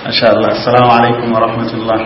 Masha Allah, Assalamu alaikum wa rahmatullah.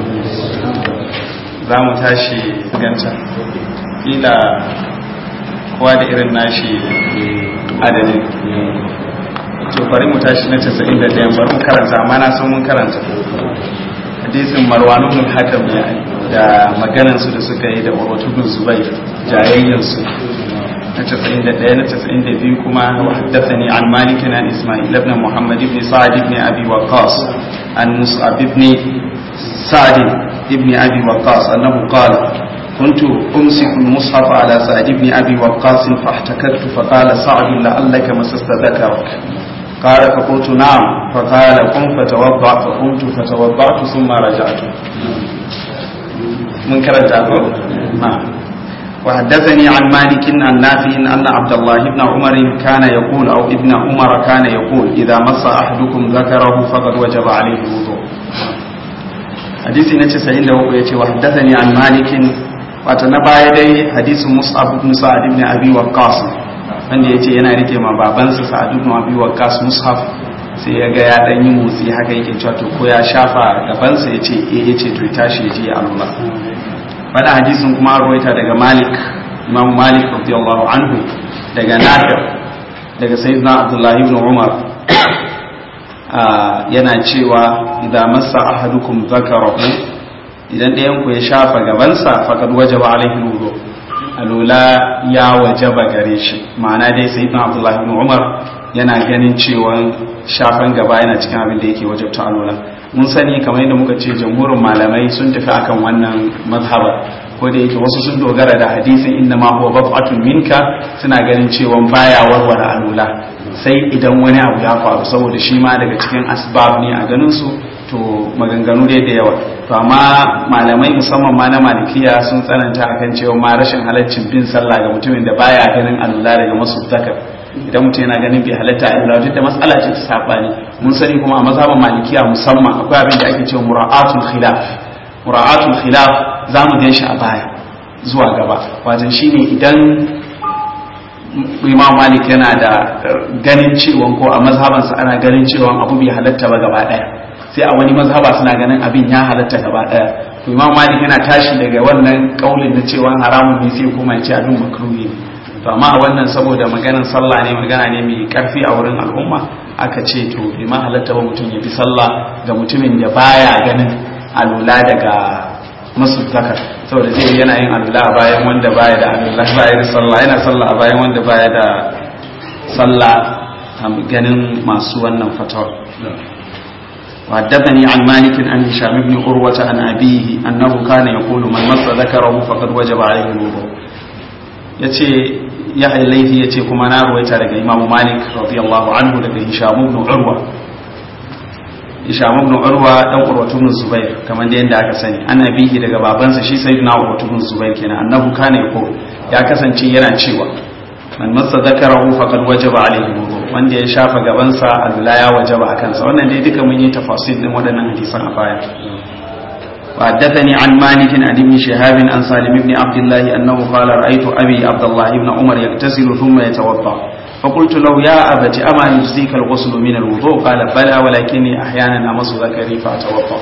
Za mu tashi ganta. Ila kowa da irin nashi adadin. To bari mu tashi na 91 bari mu karanta amma na san mun karanta. Hadisin Marwanu bin Hakam ya da maganansu da suka yi da Urwatu bin Zubair jayayyansu. na 91 na 92 kuma haddathani an malik an isma'il ibn muhammad ibn sa'd ibn abi waqqas an mus'ab ibn sa'd ibn abi waqqas annahu qala كنت أمسك المصحف على سعد بن أبي وقاص فاحتكت فقال سعد لعلك مسست ذكرك قال فقلت نعم فقال قم فتوضأ فقمت فتوضأت ثم رجعت من كرت نعم وحدثني عن مالك عن نافع أن عبد الله بن عمر كان يقول أو ابن عمر كان يقول إذا مس أحدكم ذكره فقد وجب عليه الوضوء حديث نتي سعيد له يتي وحدثني عن مالك وتنبا يدي حديث مصعب بن سعد بن أبي وقاص wanda ya ce yana rike ma babansa sa'adu ibn abi waqqas mushaf sai ya ga ya dan yi motsi haka yake cewa to ko ya shafa gabansa ya ce eh ya ce to tashi ya je ya Allah wani hadisin kuma ruwaita daga malik imam malik radiyallahu anhu daga nafi daga sayyidina abdullahi ibn umar yana cewa idan masa ahadukum zakarahu idan ɗayan ku ya shafa gabansa faqad wajaba alaihi wudu alula ya wajaba gare shi ma'ana dai sayyidina abdullahi ibn umar yana ganin cewa shafan gaba yana cikin abin da yake wajabta alula mun sani kamar yadda muka ce jamhurin malamai sun tafi akan wannan mazhaba ko da yake wasu sun dogara da hadisin inna ma huwa bab'atun minka suna ganin cewa baya warware alula sai idan wani abu ya faru saboda shi ma daga cikin asbab ne a ganin su to maganganu dai da yawa to amma malamai musamman ma na malikiya sun tsananta akan cewa ma rashin halaccin bin sallah ga mutumin da baya ganin alula daga masu zakar idan mutum yana ganin bai halatta a ilawar da matsala ce ta sabani mun sani kuma a mazhaban malikiya musamman akwai abin da ake cewa mura'atul khilaf mura'atul khilaf za mu gan shi a baya zuwa gaba wajen shine idan imam malik yana da ganin cewa ko a mazhabansa ana ganin cewa abu bai halatta ba gaba daya sai a wani mazhaba suna ganin abin ya halatta gaba daya to imam malik yana tashi daga wannan kaulin na cewa haramun ne sai kuma ya ce abin makruhi ne to amma a wannan saboda maganar sallah ne magana ne mai karfi a wurin al'umma aka ce to bai ma halatta ba mutum ya bi sallah ga mutumin da baya ganin alula daga masu zakar saboda zai yana yin alula a bayan wanda baya da alula baya da sallah yana sallah a bayan wanda baya da sallah ganin masu wannan fatawar وحدثني عن مالك عن هشام بن عروة عن أبيه أنه كان يقول من مس ذكره فقد وجب عليه الوضوء yace ya laifi yace kuma na ruwaita daga Imam Malik radiyallahu anhu daga Hisham ibn Urwa Hisham ibn Urwa dan Urwa ibn Zubair kamar da yanda aka sani ana bihi daga babansa shi sayyidina Urwa ibn Zubair kenan annahu kana yako ya kasance yana cewa man massa zakarahu faqad wajaba alayhi wudu wanda ya shafa gabansa Allah ya wajaba akan sa wannan dai duka mun yi tafasil din waɗannan hadisan a baya وحدثني عن مالك عن ابن شهاب عن سالم بن عبد الله أنه قال رأيت أبي عبد الله بن عمر يغتسل ثم يتوضأ فقلت له يا أبت أما يجزيك الغسل من الوضوء قال بلى ولكني أحيانا أمس ذكري فأتوضأ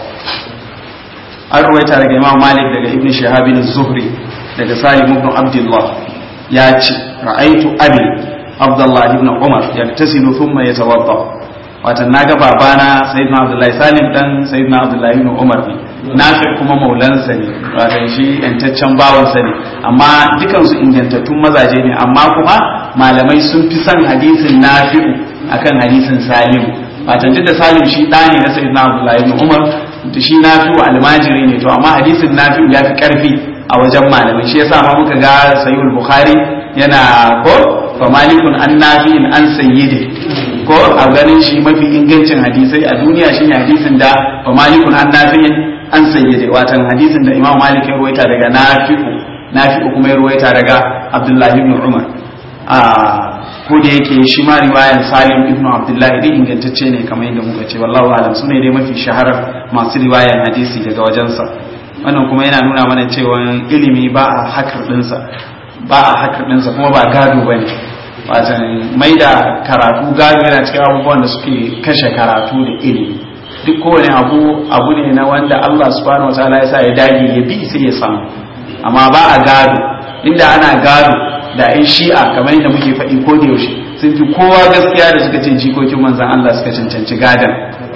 أرويت على الإمام مالك لك ابن شهاب الزهري لك سالم بن عبد الله ياتي رأيت أبي عبد الله بن عمر يغتسل ثم يتوضأ watan na ga babana sayyidina abdullahi salim dan sayyidina abdullahi ibn umar ne nafi kuma maulansa ne watan shi yantaccen bawansa ne amma dukansu ingantattun mazaje ne amma kuma malamai sun fi son hadisin nafi'u akan hadisin salim watan duk da salim shi ɗa ne na sayyidina abdullahi ibn umar da shi nafi'u almajiri ne to amma hadisin nafi'u ya fi karfi a wajen malamai shi yasa ma muka ga sayyid bukhari yana ko fa malikun an nafi'in an sayyidi ko a ganin shi mafi ingancin hadisai a duniya shine hadisin da fa malikun an nafi'in an sayyide watan hadisin da imam malik ya ruwaita daga nafi'u nafi'u kuma ya ruwaita daga abdullahi ibn umar a ko da yake shi ma riwayan salim ibn abdullahi dai ingantacce ne kamar yadda muka ce wallahu alam sune dai mafi shaharar masu riwayan hadisi daga wajensa wannan kuma yana nuna mana cewa ilimi ba a hakar dinsa ba a hakar dinsa kuma ba gado bane watan mai da karatu gado yana cikin abubuwan da suke kashe karatu da ilimi duk kowane abu abu ne na wanda Allah subhanahu wataala ya sa ya dage ya bi sai ya samu amma ba a gado inda ana gado da yan shi'a kamar yadda muke faɗi ko da yaushe sun fi kowa gaskiya da suka ce jikokin manzan Allah suka cancanci gadon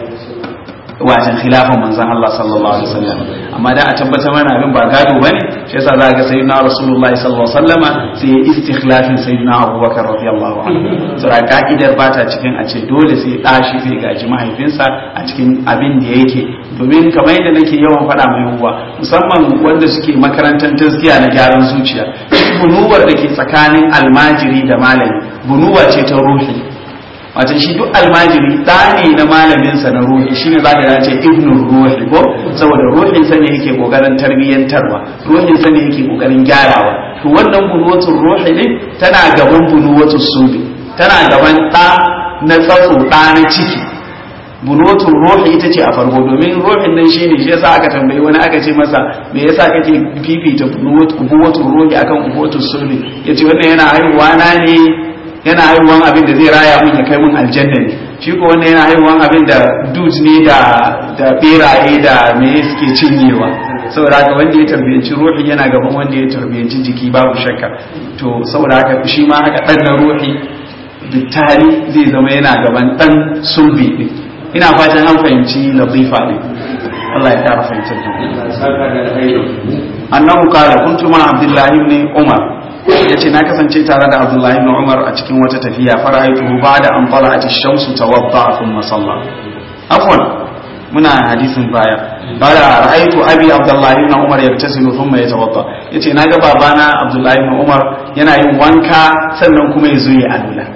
wajen khilafin manzan Allah sallallahu alaihi wasallam amma da a tabbatar mana abin ba gado bane shi yasa za ga sayyidina rasulullah sallallahu alaihi wasallama sai ya istikhlafin sayyidina abubakar radiyallahu anhu sura ka'idar ba ta cikin a ce dole sai da shi zai gaji mahaifinsa a cikin abin da yake domin kamar yadda nake yawan faɗa mai uwa musamman wanda suke makarantar tazkiya na gyaran zuciya bunuwar da ke tsakanin almajiri da malami bunuwa ce ta ruhi wato shi duk almajiri ɗa ne na malaminsa na ruhi shine za ka ce ibnul ruhi ko saboda ruhin sa ne yake kokarin tarbiyyantarwa ruhin sa ne yake kokarin gyarawa to wannan bunuwatul ruhi ne tana gaban bunuwatul subi tana gaban ɗa na tsatso ɗa na ciki bunuwatul ruhi ita ce a farko domin ruhin nan shine shi yasa aka tambayi wani aka ce masa me yasa kake fifita bunuwatul ruhi akan bunuwatul subi yace wannan yana haihuwa na ne yana haihuwan abin da zai raya mun ya kai mun aljanna ne shi ko wannan yana haihuwan abin da dudes ne da da beraye da me suke cinyewa saboda haka wanda ya tarbiyanci ruhi yana gaban wanda ya tarbiyanci jiki babu shakka to saboda haka shi ma haka dan na ruhi bittali zai zama yana gaban dan sulbi din ina fatan an fahimci latifa din Allah ya kara fahimtar da annahu qala kuntu ma abdullahi ibn umar ya ce na kasance tare da abdullahi ibn umar a cikin wata tafiya fara'aituhu ba da an fara a shamsu tawadda thumma salla afwan muna hadisin baya bada ra'aitu abi abdullahi ibn umar yaktasilu thumma yatawadda yace naga babana abdullahi ibn umar yana yin wanka sannan kuma ya zo ya alula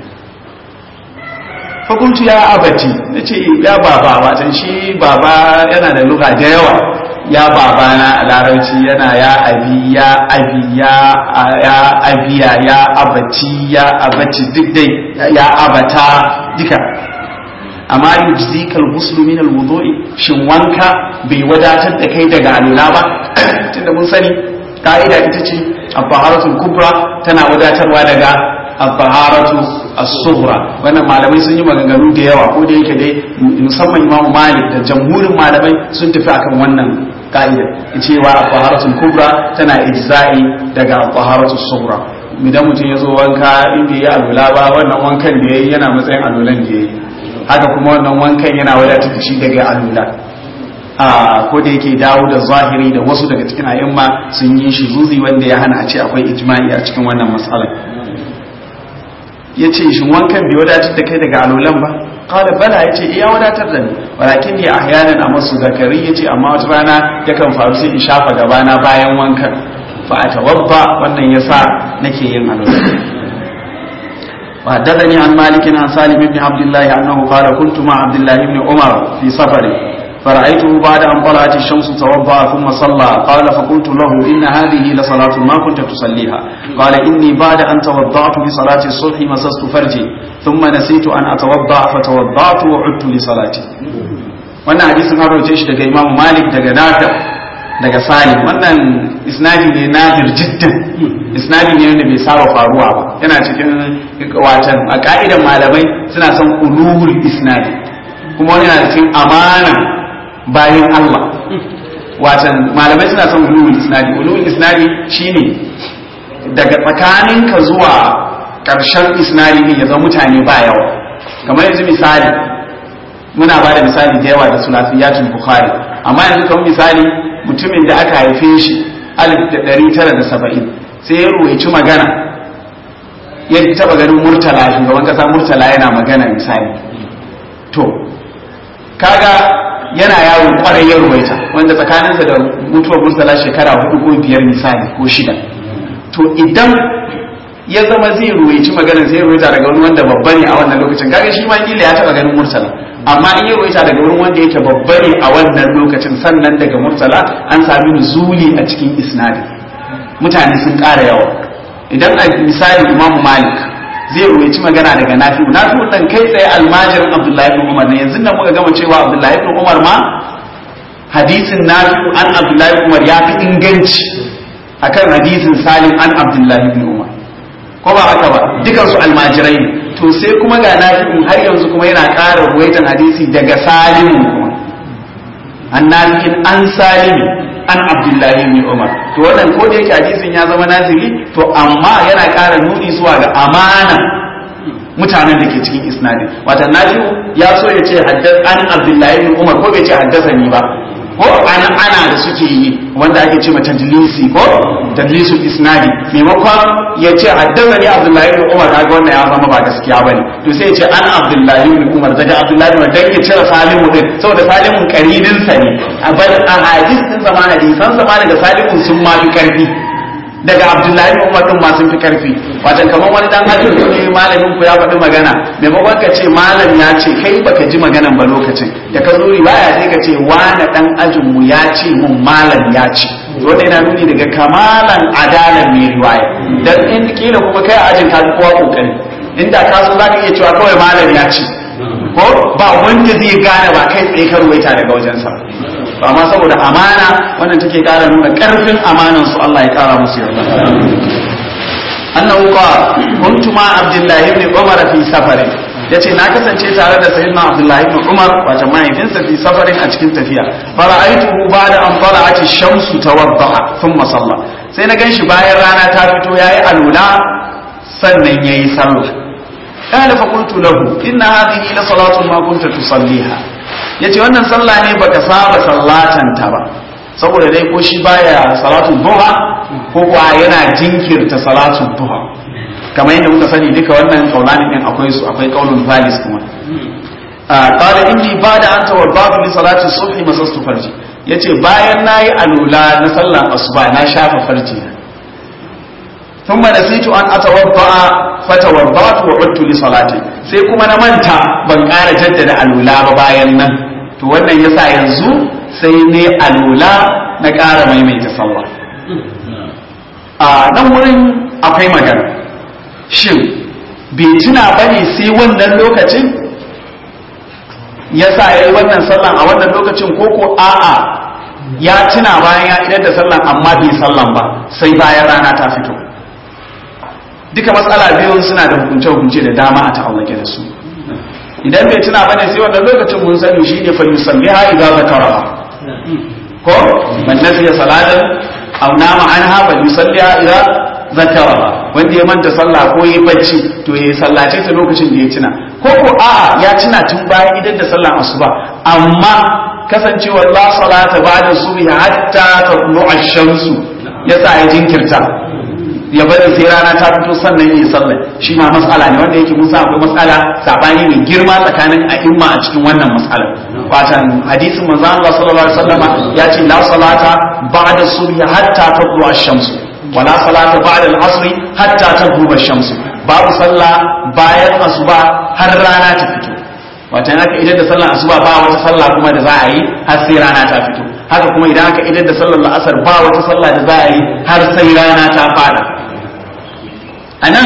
fakuntu ya abati nace ya baba watan shi baba yana da lugha da yawa ya babana a larabci yana ya abi ya abi ya ya abiya ya abaci ya abaci duk dai ya abata duka amma yujzikal ghuslu min alwudu'i shin wanka bai wadatar da kai daga alula ba tunda mun sani ka'ida ita ce at-taharatul kubra tana wadatarwa daga at-taharatu as-sughra wannan malamai sun yi maganganu da yawa ko da yake dai musamman Imam Malik da jamhurin malamai sun tafi akan wannan ka'ida cewa at-taharatul kubra tana ijza'i daga at-taharatus sughra idan mutum ya zo wanka inda ya alula ba wannan wankan da yayi yana matsayin alulan da yayi haka kuma wannan wankan yana wadatar da shi daga alula a ko da yake dawo da zahiri da wasu daga cikin ayyamma sun yi shi zuzi wanda ya hana a ce akwai ijma'i a cikin wannan matsalar ya ce shi wankan bai wadatar da kai daga alulan ba kawai bala ya ce iya wadatar da ni walakin ne ahyanan a masu zakari ya ce amma wata rana yakan faru sai in shafa gabana bayan wankan fa a tawabba wannan ya sa nake yin alulan وحدثني عن مالك عن سالم بن عبد الله أنه قال كنت مع عبد الله بن عمر في سفر فرأيته بعد أن طلعت الشمس توضأ ثم صلى قال فقلت له إن هذه لصلاة ما كنت تصليها قال إني بعد أن توضأت لصلاة الصبح مسست فرجي ثم نسيت أن أتوضأ فتوضأت وعدت لصلاتي wannan hadisin har roce shi daga Imam Malik daga Nafi daga Salim wannan isnadi ne nadir jiddan isnadi ne wanda bai saba faruwa ba yana cikin watan a ka'idan malamai suna son ulul isnadi kuma wani yana cikin amana bayan Allah watan malamai suna son ulul isnadi ulul isnadi shine daga tsakaninka zuwa karshen isnadi ne ya zama mutane ba yawa kamar yanzu misali muna ba da misali da yawa da sulafiyatul bukhari amma yanzu kamar misali mutumin da aka haife shi 1970 sai ya ruwaici magana ya taba ganin murtala shugaban kasa murtala yana magana misali to kaga yana yawon kwarai ya ruwaita wanda tsakaninsa da mutuwar murtala shekara hudu ko biyar misali ko shida to idan ya zama zai ruwaici magana zai ruwaita daga wani wanda babba ne a wannan lokacin kaga shi ma kila ya taba ganin murtala amma in ya ruwaita daga wurin wanda yake babba ne a wannan lokacin sannan daga murtala an sami nuzuli a cikin isnadi mutane sun ƙara yawa idan a misali imamu malik zai ruwaici magana daga nafi'u nafi'u dan kai tsaye almajirin abdullahi ibn umar ne yanzu nan muka gama cewa abdullahi ibn umar ma hadisin nafi'u an abdullahi ibn umar ya fi inganci akan hadisin salim an abdullahi ibn umar ko ba haka ba dukan su almajirai ne to sai kuma ga nafi'u har yanzu kuma yana ƙara ruwaitan hadisi daga salim kuma an nafi'in an salimi an abdullahi ibn umar to wannan ko da yake hadisin ya zama nazili to amma yana ƙara nuni zuwa ga amana mutanen da ke cikin isnadin wata nafi'u ya so ya ce haddas an abdullahi ibn umar ko bai ce haddasa ni ba ko ana ana da suke yi wanda ake ce mata tadlisi ko tadlisu isnadi maimakon ya ce haddasa ni abdullahi ibn umar kaga wannan ya zama ba gaskiya bane to sai ya ce an abdullahi ibn umar daga abdullahi ibn dan ya cire salimu din saboda salimun karibin sa ne a bar a hadis din zama hadisan zama daga salimun sun ma fi karfi daga abdullahi ibn umar din ma sun fi karfi wato kamar wani dan ajin ne malamin ku ya faɗi magana maimakon ka ce malam ya ce kai baka ji maganan ba lokacin da ka zo riwaya sai ka ce wani dan ajin mu ya ce mun malam ya ce wanda yana nuni daga kamalan adalan mai riwaya dan in kila kuma kai ajin ka fi kowa kokari inda ka so zaka iya cewa kawai malam ya ce ko ba wanda zai gane ba kai tsaye ka ruwaita daga wajensa amma saboda amana wannan take kara nuna karfin amanan su Allah ya kara musu yarda annahu qala kuntu ma abdullah ibn umar fi safarin yace na kasance tare da sayyidina abdullah ibn umar wato mahaifinsa fi safarin a cikin tafiya fara'aituhu ba'da an tala'ati shamsu tawaddaha thumma salla sai na ganshi bayan rana ta fito yayi alula sannan yayi sallah قال فقلت له إن هذه لصلاة ما كنت تصليها yace wannan sallah ne baka saba sallatan ta ba saboda dai ko shi baya salatu duha ko kuwa yana jinkirta salatu duha kamar yadda muka sani duka wannan kaulani din akwai su akwai kaulun valis kuma qala inni ba'da an tawaddatu li salati subhi masastu farji yace bayan nayi alula na sallan asuba na shafa farji ثم نسيت أن أتوضأ فتوضأت وعدت لصلاتي sai kuma na manta ban ƙara jaddada alula ba bayan nan to wannan yasa yanzu sai ne alula na ƙara maimaita sallah a nan wurin akwai magana shin bai tuna bane sai wannan lokacin yasa ya yi wannan sallan a wannan lokacin ko ko a'a ya tuna bayan ya idar da sallan amma bai sallan ba sai bayan rana ta fito duka matsala biyun suna da hukunce-hukunce da dama a ta'allake da su idan bai tuna bane sai wannan lokacin mun sani shi ne fa yusalliha idza zakaraha ko man nasiya salatan aw nama anha fa yusalliha idza zakaraha wanda ya manta sallah ko yayi bacci to yayi sallace ta lokacin da ya tuna ko ko a'a ya tuna tun bayan idan da sallar asuba amma kasancewar la salata ba'da subhi hatta tatlu ash-shamsu yasa ya jinkirta ya bari sai rana ta fito sannan yi sallah shi ma matsala ne wanda yake musa akwai matsala sabani mai girma tsakanin a'imma a cikin wannan matsala watan hadisin manzo Allah sallallahu alaihi wasallama ya ce la salata ba'da subhi hatta tadlu ash-shamsu wa la salata ba'da al-asr hatta tagruba ash-shamsu babu sallah bayan asuba har rana ta fito watan haka idan da sallar asuba ba wata sallah kuma da za a yi har sai rana ta fito haka kuma idan aka idan da sallar la'asar ba wata sallah da za a yi har sai rana ta fada a nan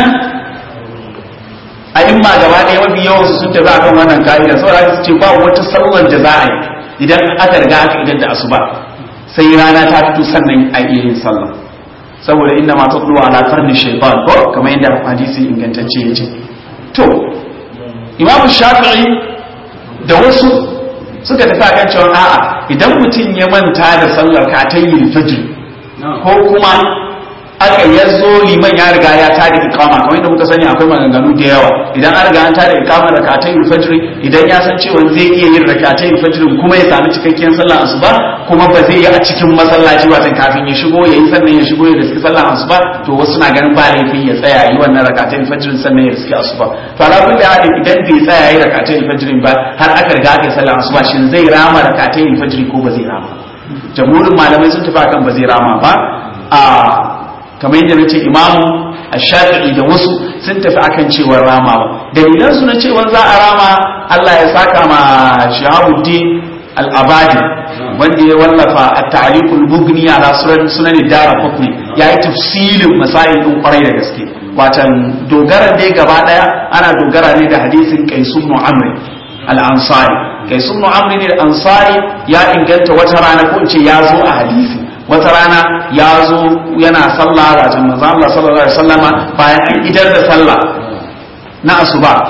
a imma gaba ɗaya mafi yawan su sun tafi a kan wannan ka'ida saboda su ce ba wata sallar da za a yi idan aka riga aka idan da asuba sai rana ta fito sannan a iya yin sallah saboda inda ma tatlu ala karni shaytan ko kamar yadda hadisi ingantacce ya ce to imamu shafi'i da wasu suka tafi akan cewa a'a idan mutum ya manta da sallar katayin fajr ko kuma aka ya zo liman ya riga ya tada ikama kamar yadda muka sani akwai maganganu da yawa idan an riga an tada ikama da katayin fajr idan ya san cewa zai iya yin rakatayin fajr kuma ya sami cikakken sallar asuba kuma ba zai yi a cikin masallaci watan kafin ya shigo ya yi sannan ya shigo ya riski sallar asuba to wasu na ganin ba laifi ya tsaya yi wannan rakatayin fajr sannan ya riski asuba to ala kulli hal idan bai tsaya yi rakatayin fajr ba har aka riga aka yi sallar asuba shin zai rama rakatayin fajr ko ba zai rama jamhurin malamai sun tafi akan ba zai rama ba a kamar yadda na ce imamu a shafi'i da wasu sun tafi akan cewar ramawa dalilan su na cewar za a rama Allah ya saka ma shahabuddin al-abadi wanda ya wallafa a tarikul mugni ala sunan dara kufni ya yi tafsilin masail din kwarai da gaske watan dogara dai gaba daya ana dogara ne da hadisin qaisun mu'amri al-ansari qaisun mu'amri ne al-ansari ya inganta wata rana ko in ce ya zo a hadisi wata rana ya zo yana sallah wajen manzo Allah sallallahu alaihi wasallama bayan an idar da sallah na asuba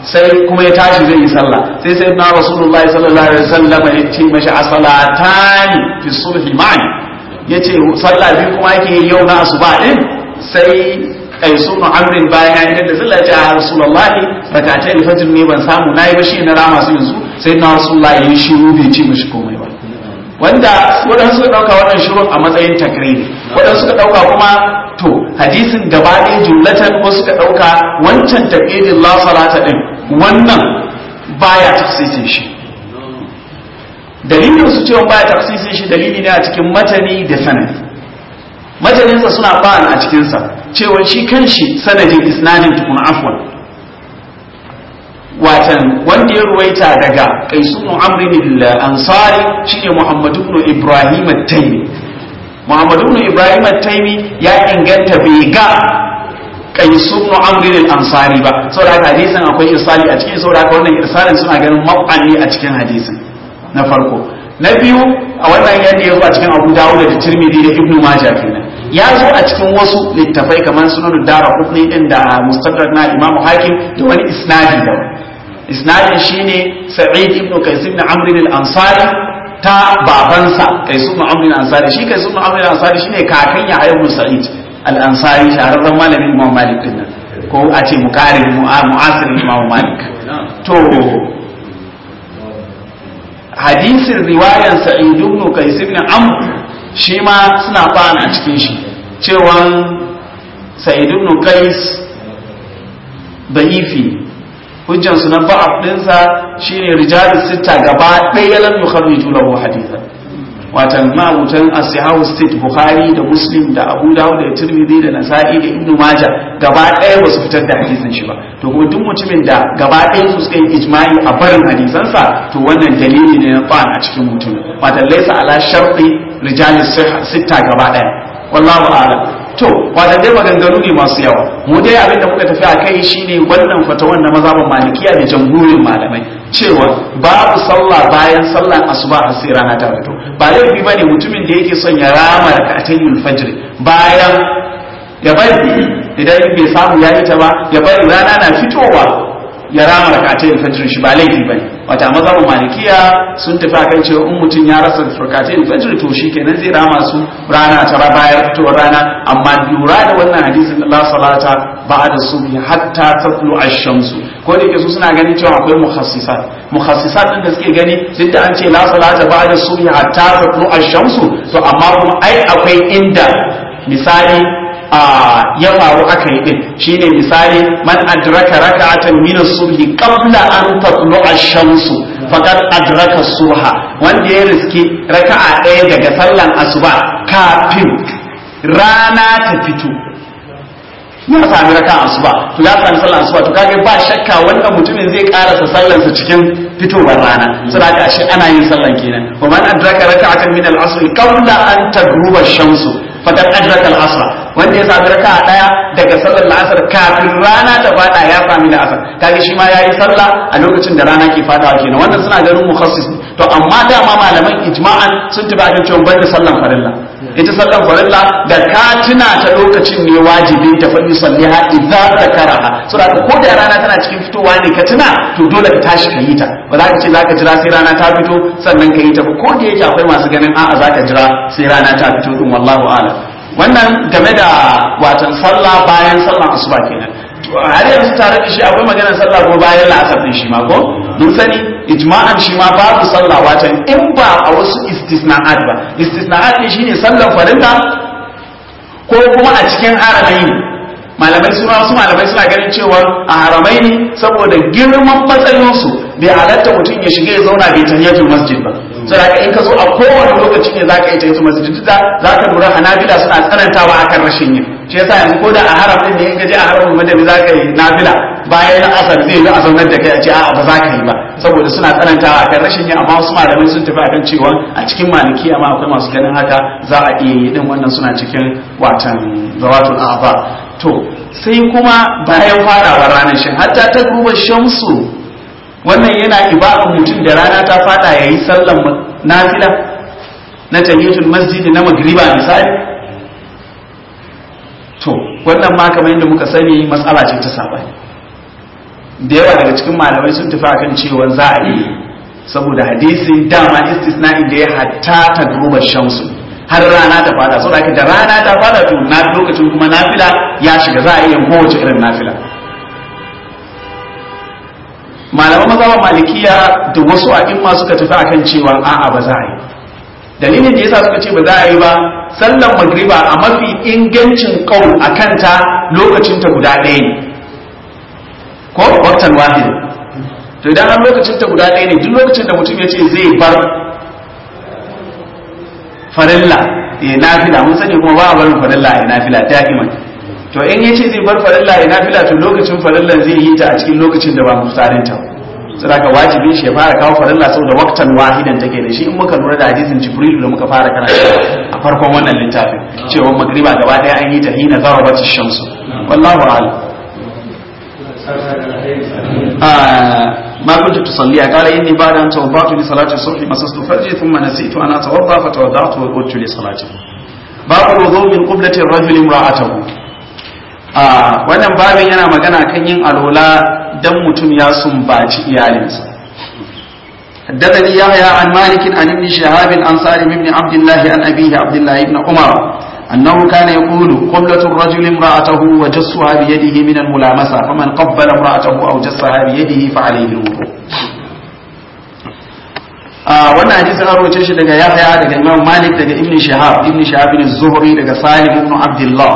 sai kuma ya tashi zai yi sallah sai sai na rasulullahi sallallahu alaihi wasallam ya ce mashi asalatani fi subhi ma'ani yace sallah biyu kuma yake yau na asuba din sai kaisu nu amrin bayan ya da sallah ya rasulullahi rakatai alfajr ne ban samu nayi ba shi na rama su yanzu sai na rasulullahi ya shiru bai ce mashi komai ba wanda waɗansu suka ɗauka wannan shirun a matsayin takriri waɗansu suka ɗauka kuma to hadisin gaba ɗaya jumlatan ko suka ɗauka wancan takririn la salata ɗin wannan baya tafsisin shi dalilin su cewa baya tafsisin shi dalili ne a cikin matani da sanadi mataninsa suna ba'an a cikinsa cewa shi kanshi sanadin isnadin tukun afwan watan wanda ya ruwaita daga qaisunu amrin al-ansari shine muhammad ibn ibrahim at-taymi muhammad ibn ibrahim at-taymi ya inganta bai ga qaisunu amrin al-ansari ba saboda haka hadisin akwai irsali a cikin saboda haka wannan irsalin suna ganin mab'ani a cikin hadisin na farko na biyu a wannan yadda ya zo a cikin abu dawud da tirmidhi da ibnu majah kenan ya zo a cikin wasu littafai kamar sunan dara hukni din da mustadrak na imamu hakim da wani isnadi da isnadin shine sa'id ibn qais ibn amr al-ansari ta babansa qais ibn amr al-ansari shi qais ibn amr al-ansari shine kakan ya ibn sa'id al-ansari shahararren malamin imam malik din nan ko a ce muqarin mu'asir imam malik to hadisin riwayan sa'id ibn qais ibn amr shi ma suna fana a cikin shi cewa sa'id ibn qais da'ifi hujjansu na ba'af dinsa shine rijalus sita gaba ɗaya lam yukharriju lahu hadithan watan ma'abutan as-sahahu state bukhari da muslim da abu dawud da tirmidhi da nasa'i da ibnu majah gaba ɗaya ba su fitar da hadisin shi ba to kuma duk mutumin da gaba ɗaya su suka yi ijma'i a barin hadisansa to wannan dalili ne na ta'an a cikin mutumin watan laysa ala sharti rijalus sita gaba ɗaya wallahu a'lam to wata dai maganganu ne masu yawa mu dai abin da muka tafi a kai shine wannan fatawan na mazhaban malikiya da jamhurin malamai cewa babu sallah bayan sallan asuba har sai rana ta fito ba laifi bane mutumin da yake son ya rama rak'atayul fajr bayan ya bari idan bai samu ya ta ba ya bari rana na fitowa ya rama rak'atayul fajr shi ba laifi bane wata mazhabin malikiya sun tafi akan cewa in mutum ya rasa rak'atayul fajr to shikenan zai rama su rana ta bayan fitowar rana amma lura da wannan hadisin Allah salata ba'da subhi hatta tatlu ash-shamsu ko da yake su suna ganin cewa akwai mukhassisat mukhassisat din da suke gani duk da an ce la salata ba'da subhi hatta tatlu ash-shamsu to amma kuma ai akwai inda misali ya faru aka yi din shine misali man adraka raka'atan min as-subhi qabla an tatlu ash-shamsu faqad adraka subha wanda ya riski raka'a ɗaya daga sallan asuba kafin rana ta fito ya sami raka'a asuba to ya sami sallan asuba to kage ba shakka wannan mutumin zai karasa sallansa cikin fitowar rana saboda ashe ana yin sallan kenan wa man adraka raka'atan min al-asr qabla an tagruba ash-shamsu faqad adraka al-asr wanda ya sami raka daya daga sallar la'asar kafin rana ta fada ya sami la'asar kage shi ma yayi sallah a lokacin da rana ke fadawa kenan wannan suna ganin mukhassis to amma dama malaman ijma'an sun tafi akan cewa banda sallan farilla ita sallan farilla da ka tuna ta lokacin ne wajibi ta fa yusalliha idza zakaraha saboda ko da rana tana cikin fitowa ne ka tuna to dole ka tashi ka yi ta ba za ka ce za ka jira sai rana ta fito sannan ka yi ta ba ko da yake akwai masu ganin a'a za ka jira sai rana ta fito din wallahu a'lam wannan game da watan sallah bayan sallan asuba kenan har yanzu tare da shi akwai maganar sallah ko bayan la'asar din shi ma ko mun sani ijma'an shi ma babu sallah watan in ba a wasu istisna'at ba istisna'at ne shine sallan farilla ko kuma a cikin haramai ne malamai suna wasu malamai suna ganin cewa a haramai ne saboda girman matsayinsu bai halatta mutum ya shiga ya zauna bai tahiyatul masjid ba saboda in ka zo a kowane lokaci ne zaka yi tahiyatul masjid duk da zaka lura hanabila suna tsanantawa akan rashin yin shi yasa yanzu ko da a haram din ne in ka je a haramul madani zaka yi nafila bayan asar zai yi a zaunar da kai a ce a'a ba za ka yi ba saboda suna tsanantawa akan rashin yin amma wasu malamai sun tafi akan cewa a cikin maliki amma akwai masu ganin haka za a iya yi din wannan suna cikin watan zawatul a'ba to sai kuma bayan farawar ranar shin hatta ta duba shamsu wannan yana ibadan mutum da rana ta fada ya yi sallan nafila na tahiyatul masjid na magriba misali to wannan ma kamar yadda muka sani matsala ce ta sabani da yawa daga cikin malamai sun tafi akan cewa za a yi saboda hadisin dama istisna'i da ya hatta ta grubar shamsu har rana ta fada saboda da rana ta fada to na lokacin kuma nafila ya shiga za a iya kowace irin nafila malaman mazhaban malikiya da wasu a'imma suka tafi akan cewa a'a ba za a yi dalilin da yasa suka ce ba za a yi ba sallan magriba a mafi ingancin kaul a kanta lokacin ta guda ɗaya ne ko waktan wahid to idan har lokacin ta guda ɗaya ne duk lokacin da mutum ya ce zai bar farilla ya nafila mun sani kuma ba a barin farilla ya nafila da'iman to in ya ce zai bar farilla ya nafila to lokacin farilla zai yi ta a cikin lokacin da ba muftarin ta saboda wajibi shi ya fara kawo farilla saboda waktan wahidan take da shi in muka lura da hadisin jibril da muka fara karanta a farkon wannan littafin cewa magriba gaba daya an yi ta hina zarabat shamsu wallahu a'lam ما كنت تصلي قال إني بعد أن توضعت لصلاة الصبح مسست فرجي ثم نسيت أن أتوضأ فتوضأت وقلت لصلاته باب الوضوء من قبلة الرجل امرأته wannan babin yana magana kan yin alola dan mutum ya sumbaci iyalinsa حدثني يحيى عن مالك عن ابن شهاب عن سالم بن عبد الله عن أبيه عبد الله بن عمر أنه كان يقول قبلة الرجل امرأته وجسها بيده من الملامسة فمن قبل امرأته أو جسها بيده فعليه الوضوء wannan hadisin an roce shi daga Yahya daga Imam Malik daga Ibn Shihab Ibn Shihab bin Zuhri daga Salim ibn Abdullah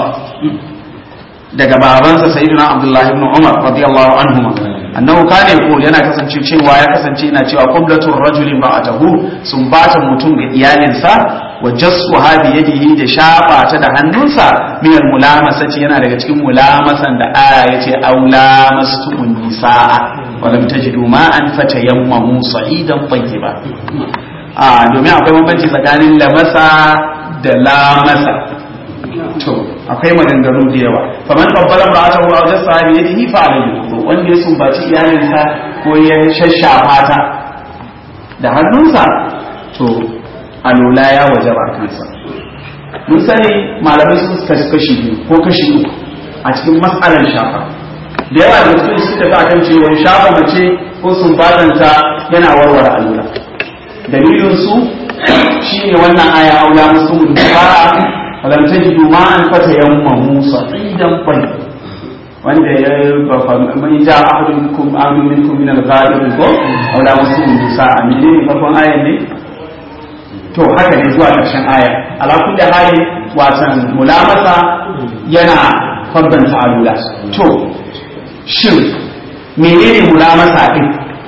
daga babansa Sayyidina Abdullah ibn Umar radiyallahu anhuma annahu kana yaqul yana kasance cewa ya kasance yana cewa qiblatur rajuli ba'atahu sun bata mutum ga iyalinsa wa jassuha bi yadihi da shafa ta da hannunsa min al mulamasati yana daga cikin mulamasan da aya yace aula mastumun nisaa wa lam tajidu ma'an fatayammamu sa'idan tayyiba a domin akwai bambanci tsakanin lamasa da lamasa to akwai maganganu da yawa faman qabbala ra'atahu aw jassa bi yadihi fa alayhi wanda ya sumbaci iyalinsa ko ya shashafa ta da hannunsa to alula ya wajaba kansa mun sani malamai sun kashi kashi biyu ko kashi uku a cikin matsalar shafa da yawa da mutum suka ga kan cewa shafa mace ko sumbatanta yana warware alula dalilin su shine wannan aya aula musu ba falam tajidu ma'an fatayammamu sa'idan tayyib wanda ya man ja ahadun minkum ahadun minkum min al-ghaib ko aw la muslimun nisa amine ne farkon ayan ne to haka ne zuwa ƙarshen aya ala kulli hali watan mulamasa yana fardanta alula to shin menene mulamasa din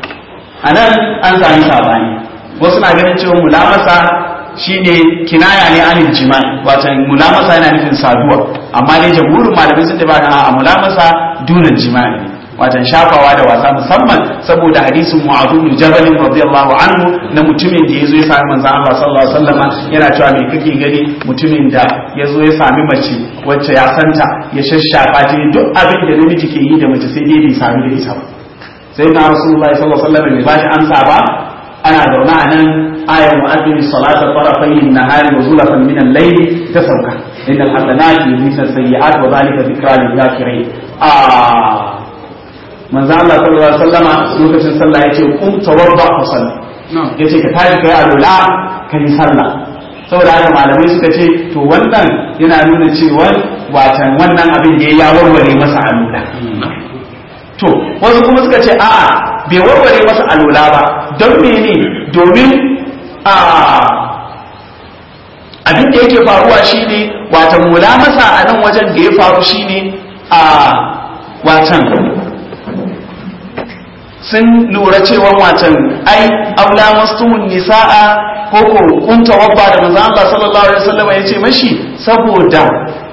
anan an sami sabani wasu na ganin cewa mulamasa shine kinaya ne anil jima'i watan mulamasa yana nufin saduwa amma dai jamhurin malamai sun tafi a mulamasa dunan jima'i watan shafawa da wasa musamman saboda hadisin mu'adhu bin jabal radiyallahu anhu na mutumin da yazo ya sami manzon Allah sallallahu alaihi wasallam yana cewa me kake gani mutumin da yazo ya sami mace wacce ya santa ya shashafa ta duk abin da namiji ke yi da mace sai dai bai sami da ita ba sai na rasulullahi sallallahu alaihi wasallam bai bashi amsa ba ana zaune a nan ayar mu'addin salata farafayin nahari wa zulafan min al-layl ta sauka innal hasanati yuzhibu sayyi'at wa dhalika dhikra lil zakirin a manzo Allah sallallahu alaihi wasallama lokacin sallah yace qum tawadda fa salli yace ka tashi kai alula kai sallah saboda haka malamai suka ce to wannan yana nuna cewa watan wannan abin da ya warware masa alula to wasu kuma suka ce a'a bai warware masa alola ba don mene domin a abin da yake faruwa shine watan mula masa a nan wajen da ya faru shine a watan sun lura cewa watan ai aula mastumun nisa'a ko ko kunta wabba da manzo Allah sallallahu alaihi wasallam ya ce mashi saboda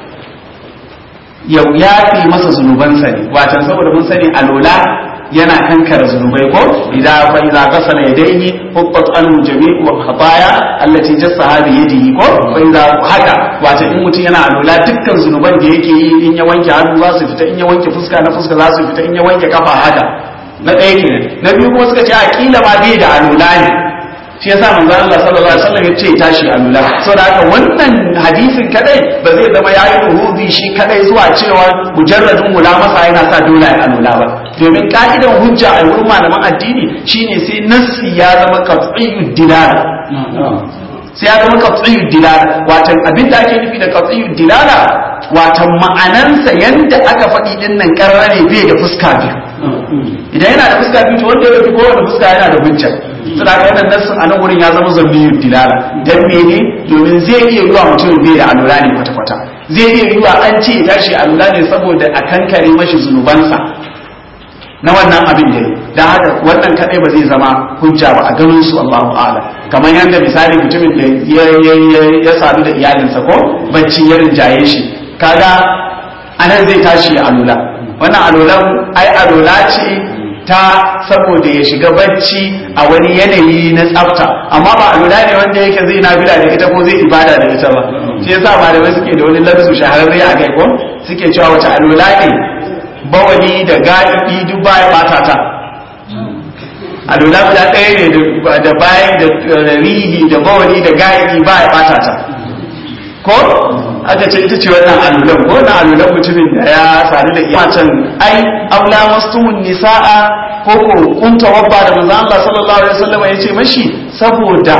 yau ya fi masa zunubansa ne watan saboda mun sani alola yana kankara zunubai ko idan fa idza qasala yadayhi hubbat anhu jami'u khataya allati jassaha bi yadihi ko fa idza haka wato in mutum yana alola dukkan zunuban da yake yi in ya wanke hannu za su fita in ya wanke fuska na fuska za su fita in ya wanke kafa haka na ɗaya kenan na biyu kuma suka ce a kila ma bai da alola ne shi yasa manzo Allah sallallahu alaihi wasallam ya ce tashi alula saboda haka wannan hadisin kadai ba zai zama yayi ruhubi shi kadai zuwa cewa mujarradin mulamasa yana sa dole ya alula ba domin ka'idan hujja a wurin malaman addini shine sai nassi ya zama qat'iyyud dilala sai ya zama qat'iyyud dilala watan abin da ake nufi da qat'iyyud dilala watan ma'anansa yanda aka faɗi din nan karara ne bai da fuska biyu idan yana da fuska biyu to wanda ya fi kowane fuska yana da hujja suna ga wannan nassin a nan wurin ya zama zambiyud dilala dan mene domin zai iya yiwa mutum bai da alura ne kwata kwata zai iya yiwa an ce ya tashi alura ne saboda a kankare mashi zunubansa na wannan abin da da haka wannan kadai ba zai zama hujja ba a ganin su Allahu a'lam kamar yadda misali mutumin da ya sadu da iyalinsa ko bacci ya rinjaye shi kaga anan zai tashi ya alula wannan alulan ai alula ce ta saboda ya shiga bacci a wani yanayi na tsafta amma ba alula ne wanda yake zai nafila da ita ko zai ibada da ita ba shi yasa malamai suke da wani lafsu shahararre a kai ko suke cewa wata alula ne bawali da gaɗi duk baya bata ta alula guda ɗaya ne da bayan da rihi da bawali da gaɗi baya bata ta ko aka ce ita ce wannan alulan ko na alulan mutumin da ya sadu da iyacin ai aula mastumun nisa'a ko ko kunta wabba da manzo Allah sallallahu alaihi wasallam ya ce mashi saboda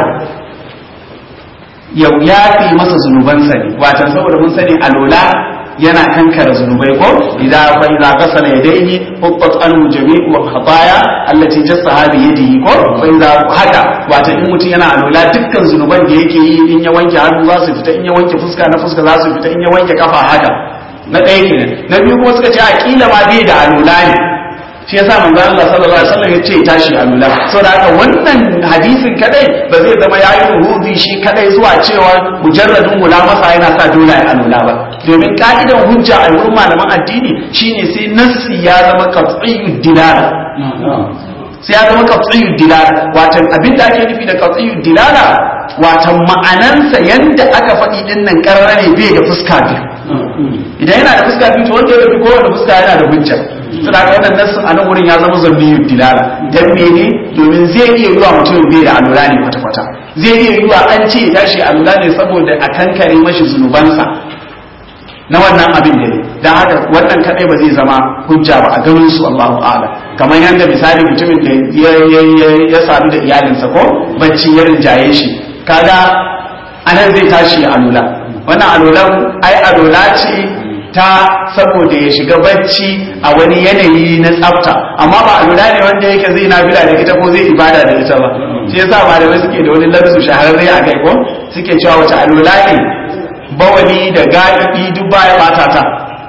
yau ya fi masa zunubansa ne watan saboda mun sani alula yana kankara zunubai ko idan fa idza ghasala yadayhi hubbat anhu jami'u khataya allati jassaha bi yadihi ko fa idza haka wato in mutum yana alwala dukkan zunuban da yake yi in ya wanke hannu za su fita in ya wanke fuska na fuska za su fita in ya wanke kafa haka na ɗaya kenan na biyu kuma suka ce a kila ma bai da alwala ne shi yasa manzo Allah sallallahu alaihi wasallam ya ce tashi alwala saboda haka wannan hadisin kadai ba zai zama yayi ruhudi shi kadai zuwa cewa mujarradin mulamasa yana sa dole ya alwala ba domin ka'idan hujja a wurin malaman addini shine sai nassi ya zama qat'iyyud dilala sai ya zama qat'iyyud dilala watan abin da ake nufi da qat'iyyud dilala watan ma'anansa yanda aka faɗi din nan karara ne bai da fuska biyu idan yana da fuska biyu to wanda ya fi kowane fuska yana da hujja suna ga wannan nassin a nan wurin ya zama zambiyud dilala dan mene domin zai iya yiwa mutum bai da alura ne kwata kwata zai iya yiwa an ce ya tashi alura ne saboda a kankare mashi zunubansa na wannan abin da ne don haka wannan kadai ba zai zama hujja ba a ganin su Allahu a'ala kamar yadda misali mutumin da ya sadu da iyalinsa ko bacci ya rinjaye shi kaga anan zai tashi alula wannan alulan ai alula ce ta saboda ya shiga bacci a wani yanayi na tsafta amma ba alula ne wanda yake zai nafila da ita ko zai ibada da ita ba shi yasa malamai suke da wani lafsu shahararre a kai ko suke cewa wata alula ne bawali da gaɗi duk baya bata ta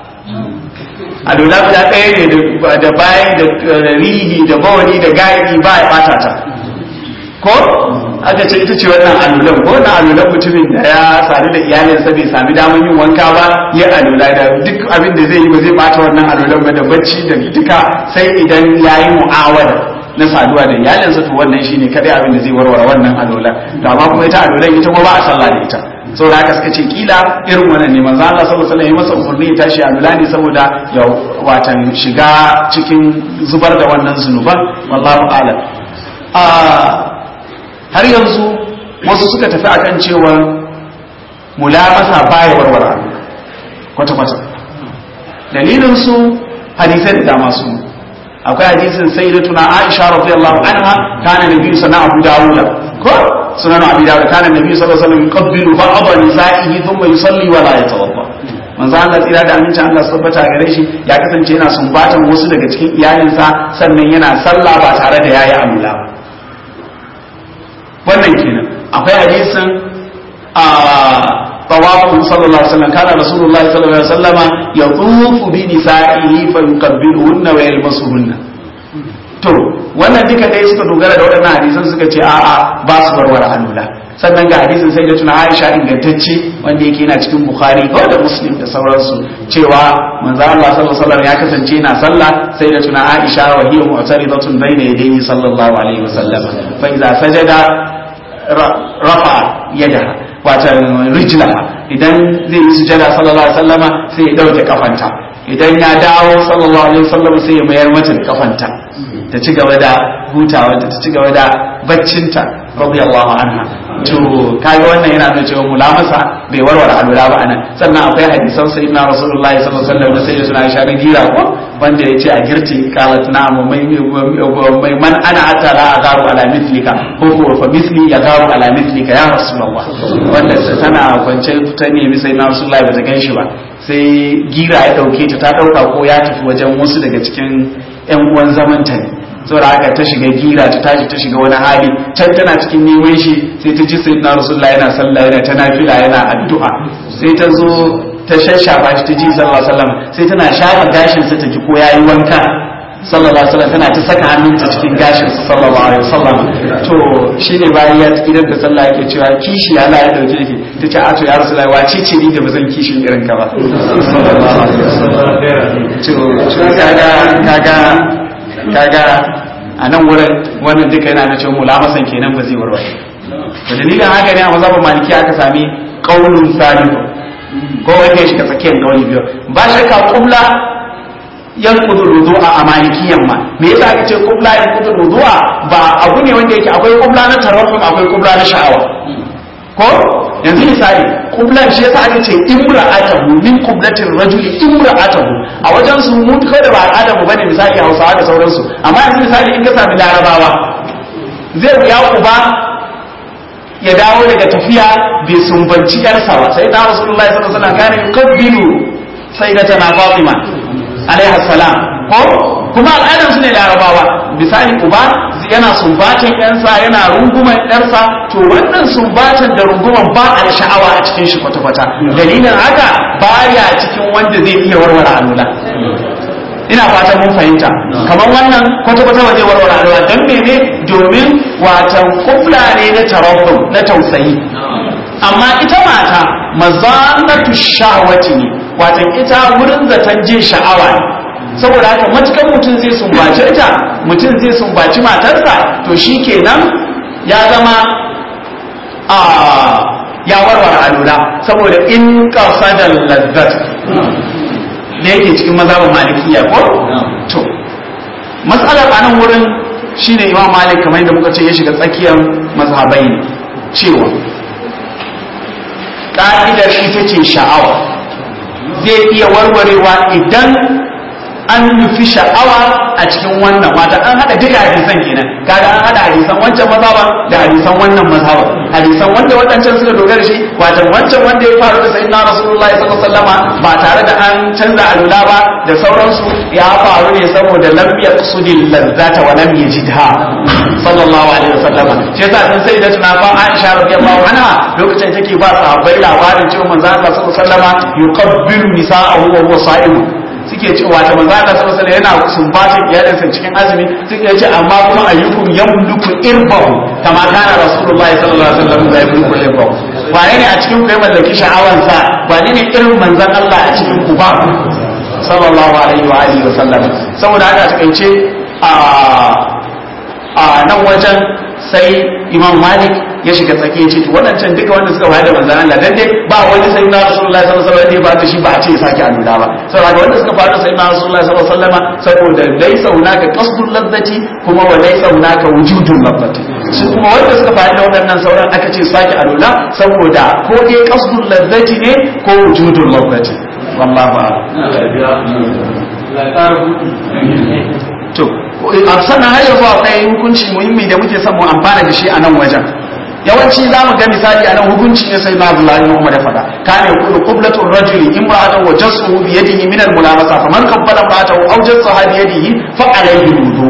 a lula guda ɗaya ne da bayan da rihi da bawali da gaɗi baya bata ta ko aka ce ita ce wannan alulan ko na alulan mutumin da ya sadu da iyalinsa bai sami damar yin wanka ba ya alula da duk abin da zai yi ba zai bata wannan alulan ba da bacci da duka sai idan ya yi mu'awada na saduwa da iyalinsa to wannan shine kadai abin da zai warware wannan alulan to amma kuma ita alulan ita kuma ba a sallah da ita saboda haka suka ce kila irin wannan ne manzo Allah sallallahu alaihi wasallam ya masa umarni ya tashi alula ne saboda ya watan shiga cikin zubar da wannan zunuban wallahu a'lam a har yanzu wasu suka tafi akan cewa mulamasa baya warware kwata kwata dalilin su hadisai da dama su akwai hadisin sayyidatuna Aisha radiyallahu anha kana nabiyyu sana Abu Dawud ko sunan Abi Dawud kana nabiyyu sallallahu alaihi wasallam yuqabbilu ba'd nisa'ihi thumma yusalli wa la yatawadda manzo Allah tsira da amincin Allah su tabbata gare shi ya kasance yana sumbatan wasu daga cikin iyalinsa sannan yana sallah ba tare da yayi amula wannan kenan akwai hadisin a طواف صلى الله عليه وسلم كان رسول الله صلى الله عليه وسلم يطوف بنسائه فيقبلهن ويلمسهن to wannan duka dai suka dogara da waɗannan hadisan suka ce a'a ba su warware alula sannan ga hadisin sai da tuna Aisha ingantacce wanda yake yana cikin Bukhari ko da Muslim da sauransu cewa manzo Allah sallallahu alaihi wasallam ya kasance yana sallah sai da tuna Aisha wa hiya mu'taridatun bayna yadayhi sallallahu alaihi wasallam fa idza sajada rafa yadaha watan rijlaha idan zai yi sujada sallallahu alaihi wasallama sai ya dauke kafanta idan ya dawo sallallahu alaihi wasallam sai ya mayar mata da kafanta ta ci gaba da hutawa ta ci gaba da baccinta radiyallahu anha to kaga wannan yana nuna cewa mulamasa bai warware alura ba anan sannan akwai hadisan sayyidina rasulullahi sallallahu alaihi wasallam da sayyidina Aisha gira ko wanda ya ce a girti kalat na'am mai mai man ana hatta la agaru ala mithlika ko ko fa misli ya garu ala mithlika ya rasulullah wanda tana kwance ta nemi sai na rasulullahi ba ta ganshi ba sai gira ya dauke ta ta dauka ko ya tafi wajen wasu daga cikin yan uwan zamanta ne saboda haka ta shiga gira ta tashi ta shiga wani hali can tana cikin neman shi sai ta ji sayyidina rasulullahi yana sallah yana ta nafila yana addu'a sai ta zo ta shashafa shi ta ji sallallahu alaihi wasallam sai tana shafa gashin sa ta ji ko yayi wanka sallallahu alaihi wasallam tana ta saka hannunta cikin gashin sa sallallahu alaihi wasallam to shine bayan ya tsirar da sallah yake cewa kishi Allah ya dauke ki tace a to ya rasulullahi wace ce ni da bazan kishin irin ka ba sallallahu alaihi wasallam to to kaga kaga kaga a nan wurin wannan duka yana na cewa mulamasan kenan ba zai warware to dalilin haka ne a mazhabin maliki aka sami qaulun salihu ko wanda ya shiga tsakiyar kauli biyu ba shakka kubla yan kudu rudu'a a malikiyan ma me yasa aka ce kubla yan kudu rudu'a ba abu ne wanda yake akwai kubla na tarahum akwai kubla na sha'awa ko yanzu misali kublan shi yasa aka ce imra'atahu min kublatir rajuli imra'atahu a wajen su mu kai da ba al'adar mu bane misali Hausawa da sauransu amma yanzu misali in ka sami Larabawa zai wuya uba ya dawo daga tafiya bai sumbanci yarsa ba sai da Rasulullahi sallallahu alaihi wasallam kana yuqabbilu sayyidatana Fatima alaiha salam ko kuma al'adar su ne Larabawa misali uba yana sumbatan yansa yana runguman yarsa to wannan sumbatan da runguman ba a da sha'awa a cikin shi kwata-kwata dalilin haka baya cikin wanda zai iya warware alula ina fatan mun fahimta kamar wannan kwata-kwata ba zai warware alula don mene domin watan kufla ne na tarabbu na tausayi amma ita mata mazanatu shahwati ne watan ita wurin zaton jin sha'awa ne saboda haka matukan mutum zai sumbaci ita mutum zai sumbaci matarsa to shi kenan ya zama a ya warware alula saboda in da lazzat da yake cikin mazhabin malikiya ko to matsalar a nan wurin shine imam malik kamar yadda muka ce ya shiga tsakiyar mazhabai ne cewa ka'idar ita ce sha'awa zai iya warwarewa idan an nufi sha'awa a cikin wannan wata an hada duka hadisan kenan kaga an hada hadisan wancan mazhaban da hadisan wannan mazhaban hadisan wanda wadancan suka dogara shi wata wancan wanda ya faru da sayyidina rasulullahi sallallahu alaihi wasallama ba tare da an canza alula ba da sauransu ya faru ne saboda lam yaqsudil ladzata wa lam yajidha sallallahu alaihi wasallama shi yasa sun sai da tuna fa Aisha radiyallahu anha lokacin take ba sahabbai labarin cewa manzo Allah sallallahu alaihi wasallama yuqabbilu nisa'ahu wa huwa sa'im suke cewa ta manzo Allah sallallahu alaihi yana sumbatin iyalinsa cikin azumi suke ce amma kuma ayyukum yamluku irbahu kama kana rasulullahi sallallahu alaihi wasallam da yamluku irbahu wane ne a cikin ku ya mallaki sha'awansa wane ne irin manzon Allah a cikin ku ba sallallahu alaihi wa alihi wa sallam saboda haka takaice a a nan wajen sai imam malik ya shiga tsaki ce to waɗancan duka wanda suka bayar da manzan Allah dan dai ba wani sai na rasulullahi sallallahu alaihi wasallam ba da shi ba a ce ya sake alula ba saboda wanda suka fara sai na rasulullahi sallallahu alaihi wasallam saboda laysa hunaka qasdul ladzati kuma wa laysa hunaka wujudul ladzati su kuma wanda suka fara da waɗannan sauran aka ce sake alula saboda ko dai qasdul ladzati ne ko wujudul ladzati wallahu to a sannan har yanzu akwai hukunci muhimmi da muke son mu amfana da shi a nan wajen yawanci za mu ga misali a nan hukunci ne sai na Abdullahi ibn Umar ya faɗa kana yaqulu qiblatur rajuli imra'atan wa jassuhu bi yadihi min al-mulamasa faman qabbala ba'atahu aw jassaha bi yadihi fa alayhi wudu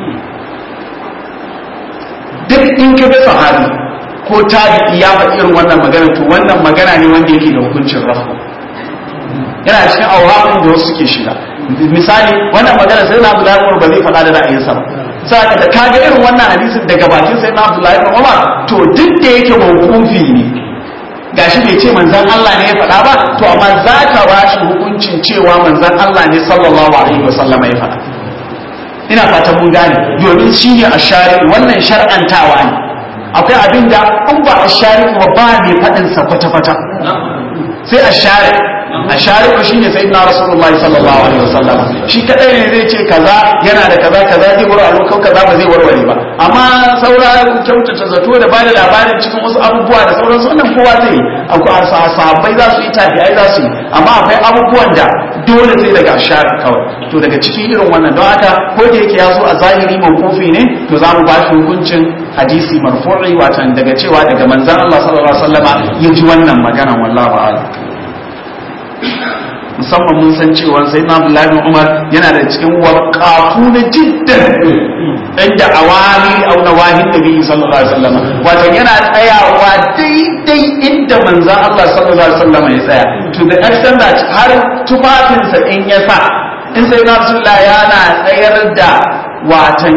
duk in ka bi sahabi ko tabi'i ya faɗi irin wannan magana to wannan magana ne wanda yake da hukuncin rafu yana cikin auramin da wasu suke shiga misali wannan magana sai na Abdullahi Umar ba zai faɗa da ra'ayinsa ba saka da kaga irin wannan hadisin daga bakin sai na Abdullahi Umar to duk da yake mawqufi ne gashi bai ce manzon Allah ne ya faɗa ba to amma za ka ba shi hukuncin cewa manzon Allah ne sallallahu alaihi wasallam ya faɗa ina fatan mun gane domin shi ne a shari wannan shar'antawa ne akwai abin da an ba a shari ba ba mai faɗin sa kwata-kwata sai a share a share ko shine sai na rasulullah sallallahu alaihi wasallam shi kadai ne zai ce kaza yana da kaza kaza zai warware ko kaza ba zai warware ba amma saura kyautata zato da bada labarin cikin wasu abubuwa da sauransu wannan kowa zai yi akwai sahabbai za su yi tabi'ai za su yi amma akwai abubuwan da dole sai daga share kawai to daga cikin irin wannan don haka ko da yake ya zo a zahiri mawqufi ne to za mu ba shi hukuncin hadisi marfu'i watan daga cewa daga manzon Allah sallallahu alaihi wasallama ya ji wannan magana wallahi a'lam musamman mun san cewa sai na Abdullahi bin Umar yana da cikin waqafu na jiddan inda awali au nawahin nabi sallallahu alaihi wasallam wato yana tsayawa daidai inda manzon Allah sallallahu alaihi wasallam ya tsaya to the extent that har tufafinsa in ya sa in sai na Abdullahi yana tsayar da watan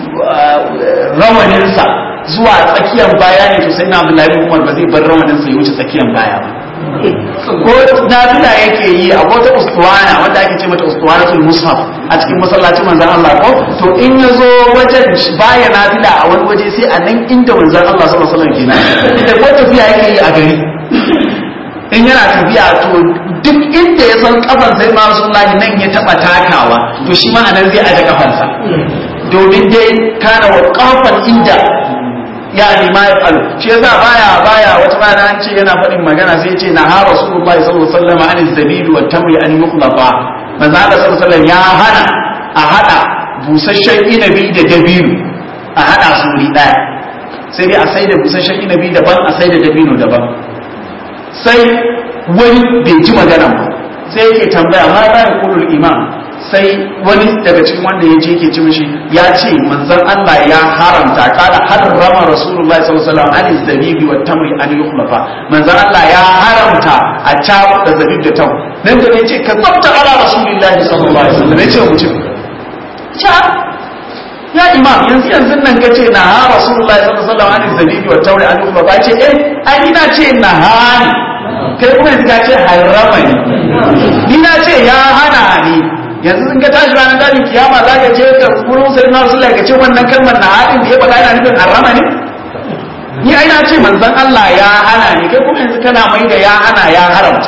rawaninsa zuwa tsakiyar baya ne to sai na Abdullahi bin Umar ba zai bar rawaninsa ya wuce tsakiyar baya ba ko nafila yake yi a wata ustuwana wanda ake ce mata ustuwanatul mushaf a cikin masallacin manzon Allah ko to in ya zo wajen baya nafila a wani waje sai a nan inda manzon Allah sallallahu alaihi wasallam kenan ita ko tafiya yake yi a gari in yana tafiya to duk inda ya san kafan sai ma rasulullahi nan ya taba takawa to shi ma anan zai aje kafansa domin dai kana wa kafan inda ya ni ma ya falu shi yasa baya baya wata rana an ce yana faɗin magana sai ce na ha rasulullahi sallallahu alaihi wasallam an zabibi wa tamri an yukhlafa manzo Allah sallallahu alaihi wasallam ya hana a hada busasshen inabi da dabiru a hada su wuri daya sai dai a sai da busasshen inabi daban a sai da dabino daban sai wani bai ji magana ba sai yake tambaya ma za ya kulul imam sai wani daga cikin wanda ya je yake ci mishi ya ce manzon Allah ya haramta kada harrama rasulullahi sallallahu alaihi wasallam an zabibi wa tamri an yukhlafa manzon Allah ya haramta a ca da zabib da tam nan da yace ka tsafta ala rasulullahi sallallahu alaihi wasallam yace mutum ca ya imam yanzu yanzu nan ka ce na ha rasulullahi sallallahu alaihi wasallam an zabibi wa tamri an yukhlafa ce eh ai ina ce na hani kai kuma yanzu ka ce harrama ne ni na ce ya hana ni yanzu in ka tashi ranar dajin kiyama za ka je ka wurin sai na rasulullah ka ce wannan kalmar na haɗin da ya faɗa yana nufin harama ne ni ai na ce manzon Allah ya hana ni kai kuma yanzu kana mai da ya hana ya haramta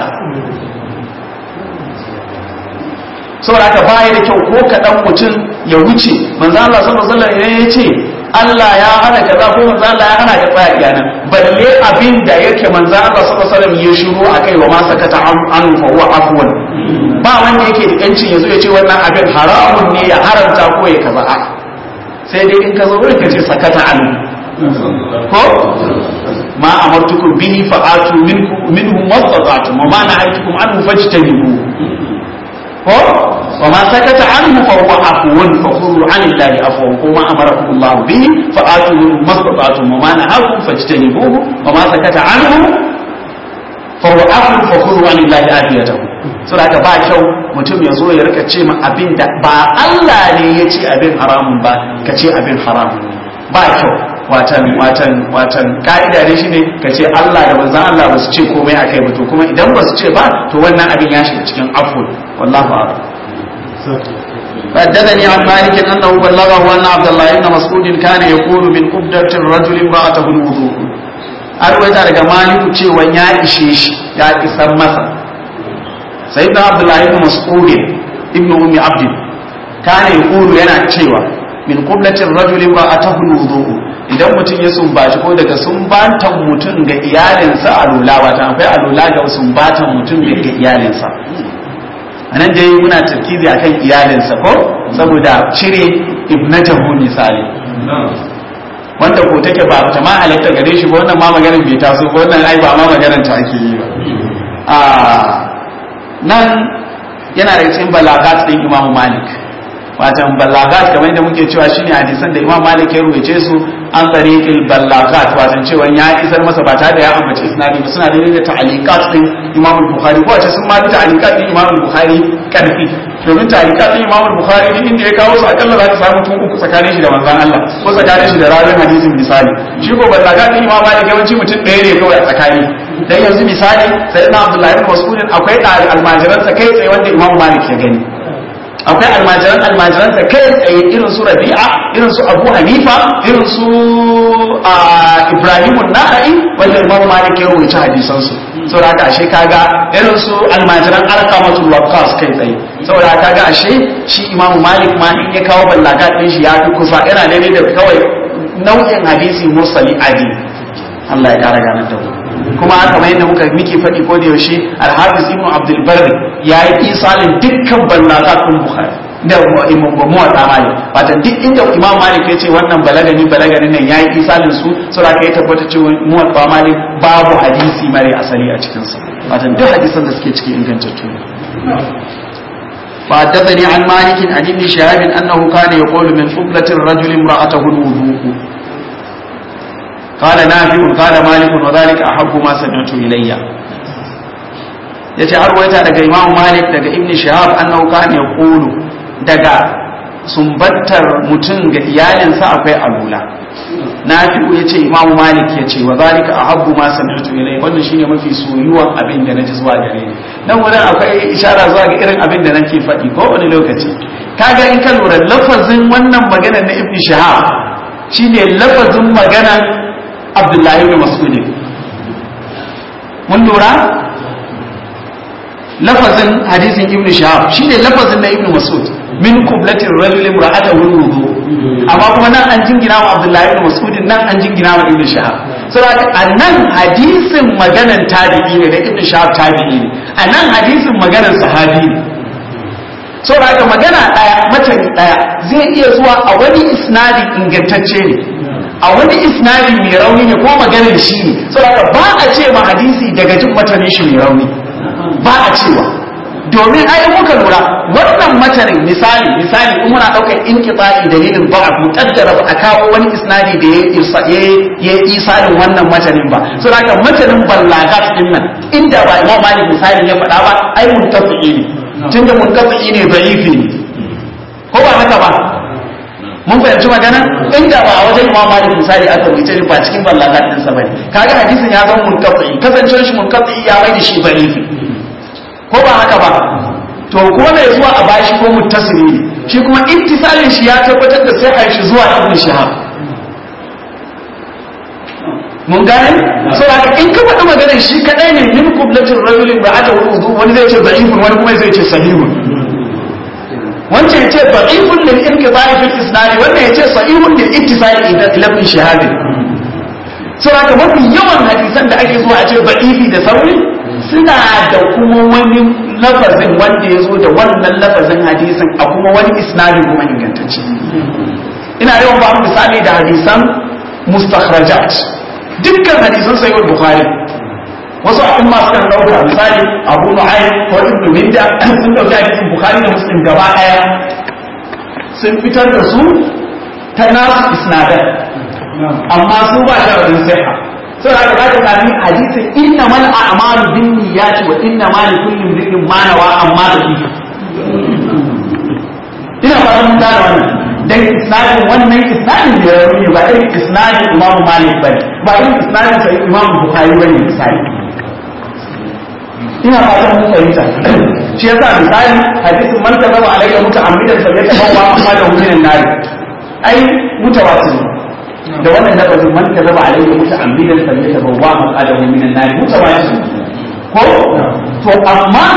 saboda ka baya da kyau ko kaɗan mutum ya wuce manzon Allah sallallahu alaihi wasallam ya ce Allah ya hana kaza ko manzon Allah ya hana ka tsaya iyana balle abin da yake manzon Allah sallallahu alaihi wasallam ya shiru akai wa ma sakata an fa huwa afwan ba wanda yake da yancin yazo ya ce wannan abin haramun ne ya haramta ko ya kaza a sai dai in ka zo wurin ka ce sakata an ko ma amartukum bihi fa'atu minkum minhu mastata'tum wa ma nahaytukum anhu fajtanibu ko wa ma sakata anhu fa huwa afwan fa khudhu an illahi afwan ko ma amarakum Allah bihi fa'atu minhu mastata'tum wa ma nahakum fajtanibuhu wa ma sakata anhu fa huwa afwan fa khudhu an illahi afiyatahu saboda haka ba kyau mutum ya zo ya rika ce ma abin da ba Allah ne ya ce abin haramun ba ka ce abin haramun ne ba kyau watan watan watan ka'ida ne shine ka ce Allah da manzon Allah ba su ce komai akai ba to kuma idan ba su ce ba to wannan abin ya shiga cikin aful wallahu a'lam حدثني عن مالك انه بلغه ان عبد الله بن مسعود كان يقول من قبضة الرجل امرأته الوضوء أرويت daga maliku cewa ya ishe shi ya isar masa sayyidina abdullahi ibn mas'ud ibn ummi abd kana yaqulu yana cewa min qiblatir rajuli wa atahu wudu'u idan mutum ya sumbaci ko daga sumbatan mutum ga iyalinsa alula wata akwai alula ga sumbatan mutum ga iyalinsa anan dai muna tarkizi akan iyalinsa ko saboda cire ibnatahu misali wanda ko take ba ta ma halatta gare shi ba wannan ma maganar bai taso ba wannan ai ba ma maganar ta ake yi ba a nan yana da cikin balagat din Imam Malik watan balagat kamar yadda muke cewa shine hadisan da Imam Malik ya rubuce su an tariqil balagat watan cewa ya isar masa ba tare da ya ambace isnadi ba suna da ta'aliqat din Imam Bukhari ko wace sun ma da ta'aliqat din Imam Bukhari karfi domin ta'aliqat din Imam Bukhari din inda ya kawo su akalla za ka samu tun uku tsakanin shi da manzon Allah ko tsakanin shi da rawin hadisin misali shi ko balagat din Imam Malik yawanci mutum ɗaya ne kawai a tsakani dan yanzu misali sai na Abdullahi ibn Mas'ud akwai almajiransa kai tsaye wanda Imam Malik ya gani akwai almajiran almajiransa kai tsaye irin su Rabi'a irin su Abu Hanifa irin su Ibrahim an-Nakhai wanda Imam Malik ya rubuta hadisan su saboda haka ashe kaga irin su almajiran alqamatul waqqas kai tsaye saboda kaga ashe shi imam malik ma in ya kawo ballagat din shi ya fi kusa yana daidai da kawai nau'in hadisi mursali adi Allah ya kara ganar da mu kuma kamar yadda muka muke faɗi ko da yaushe al-hafiz ibn abdul barri yayi isalin dukkan ballagat din bukhari da muwatta malik wata duk inda imam malik ya ce wannan balagani balagani nan yayi isalin su saboda kai tabbata cewa muwatta malik babu hadisi mare asali a cikin sa wata duk hadisan da suke cikin ingantattu فحدثني عن مالك عن ابن شهاب انه كان يقول من قبلة الرجل امرأته الوضوء قال نافع قال مالك وذلك احب ما سمعت الي yace har waita daga imam malik daga ibn shahab annahu kana yaqulu daga sumbantar mutum ga iyalinsa akwai alula nafi'u yace imam malik yace wa zalika ahabbu ma sami'tu ilai wannan shine mafi soyuwan abin da naji zuwa gare ni nan wurin akwai ishara zuwa ga irin abin da nake faɗi ko wani lokaci kaga in ka lura lafazin wannan maganar na ibn shahab shine lafazin maganar abdullahi ibn mas'ud mun lura lafazin hadisin ibn shahab shine lafazin na ibn mas'ud min qublatir rajul imra'atahu wudu amma kuma nan an jingina wa abdullahi ibn mas'ud nan an jingina wa ibn shahab saboda anan hadisin maganan tabi'i ne da ibn shahab tabi'i ne anan hadisin maganan sahabi ne saboda haka magana daya matani daya zai iya zuwa a wani isnadi ingantacce ne a wani isnadi mai rauni ne ko maganar shi ne saboda ba a ce ma hadisi daga jin matanin shi mai rauni ba a cewa domin ai muka lura wannan matanin misali misali in muna daukar inqita'i dalilin ba a mutaddara ba a kawo wani isnadi da ya ya isalin wannan matanin ba so haka matanin ballagat din nan inda ba Imam Malik misali ya faɗa ba ai muntafi'i ne tunda muntafi'i ne da'ifi ne ko ba haka ba mun fahimci magana inda ba a wajen Imam Malik misali aka wuce ba cikin ballagat din sa bane kaga hadisin ya zama muntafi'i kasancewar shi muntafi'i ya mai da shi da'ifi ko ba haka ba to ko ne zuwa a bashi ko muttasili ne shi kuma ittisalin shi ya tabbatar da sai shi zuwa ibn shahab mun gane saboda in ka faɗi maganar shi kadai ne min qublatir rajulin ba'ata wudu wani zai ce da'ifun wani kuma zai ce sahihun wancan ya ce da'ifun lil inqita'i fil isnad wannan ya ce sahihun lil ittisali ila ibn shahab saboda mafi yawan hadisan da ake zuwa a ce da'ifi da sauri suna da kuma wani lafazin wanda ya zo da wannan lafazin hadisin a kuma wani isnadin kuma ingantacce ina yawan ba misali da hadisan mustakhrajat dukkan hadisan sayyid bukhari wasu abin masu kan dauka misali abu nu'aym ko ibn minda sun dauki hadisin bukhari da muslim gaba daya sun fitar da su ta nasu isnadan amma su ba sharadin sahha sai aka zaka sami hadisin inna mal a'malu bin niyyati wa inna ma li kulli imrin ma nawa amma da shi ina fara mun gane wannan dan isnadin wannan isnadin da ya ne ba irin isnadin Imam Malik bane ba irin isnadin sai Imam Bukhari bane misali ina fatan mun fahimta shi yasa misali hadisin man kazaba alayka muta'ammidan fa yatabawa amma da hukumin nari ai mutawatir da wannan lafazin man ka zaba alaihi muta'ammidan fa yatabawwa maqadahu minan nar mutawatir ko to amma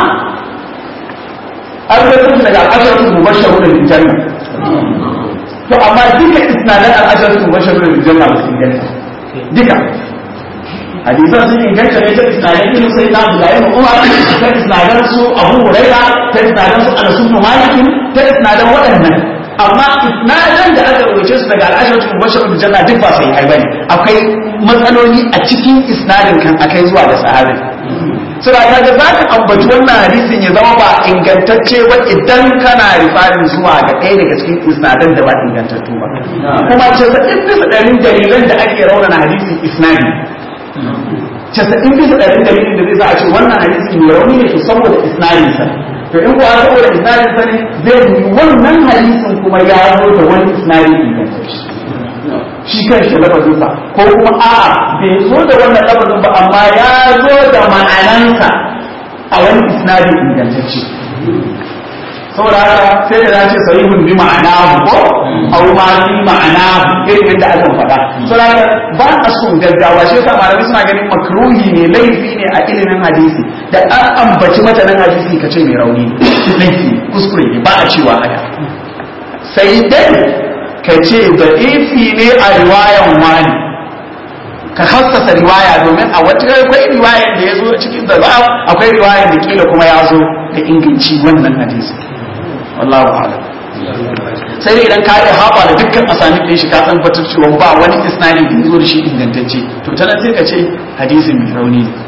an rawaito daga al-asharatu mubashshirun bil janna to amma duka isnadan al-asharatu mubashshirun bil janna ba su inganta duka hadisan sun inganta ne ta isnadan irin sai na Abdullahi ibn Umar ta isnadan su Abu Hurairah ta isnadan su Anas ibn Malik ta isnadan waɗannan amma isnadan da aka rubuce su daga al'ashar tun bashar da janna duk ba sai hai bane akwai matsaloli a cikin isnadin kan akai zuwa da sahabi sura ta ga zaka ambaci wannan hadisin ya zama ba ingantacce ba idan kana rifarin zuwa ga ɗaya daga cikin isnadan da ba ingantattu ba kuma ce sa'in bisa ɗarin dalilan da ake raunana hadisin isnadi casa'in bisa ɗarin dalilin da zai sa a ce wannan hadisi mai rauni ne to saboda isnadinsa to in kuwa saboda isnadin sani zai yi wannan hadisin kuma ya zo da wani isnadi ingantacce shi kan shi lafazin sa ko kuma a'a bai zo da wannan lafazin ba amma ya zo da ma'anansa a wani isnadi ingantacce saboda haka sai da ce sahihun bi ma'ana ko au ma bi ma'ana irin yadda aka faɗa saboda haka ba a son gaggawa shi yasa malamai suna ganin makruhi ne laifi ne a ilimin hadisi da an ambaci matanin hadisi ka ce mai rauni ne laifi kuskure ne ba a cewa haka sai dai ka ce da ifi ne a riwayan wani ka hassasa riwaya domin a wata akwai riwayan da ya zo cikin da za akwai riwayan da kila kuma ya zo da inganci wannan hadisi wallahu a'lam sai dai idan ka yi haɓa da dukkan asani ɗin shi ka san batar cewa ba wani isnadi da zo da shi ingantacce to ta nan sai ka ce hadisin mai rauni ne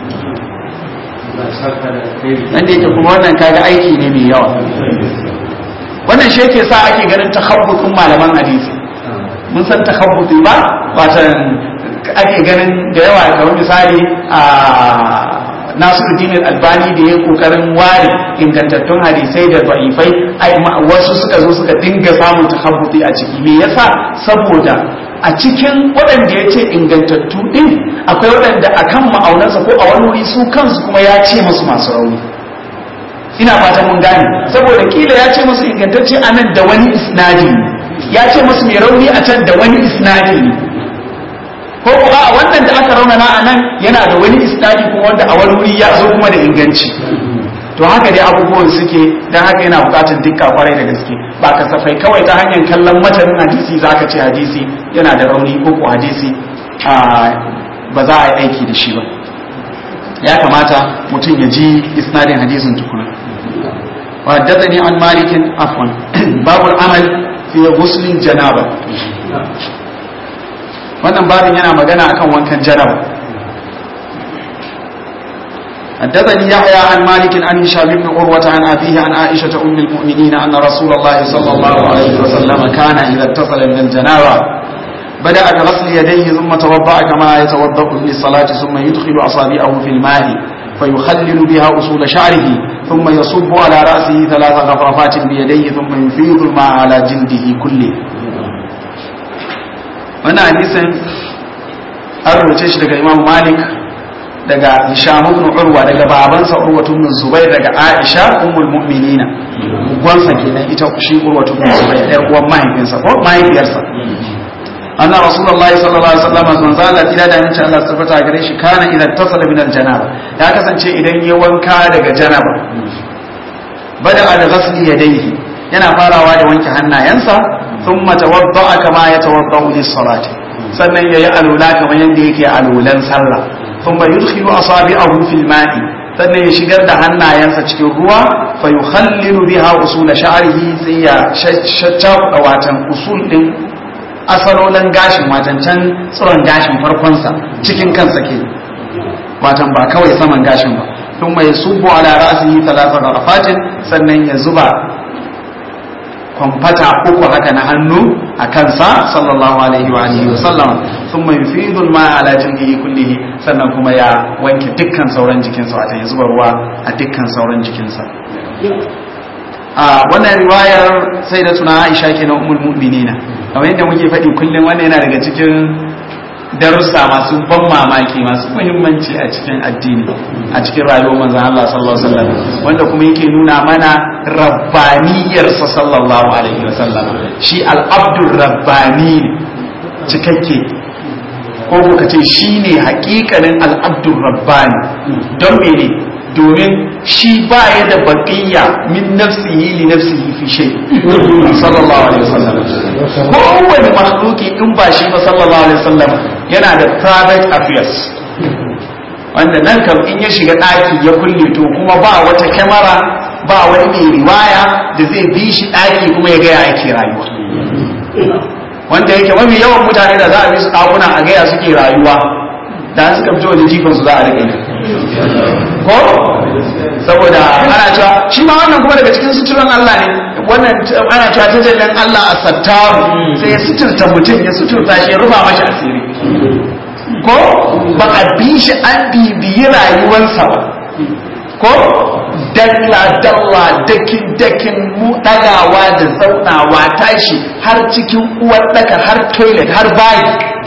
nan da yake kuma wannan kaga aiki ne mai yawa wannan shi yake sa ake ganin takhabbutun malaman hadisi mun san takhabbuti ba watan ake ganin da yawa kamar misali a Nasiruddin Albani da ya kokarin ware ingantattun hadisai da da'ifai ai wasu suka zo suka dinga samun takhabbuti a ciki me yasa saboda a cikin waɗanda ya ce ingantattu ɗin akwai waɗanda a kan ma'aunansa ko a wani wuri su kansu kuma ya ce musu masu rauni ina fatan mun gane saboda kila ya ce musu ingantacce a nan da wani isnadi ya ce musu mai rauni a can da wani isnadi ne ko kuma a wannan da aka raunana a nan yana da wani isnadi kuma wanda a wani wuri ya zo kuma da inganci to haka dai abubuwan suke don haka yana bukatar dukka kwarai da gaske ba kasafai kawai ta hanyar kallon matanin hadisi za ka ce hadisi yana da rauni ko ko hadisi ba za a yi aiki da shi ba ya kamata mutum ya ji isnadin hadisin tukuna وحدثني عن مالك عفوا باب العمل في غسل الجنابه wannan babin yana magana akan wankan janaba حدثني يحيى عن مالك عن هشام بن عروة عن أبيه عن عائشة أم المؤمنين أن رسول الله صلى الله عليه وسلم كان إذا اتصل من الجنابة بدأ بغسل يديه ثم توضأ كما يتوضأ للصلاة ثم يدخل أصابعه في الماء فيخلل بها أصول شعره ثم يصب على رأسه ثلاث غفرفات بيديه ثم يفيض الماء على جلده كله wannan hadisin an rubuce shi daga imam malik daga hisham ibn urwa daga babansa urwa ibn zubair daga aisha ummul mu'minina gwansa kenan ita shi urwa ibn zubair ɗan uwan mahaifinsa ko mahaifiyarsa anna rasulullahi sallallahu alaihi wasallam man zala ila da insha Allah tabbata gare shi kana idan tasala min aljanaba ya kasance idan ya wanka daga janaba bada al ghasli yadayhi yana farawa da wanke hannayensa thumma tawadda'a kama yatawadda'u lis salati sannan yayi alula kamar yanda yake alulan sallah thumma yudkhilu asabi'ahu fil ma'i sannan ya shigar da hannayensa cikin ruwa fa yukhallilu biha usul sha'rihi sai ya shaccafa watan usul din asalolin gashin watan can tsiron gashin farkonsa cikin kansa ke watan ba kawai saman gashin ba sun mai subu ala ra'asihi talata rafatin sannan ya zuba kwamfata uku haka na hannu a kansa sallallahu alaihi wa alihi wa sallam sun mai fidul ma ala jildihi kullihi sannan kuma ya wanke dukkan sauran jikinsa watan ya zuba ruwa a dukkan sauran jikinsa a wannan riwayar sai da tuna Aisha kenan ummul mu'minina kamar yadda muke faɗi kullum wannan yana daga cikin darussa masu ban mamaki masu muhimmanci a cikin addini a cikin rayuwar manzon Allah sallallahu alaihi wasallam wanda kuma yake nuna mana rabbaniyar sa sallallahu alaihi wasallam shi al-abdur rabbani cikakke ko ko kace shine hakikanin al-abdur rabbani don mene domin shi ba ya da baƙiyya min nafsihi li nafsihi fi shay sallallahu alaihi wasallam kowane makhluki in ba shi ba sallallahu alaihi wasallam yana da private affairs wanda nan kam in ya shiga ɗaki ya kulle to kuma ba wata kyamara ba wani mai riwaya da zai bi shi ɗaki kuma ya gaya ake rayuwa wanda yake mafi yawan mutane da za a bi su ɗakuna a gaya suke rayuwa da suka fito da jifansu za a rike ko saboda ana cewa shi ma wannan kuma daga cikin suturan Allah ne wannan ana cewa ta jallan Allah a sattaru sai ya suturta mutum ya suturta shi ya rufa mashi asiri ko ba a bi shi an bibiyi rayuwarsa ba ko dalla dalla dakin dakin mu dagawa da zaunawa tashi har cikin uwar daka har toilet har bayi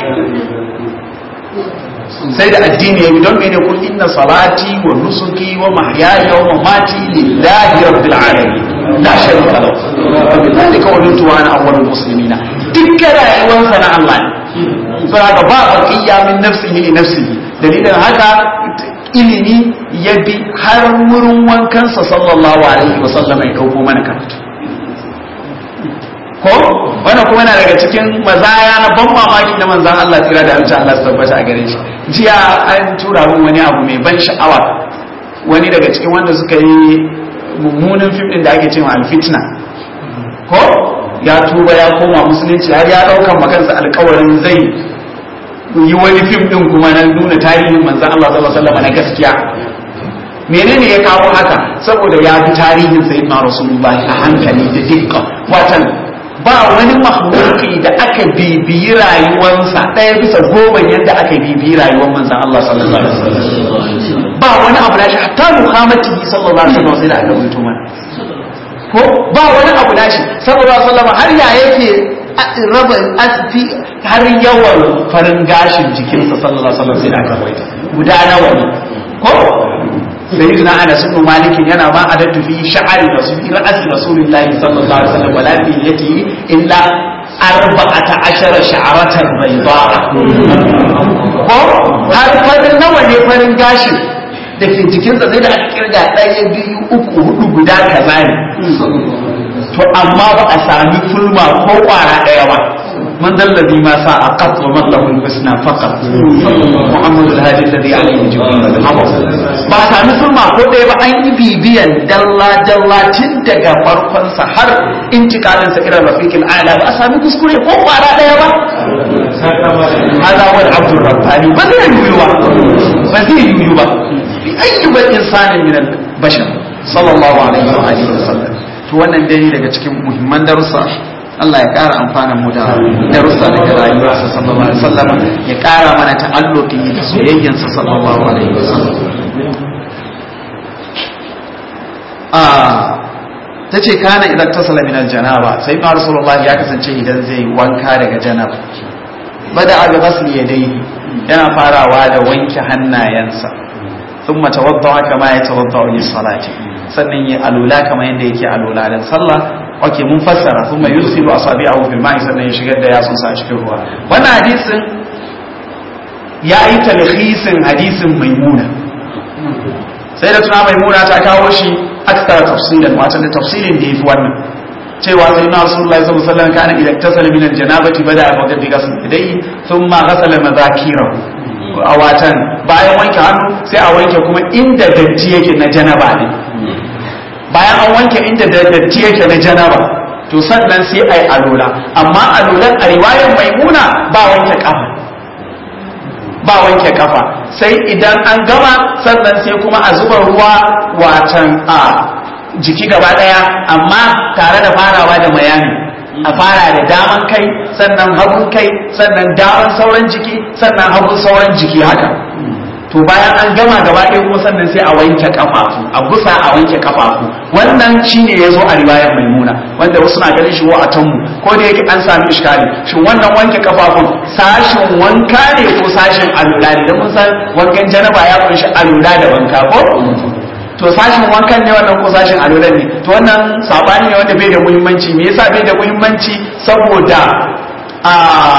sai da addini ya bi don mene kun inna salati wa nusuki wa mahyaya wa mamati lillahi rabbil alamin la sharika lahu wa bidhalika umirtu wa ana awwalul muslimina dukkan rayuwarsa na Allah ne saboda ba baqiya min nafsihi li nafsihi dalilin haka ilimi ya bi har wurin wankansa sallallahu alaihi wa sallam ya dauko mana karatu ko wannan kuma yana daga cikin mazaya na ban mamaki na manzan Allah tsira da amince Allah su tabbata a gare shi jiya an tura min wani abu mai ban sha'awa wani daga cikin wanda suka yi mummunan fim din da ake cewa alfitna ko ya tuba ya koma musulunci har ya daukan makansa alkawarin zai yi wani fim din kuma na nuna tarihin manzan Allah sallallahu alaihi wasallam na gaskiya menene ya kawo haka saboda ya bi tarihin sayyidina rasulullahi a hankali da dukkan watan ba wani mahmuki da aka bibiyi rayuwarsa ɗaya bisa goma yadda aka bibiyi rayuwar manzan Allah sallallahu alaihi wasallam ba wani abu da shi hatta muhammadi sallallahu alaihi wasallam sai da aka rubuto mana ko ba wani abu da shi sallallahu alaihi wasallam har ya yake raba asfi har yawan farin gashin jikinsa sallallahu alaihi wasallam sai da aka rubuta guda nawa ne ko sayyidina anas ibn malik yana ma adatu fi sha'ari rasul ra'as rasulillahi sallallahu alaihi wasallam wala fi yati illa arba'ata ashara sha'aratan bayda ko har farin nawa ne farin gashi da ke jikinsa sai da aka kirga ɗaya biyu uku hudu guda kaza ne to amma ba a sami fulma ko kwara ɗaya ba من ذا الذي ما ساء قط ومن له الحسنى فقط محمد الهادي الذي عليه جبريل الحفظ ba a sami sulma ko ɗaya ba an yi bibiyan dalla dalla tun daga farkon sa har intikalin sa irin rafiqil ala ba a sami kuskure ko kwara ɗaya ba hada wal abdur rabbani ba zai yiwu ba ba zai yiwu ba bi ayyuba insanin min al bashar sallallahu alaihi wa alihi wa sallam to wannan dai daga cikin muhimman darussa Allah ya ƙara amfanin mu da darussa daga rayuwarsa sallallahu alaihi wasallam ya ƙara mana ta'alluqi da soyayyansa sallallahu alaihi wasallam ah tace kana idan tasala min aljanaba sai ma rasulullah ya kasance idan zai wanka daga janaba bada aga ghasli yadayhi yana farawa da wanke hannayensa thumma tawadda kama ya tawadda lis salati sannan ya alula kamar yadda yake alula dan sallah ok mun fassara kuma yusilu asabi'ahu fil ma'i sannan ya shigar da yatsun sa a cikin ruwa wannan hadisin ya yi talhisin hadisin maimuna sai da tuna maimuna ta kawo shi aksara tafsirin wato da tafsirin da yafi wannan cewa sai na rasulullahi sallallahu alaihi wasallam kana idan tasala min aljanabati bada wa gadi ghasl idai thumma ghasala madhakirahu a watan bayan wanke hannu sai a wanke kuma inda datti yake na janaba ne bayan an wanke inda da datti yake na janaba to sannan sai ai alola amma alolan a riwayar maimuna ba wanke kafa ba wanke kafa sai idan an gama sannan sai kuma a zuba ruwa watan a jiki gaba daya amma tare da farawa da mayani a fara da daman kai sannan hagun kai sannan daman sauran jiki sannan hagun sauran jiki haka to bayan an gama gaba ɗaya kuma sannan sai a wanke kafafu a gusa a wanke kafafu wannan shine yazo a riwayar maimuna wanda wasu na ganin shi wa a tanmu ko da yake an sami iskali shin wannan wanke kafafun sashin wanka ne ko sashin alula ne don mun san wankan janaba ya kunshi alula da wanka ko to sashin wankan ne wannan ko sashin alula ne to wannan sabani ne wanda bai da muhimmanci me yasa bai da muhimmanci saboda a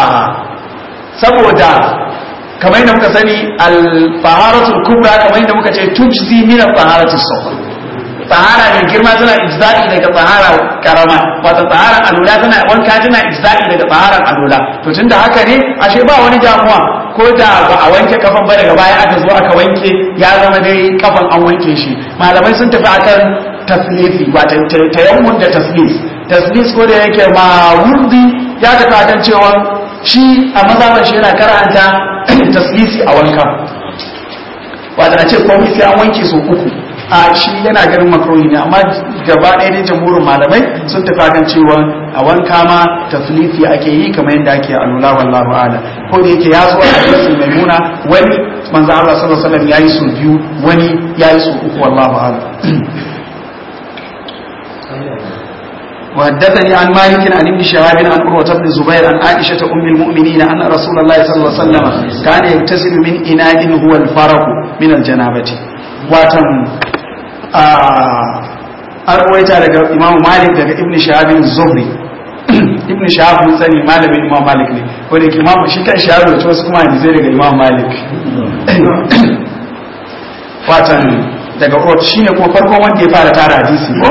saboda kamar yadda muka sani al-taharatul kubra kamar yadda muka ce tujzi min al-taharatus sughra tahara mai girma tana ijza'i daga tahara karama wato tahara alula tana wanka tana ijza'i daga taharan alula to tunda haka ne ashe ba wani damuwa ko da ba a wanke kafan ba daga baya aka zo aka wanke ya zama dai kafan an wanke shi malamai sun tafi akan taslifi wato tayammun da taslis taslis ko da yake ma wurdi ya tafi akan cewa shi a mazaban shi yana karanta taslisi a wanka wata a ce komai sai an wanke su uku a shi yana ganin makaroni ne amma gaba ɗaya ne jamhurin malamai sun tafi kan cewa a wanka ma taslisi ake yi kamar yadda ake alula wallahu ala ko da yake ya zo a hadisin maimuna wani manzo Allah sallallahu alaihi wasallam yayi su biyu wani yayi su uku wallahu ala وحدثني عن مالك عن ابن شهاب عن عروة بن زبير عن عائشة أم المؤمنين أن رسول الله صلى الله عليه وسلم كان يغتسل من إناء هو الفرق من الجنابة واتم an ruwaita daga imamu malik daga ibn shahabin zuhri ibn shahab mun sani malamin imam malik ne ko da imam shi kan shahab da wasu kuma hadisai daga imam malik watan daga urwat shine kuma farkon wanda ya fara tara hadisi ko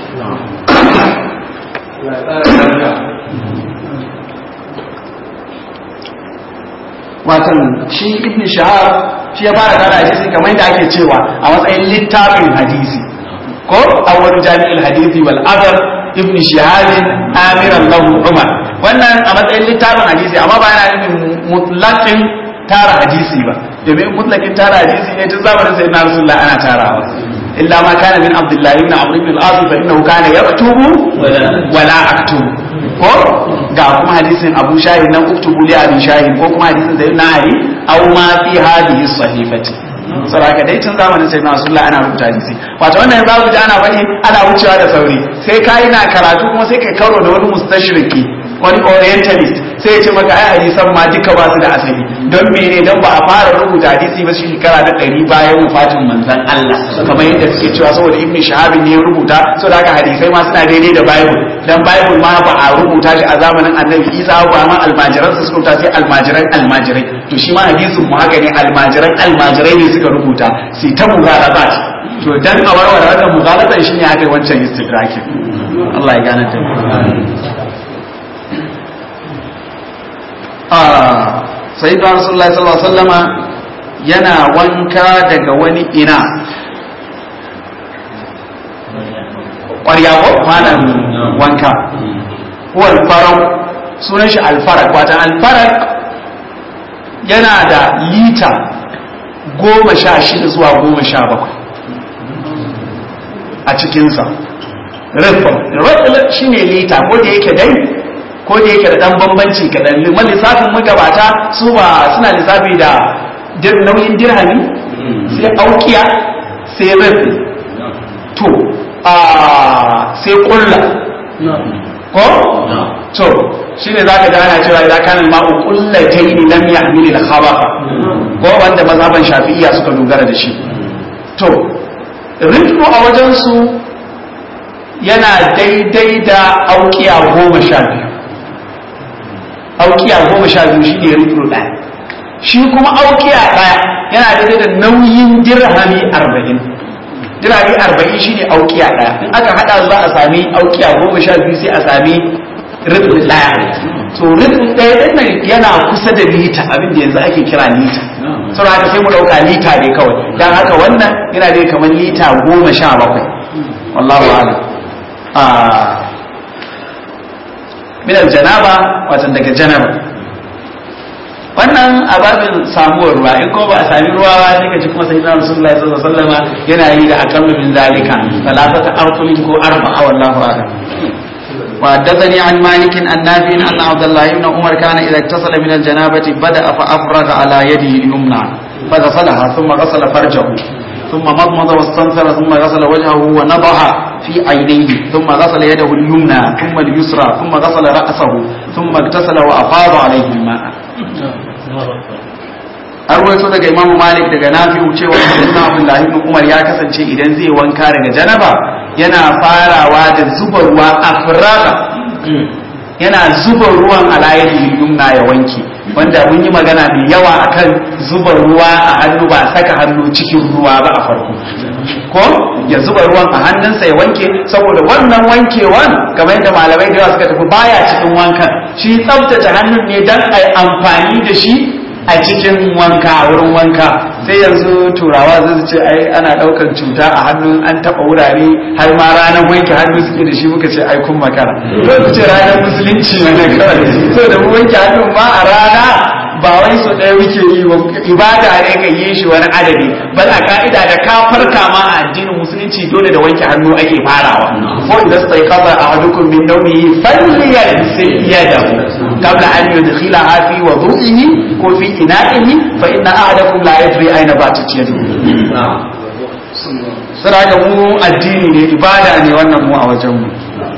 watan shi ibn shahab shi ya fara tara hadisi kamar yadda ake cewa a matsayin littafin hadisi ko awwalu jami'il hadisi wal adab ibn shihab amiran lahu umar wannan a matsayin littafin hadisi amma ba yana nufin mutlaqin tara hadisi ba domin mutlaqin tara hadisi ne tun zamanin sayyidina rasulullah ana tarawa illa ma kana min abdullah ibn amr ibn al-as fa innahu kana yaktubu wala aktubu ko ga kuma hadisin abu shahid nan uktubu li abi shahid ko kuma hadisin sayyidina ali aw ma fi hadhihi sahifati saboda dai tun zamanin sai na sulla ana rubuta hadisi wato wannan za ku ji ana faɗi ana wucewa da sauri sai kai na karatu kuma sai kai karo da wani mustashriki wani orientalist sai ya ce maka ai hadisan ma duka ba su da asali don mene don ba a fara rubuta hadisi ba shi shekara da ɗari bayan wafatin manzon Allah kamar yadda suke cewa saboda ibn shahab ne ya rubuta saboda haka hadisai ma suna daidai da bible dan bible ma ba a rubuta shi a zamanin annabi isa ba ma almajiran su rubuta sai almajiran almajirai to shi ma hadisin mu haka ne almajiran almajirai ne suka rubuta sai ta mughalabat to dan a warware wannan mughalatan shine haka wancan istidrakin Allah ya gane ta sai da rasulullah sallallahu alaihi wasallama yana wanka daga wani ina ƙwarya ko malam wanka huwa alfaraq sunan shi alfarak wata alfarak yana da lita goma sha shida zuwa goma sha bakwai a cikinsa rifin rifin shi ne lita ko da yake dai ko da yake da dan bambanci kaɗan liman lissafin magabata su ba suna lissafi da nauyin dirhami sai aukiya sai rafi to a sai kulla ko to shine zaka ga ana cewa idan kana ma'u kullatayn lam yahmil al-khabar ko wanda mazhaban shafi'iyya suka dogara da shi to ritmo a wajen su yana daidai da aukiya goma sha biyu aukiya goma sha biyu shi ne rufin ɗaya shi kuma aukiya ɗaya yana daidai da nauyin dirhami arba'in dirhami arba'in shi ne aukiya ɗaya in aka haɗa za a sami aukiya goma sha biyu sai a sami rufin ɗaya to rufin ɗaya ɗin nan yana kusa da lita abin da yanzu ake kira lita sau haka sai mu ɗauka lita ne kawai don haka wannan yana dai kamar lita goma sha bakwai wallahu a'lam min aljanaba watan daga janaba wannan a babin samuwar ruwa in ko ba a sami ruwa ba sai ka ji kuma sayyidina rasulullahi sallallahu alaihi wasallam yana yi da akallu min zalika salatata arqulin ko arba'a wallahu a'lam وحدثني عن مالك عن نافع أن عبد الله بن عمر كان إذا اتصل من الجنابة بدأ فأفرغ على يده اليمنى فغسلها ثم غسل فرجه ثم مضمض واستنثر ثم غسل وجهه ونضح في عينيه ثم غسل يده اليمنى ثم اليسرى ثم غسل رأسه ثم اغتسل وأفاض عليه الماء arwaito daga imam malik daga nafi'u cewa sayyidina abdullahi ibn umar ya kasance idan zai wanka daga janaba yana farawa da zuba ruwa afraga yana zuba ruwan alayyadi yumna ya wanke wanda mun yi magana mai yawa akan zuba ruwa a hannu ba saka hannu cikin ruwa ba a farko ko ya zuba ruwan a hannunsa ya wanke saboda wannan wankewan kamar yadda malamai da yawa suka tafi baya cikin wankan shi tsabtace hannun ne dan ai amfani da shi a cikin wanka a wurin wanka sai yanzu turawa zai ce ai ana daukar cuta a hannun an taba wurare har ma ranar wanke hannu suke da shi muka ce ai kun makara to ku ce ranar musulunci ne kawai so da mu wanke hannun ma a rana ba wai so ɗaya muke yi ba ibada ne ka yi shi wani adadi bal a ka'ida da ka farka ma a addinin musulunci dole da wanke hannu ake farawa ko idan sai kaza a hadukum min nawmihi falyaghsil yadahu qabla an yudkhilaha fi wudu'ihi ko fi ina'ihi fa inna ahadakum la yadri aina batat yadu sira ga mu addini ne ibada ne wannan mu a wajen mu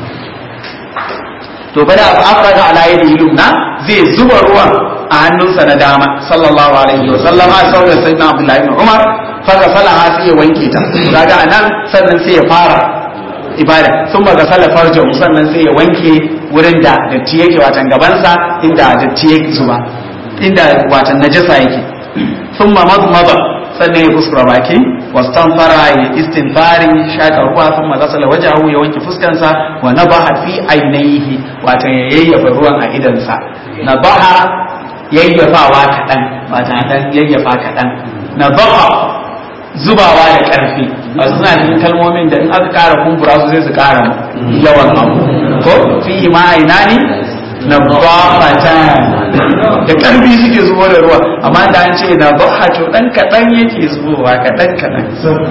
to bada afraga ala yadihi lumna zai zuba ruwan a hannunsa na dama sallallahu alaihi wa sallam a sauran sayyidina abdullahi ibn umar faga salaha sai ya wanke ta kaga anan sannan sai ya fara ibada sun ba gasala farjan sannan sai ya wanke wurin da datti yake watan gabansa inda datti yake zuba inda watan najasa yake sun ma mazmaza sannan ya kuskura baki wastan fara ya istinfari shaka ruwa sun ma gasala wajahu ya wanke fuskansa wa nabaha fi ainihi watan ya yayyafa ruwan a idansa nabaha yayyafawa kaɗan watan dan yayyafa kaɗan nabaha zubawa da ƙarfi masu suna cikin kalmomin da in aka ƙara kumbura su sai su ƙara yawan abu ko fi ma aina ne na bafata da ƙarfi suke zubo da ruwa amma da an ce na baha to ɗan kaɗan yake zubowa kaɗan kaɗan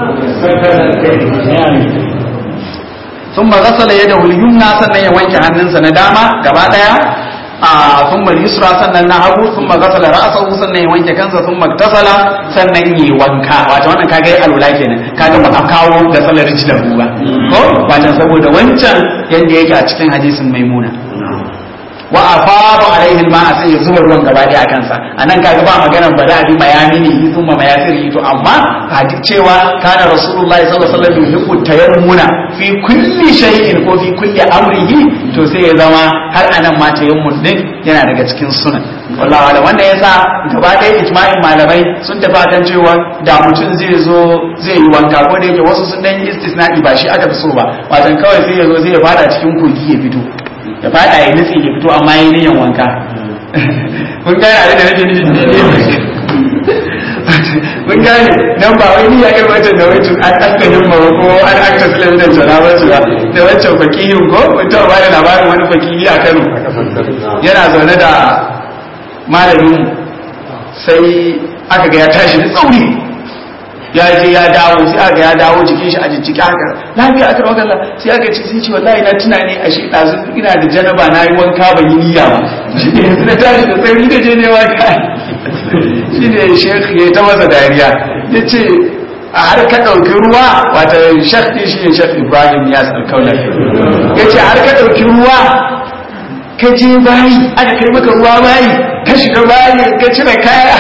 sun ma gasala ya da yumna sannan ya wanke hannunsa na dama gaba ɗaya a sun yusra sannan na hagu sun magasala ra'asahu sannan ya wanke kansa sun magtasala sannan yi wanka wato wannan kaga yi alula kenan kaga ba a kawo da salar da ba ko wato saboda wancan yanda yake a cikin hadisin maimuna wa afadu alaihi alma sai ya zuba ruwan gaba daya a kansa anan kaga ba magana ba da abi mayamini sun ma mayasiri to amma hadis cewa kana rasulullahi sallallahu alaihi wasallam yuhibbu tayammuna fi kulli shay'in ko fi kulli amrihi to sai ya zama har anan ma tayammun din yana daga cikin sunan wallahi wala wanda yasa gaba daya ijma'in malamai sun tafi kan cewa da mutum zai zo zai yi wanka ko da yake wasu sun dan yi istisna'i ba shi aka fi so ba wajen kawai sai ya zo zai ya fada cikin kogi ya fito ya fada ya nutsi ya fito amma yi niyan wanka kun gane abin da nake nufi ne kun gane nan ba wai niyya irin wancan da wancan an aka himma ba ko an aka silan da jana ba su ba da wancan fakihin ko mutum ba da labarin wani fakihi a Kano yana zaune da malamin sai aka ga ya tashi da tsauri ya je ya dawo sai aka ya dawo jikin shi a jijjiki haka lafiya aka rawa kalla sai aka ce sai ce wallahi na tuna ne a shi ɗazu ina da janaba na yi wanka ban yi niyya ba shi ne yanzu na tashi da sauri da je ne wanka shi ne shekh ya ta masa dariya ya ce a har ka ɗauki ruwa wata shekh ɗin shi ne shekh ibrahim ya sarkaunar ya ce har ka ɗauki ruwa ka je bayi aka kai maka ruwa bayi ka shiga bayi ka cire kaya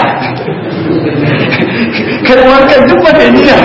kar wankan duk ba ta niyya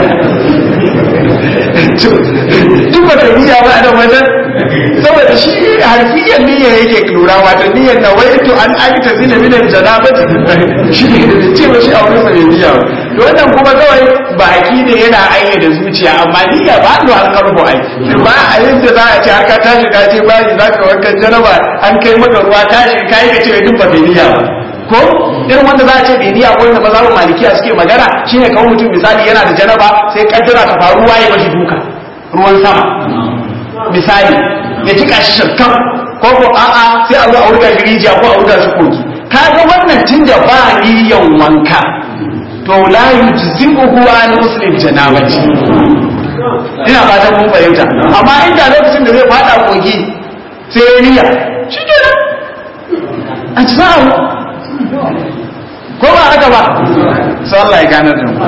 duk ba ta niyya ba da wajen saboda shi harfiyan niyya yake lura wato niyyar na wai to an aikata zina minan janabati shi ne da ce ba shi a wurin sa bai niyya ba to wannan kuma kawai baki ne yana ayyana zuciya amma niyya ba to an karbo ai ba a yadda za a ce haka tashi ka je bayi za ka wankan janaba an kai maka ruwa tashi ka yi ka ce duk ba ta niyya ba ko irin wanda za a ce bai niyya ko wanda mazhabin malikiya suke magana shine kawai mutum misali yana da janaba sai kaddara ta faru waye mashi duka ruwan sama misali ya jika shi shakkan ko ko a'a sai a zo a wurga shi rijiya ko a wurga shi kogi kaga wannan tunda ba niyyan wanka to la yujzibuhu an muslim janabati ina fatan mun fahimta amma inda lokacin da zai fada kogi sai ya niyya shi kenan a cikin ko ba haka ba sai Allah ya gane da mu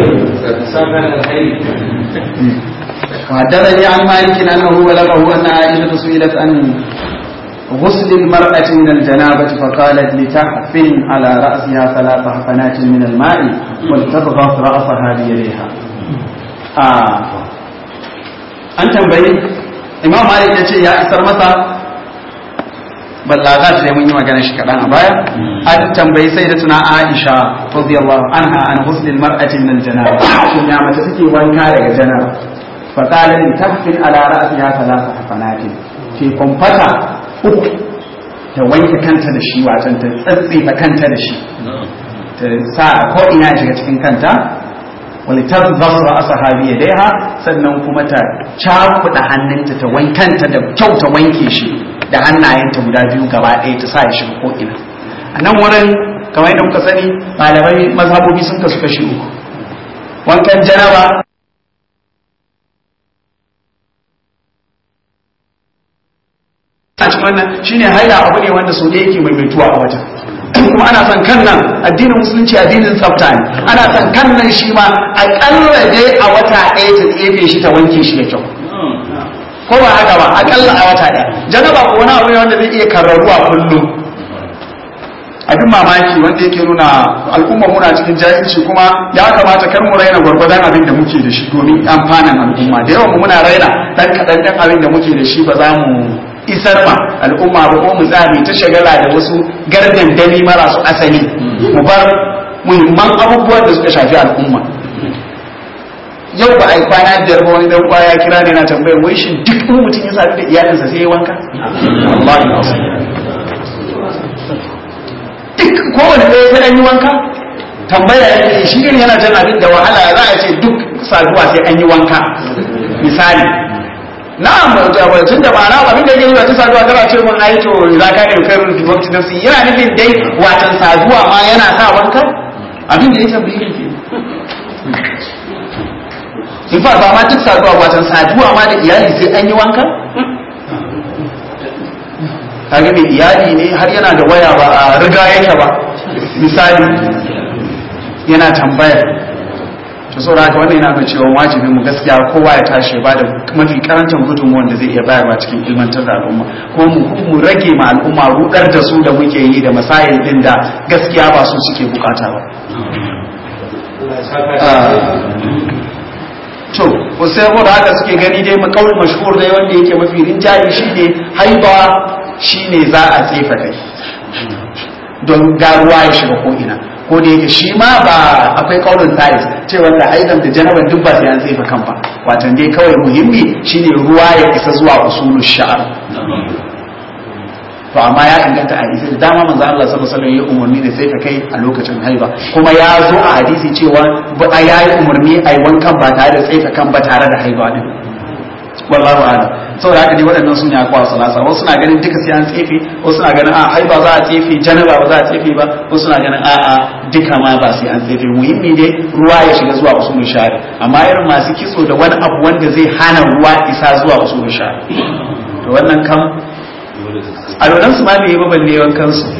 وحدثني عن مالك انه بلغه ان عائشه سئلت عن غسل المرأة من الجنابة فقالت لتحفن على رأسها ثلاث حفنات من الماء ولتضغط رأسها بيديها. آه. أنت مبين إمام مالك يقول يا إسر متى ballagat sai mun yi magana shi kaɗan a baya an tambayi sai da tuna Aisha radiyallahu anha an husnil mar'ati min al-janaba shin ya mace take wanka daga janaba fa qala li tahfil ala ra'siha thalatha hafanatin ke kwamfata uku ta wanke kanta da shi watan ta tsatsefa kanta da shi ta sa ko ina shiga cikin kanta wani tabbas ra'asa habi yadaiha sannan kuma ta cakuɗa hannunta ta wankanta da kyau ta wanke shi da hannayenta guda biyu gaba ɗaya ta sa ya shiga ko'ina a nan wurin kamar yadda muka sani malamai mazhabobi sun kasu kashi uku wankan janaba a cikin wannan shine haila abu ne wanda sau da yake maimaituwa a wata kuma ana son kan nan addinin musulunci addinin tsafta ne ana son kan nan shi ma aƙalla dai a wata ɗaya ta tsefe shi ta wanke shi da kyau ko ba haka ba akalla a wata ɗaya janaba ko wani abu ne wanda zai iya karraruwa kullum abin mamaki wanda yake nuna al'umma muna cikin jahilci kuma ya kamata kar mu raina gwargwadon abin da muke da shi domin amfanin al'umma da yawan mu muna raina dan kaɗan dan abin da muke da shi ba za mu isar ma al'umma ba ko mu tsami ta shagala da wasu gardandami marasu asali mu bar muhimman abubuwan da suka shafi al'umma yau ba a yi kwana biyar ba wani dan kwaya kira ne na tambayar wai shin duk in mutum ya sadu da iyalinsa sai ya wanka wallahi na duk kowane ɗaya sai an yi wanka tambaya yake shi gani yana jan abin da wahala za a ce duk saduwa sai an yi wanka misali na'am tun da ma'ana abin da yake yi wata saduwa kana ce mun ai to za ka yi kai rufi wakti nafsi yana nufin dai watan saduwa ma yana sa wanka abin da ya tambaye ke in fa ba ma duk saduwa watan saduwa ma da iyali sai an yi wanka kage mai iyali ne har yana da waya ba a riga yake ba misali yana tambaya to saboda haka wannan yana nuna cewa wajibin mu gaskiya kowa ya tashi ba da mafi karantar gudunmuwan da zai iya bayarwa cikin ilmantar da al'umma ko mu mu rage ma al'umma rudar da su da muke yi da masayin din da gaskiya ba su suke bukata ba to ko sai saboda haka suke gani dai makaul mashhur dai wanda yake mafi rinjaye shine haiba shine za a tsefa kai don garuwa ya shiga ko ina ko da yake shi ma ba akwai kaulin tsaris cewa da aidan da janaban duk ba sai an tsefa kan ba watan dai kawai muhimmi shine ruwa ya isa zuwa usulul sha'ar to amma ya inganta a hadisi da dama manzo Allah sallallahu alaihi wasallam ya umarni da sai ka kai a lokacin haiba kuma ya zo a hadisi cewa ba a yayi umarni a yi wankan ba tare da tsefa kan ba tare da haiba din wallahu a'lam saboda haka ne waɗannan sun ya kwa salasa wasu na ganin duka sai an tsefe wasu na ganin a haiba za a tsefe janaba ba za a tsefe ba wasu na ganin a a duka ma ba sai an tsefe muhimmi dai ruwa ya shiga zuwa usulun shari amma irin masu kitso da wani abu wanda zai hana ruwa isa zuwa usulun shari to wannan kam alolan su ma bai yi ba balle wankan su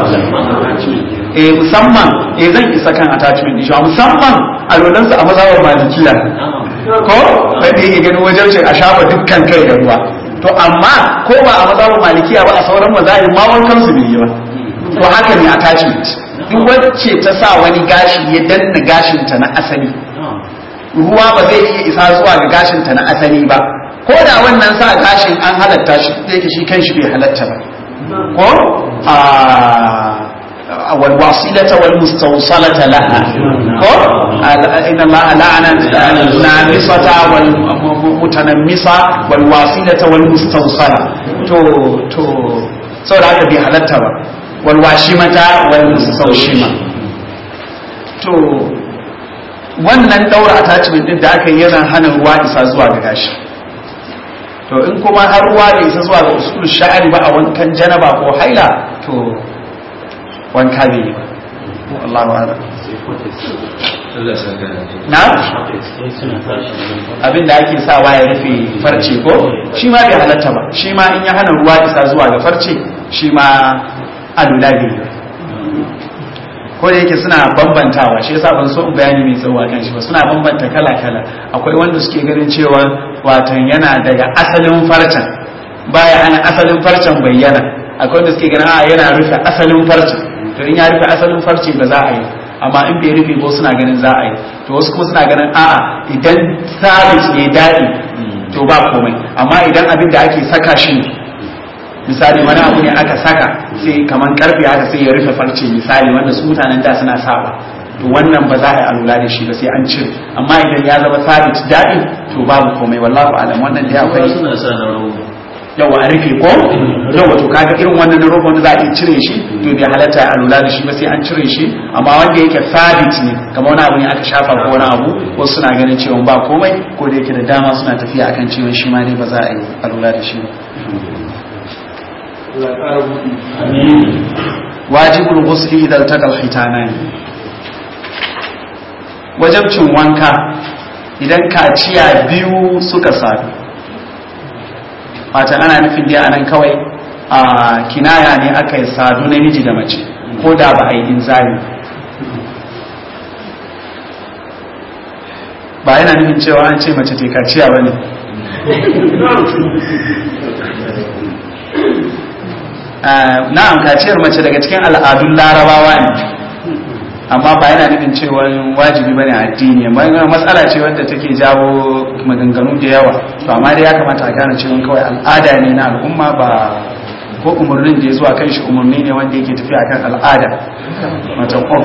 eh musamman eh zan isa kan attachment din shi musamman alolan su a mazhabar malikiya ko wanda yake ganin wajen shi a shafa dukkan kai da ruwa to amma ko ba a mazhabin malikiya ba a sauran mazahib ma wankan su bai yi ba to haka ne attachment duk wacce ta sa wani gashi ya danna gashin ta na asali ruwa ba zai iya isa zuwa ga gashin ta na asali ba ko da wannan sa gashin an halatta shi da yake shi kanshi bai halatta ba ko a والواصلة والمستوصلة لها إن الله لعن النامصة والمتنمصة والواصلة والمستوصلة تو تو saboda haka bai halatta ba walwashimata walmustaushima to wannan daura attachment din da aka yi yana hana ruwa isa zuwa ga gashi to in kuma har ruwa da isa zuwa ga usul sha'ari ba a wankan janaba ko haila to wanka bai yi ba Allah wa ala na abin da ake sawa ya rufe farce ko shi ma bai halatta ba shi ma in ya hana ruwa isa zuwa ga farce shi ma alula bai yi ko da yake suna bambantawa shi yasa ban so in bayani mai tsawo kan shi ba suna bambanta kala kala akwai wanda suke ganin cewa watan yana daga asalin farcen baya hana asalin farcen bayyana akwai wanda suke ganin a yana rufe asalin farcen to in ya rufe asalin farce ba za a yi amma in bai rufe ko suna ganin za a yi to wasu kuma suna ganin a'a idan sabis ne daɗi to ba komai amma idan abin da ake saka shi misali wani abu ne aka saka sai kaman karfe haka sai ya rufe farce misali wanda su mutanen da suna saba to wannan ba za a yi alula da shi ba sai an cire amma idan ya zama sabit daɗi to babu komai wallahu alam wannan dai akwai yawa a rufe ko yawa to kaga irin wannan na roba wanda za a iya cire shi to bai halatta a lura da shi ba sai an cire shi amma wanda yake sabit ne kamar wani abu ne aka shafa ko wani abu wasu suna ganin cewa ba komai ko da yake da dama suna tafiya akan cewa shi ma ne ba za a yi a lura da shi ba wajibul ghusli idan taqal khitanani wajabcin wanka idan kaciya biyu suka sadu fata ana nufin dai anan kawai a kinaya ne aka yi sadu namiji da mace ko da ba a yi inzari ba yana nufin cewa an ce mace kaciya ba ne na'am kaciyar mace daga cikin al'adun larabawa ne amma ba yana nufin cewa wajibi bane a addini amma matsala ce wadda take jawo maganganu da yawa to amma dai ya kamata a gane cewa kawai al'ada ne na al'umma ba ko umarnin da ya zuwa kan shi umarni ne wanda yake tafiya kan al'ada matan of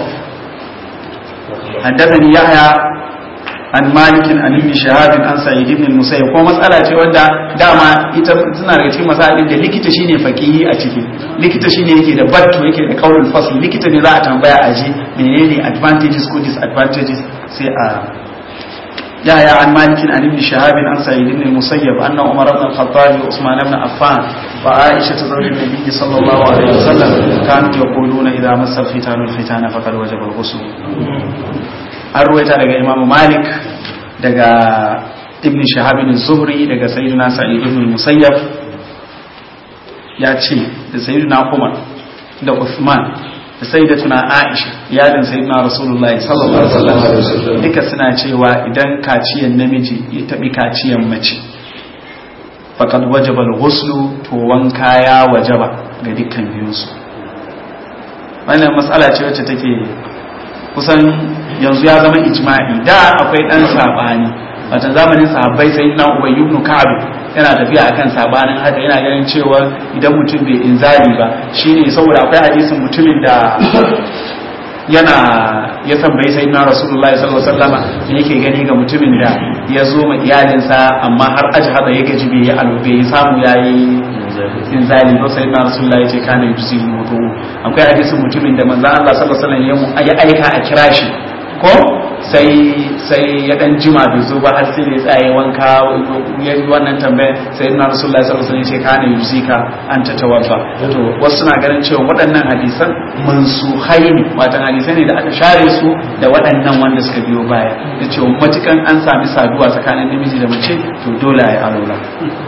حدثني يحيى an malikin an ibn shahabin an sa'id ibn musayyib ko matsala ce wanda dama ita suna daga cikin masalolin da likita shine faqihi a ciki likita shine yake da battu yake da qaulul fasl likita ne za a tambaya a ji menene advantages ko disadvantages sai a ya ya an malikin an ibn shahabin an sa'id ibn musayyib anna umar ibn al-khattab wa usman ibn affan wa aisha zawj an-nabi sallallahu alaihi wasallam kanu yaquluna idha massa al-fitanu al-fitana faqad wajaba al-ghusl an ruwaita daga imam malik daga ibn shahabin zuhri daga sayyidina sa'id ibn musayyab ya ce da sayyidina umar da uthman da sayyidatuna aisha iyalin sayyidina rasulullahi sallallahu alaihi wasallam duka suna cewa idan kaciyan namiji ya tabi kaciyan mace faqad wajaba al-ghuslu to wanka ya wajaba ga dukkan biyunsu wannan matsala ce wacce take kusan yanzu ya zama ijma'i da akwai dan sabani wata zamanin sahabbai sai na ubay ibn ka'ab yana tafiya akan sabanin haka yana ganin cewa idan mutum bai inzali ba shine saboda akwai hadisin mutumin da yana ya tambayi sai na rasulullahi sallallahu alaihi wasallama yake gani ga mutumin da ya zo ma iyalinsa amma har ajhada ya gaji bai yi alube ya samu yayi inzali ko sai na rasulullahi ya ce kana yusi mutu akwai hadisin mutumin da manzo Allah sallallahu alaihi wasallam ya aika a kira shi ko sai sai ya dan jima bai zo ba har sai ya tsaye wanka ya yi wannan tambaya sai na rasulullahi sallallahu alaihi wasallam ya ce kana yusika an ta tawaffa to wasu na ganin cewa waɗannan hadisan mansuhai ne watan hadisai ne da aka share su da waɗannan wanda suka biyo baya da cewa matukan an sami saduwa tsakanin namiji da mace to dole a yi arola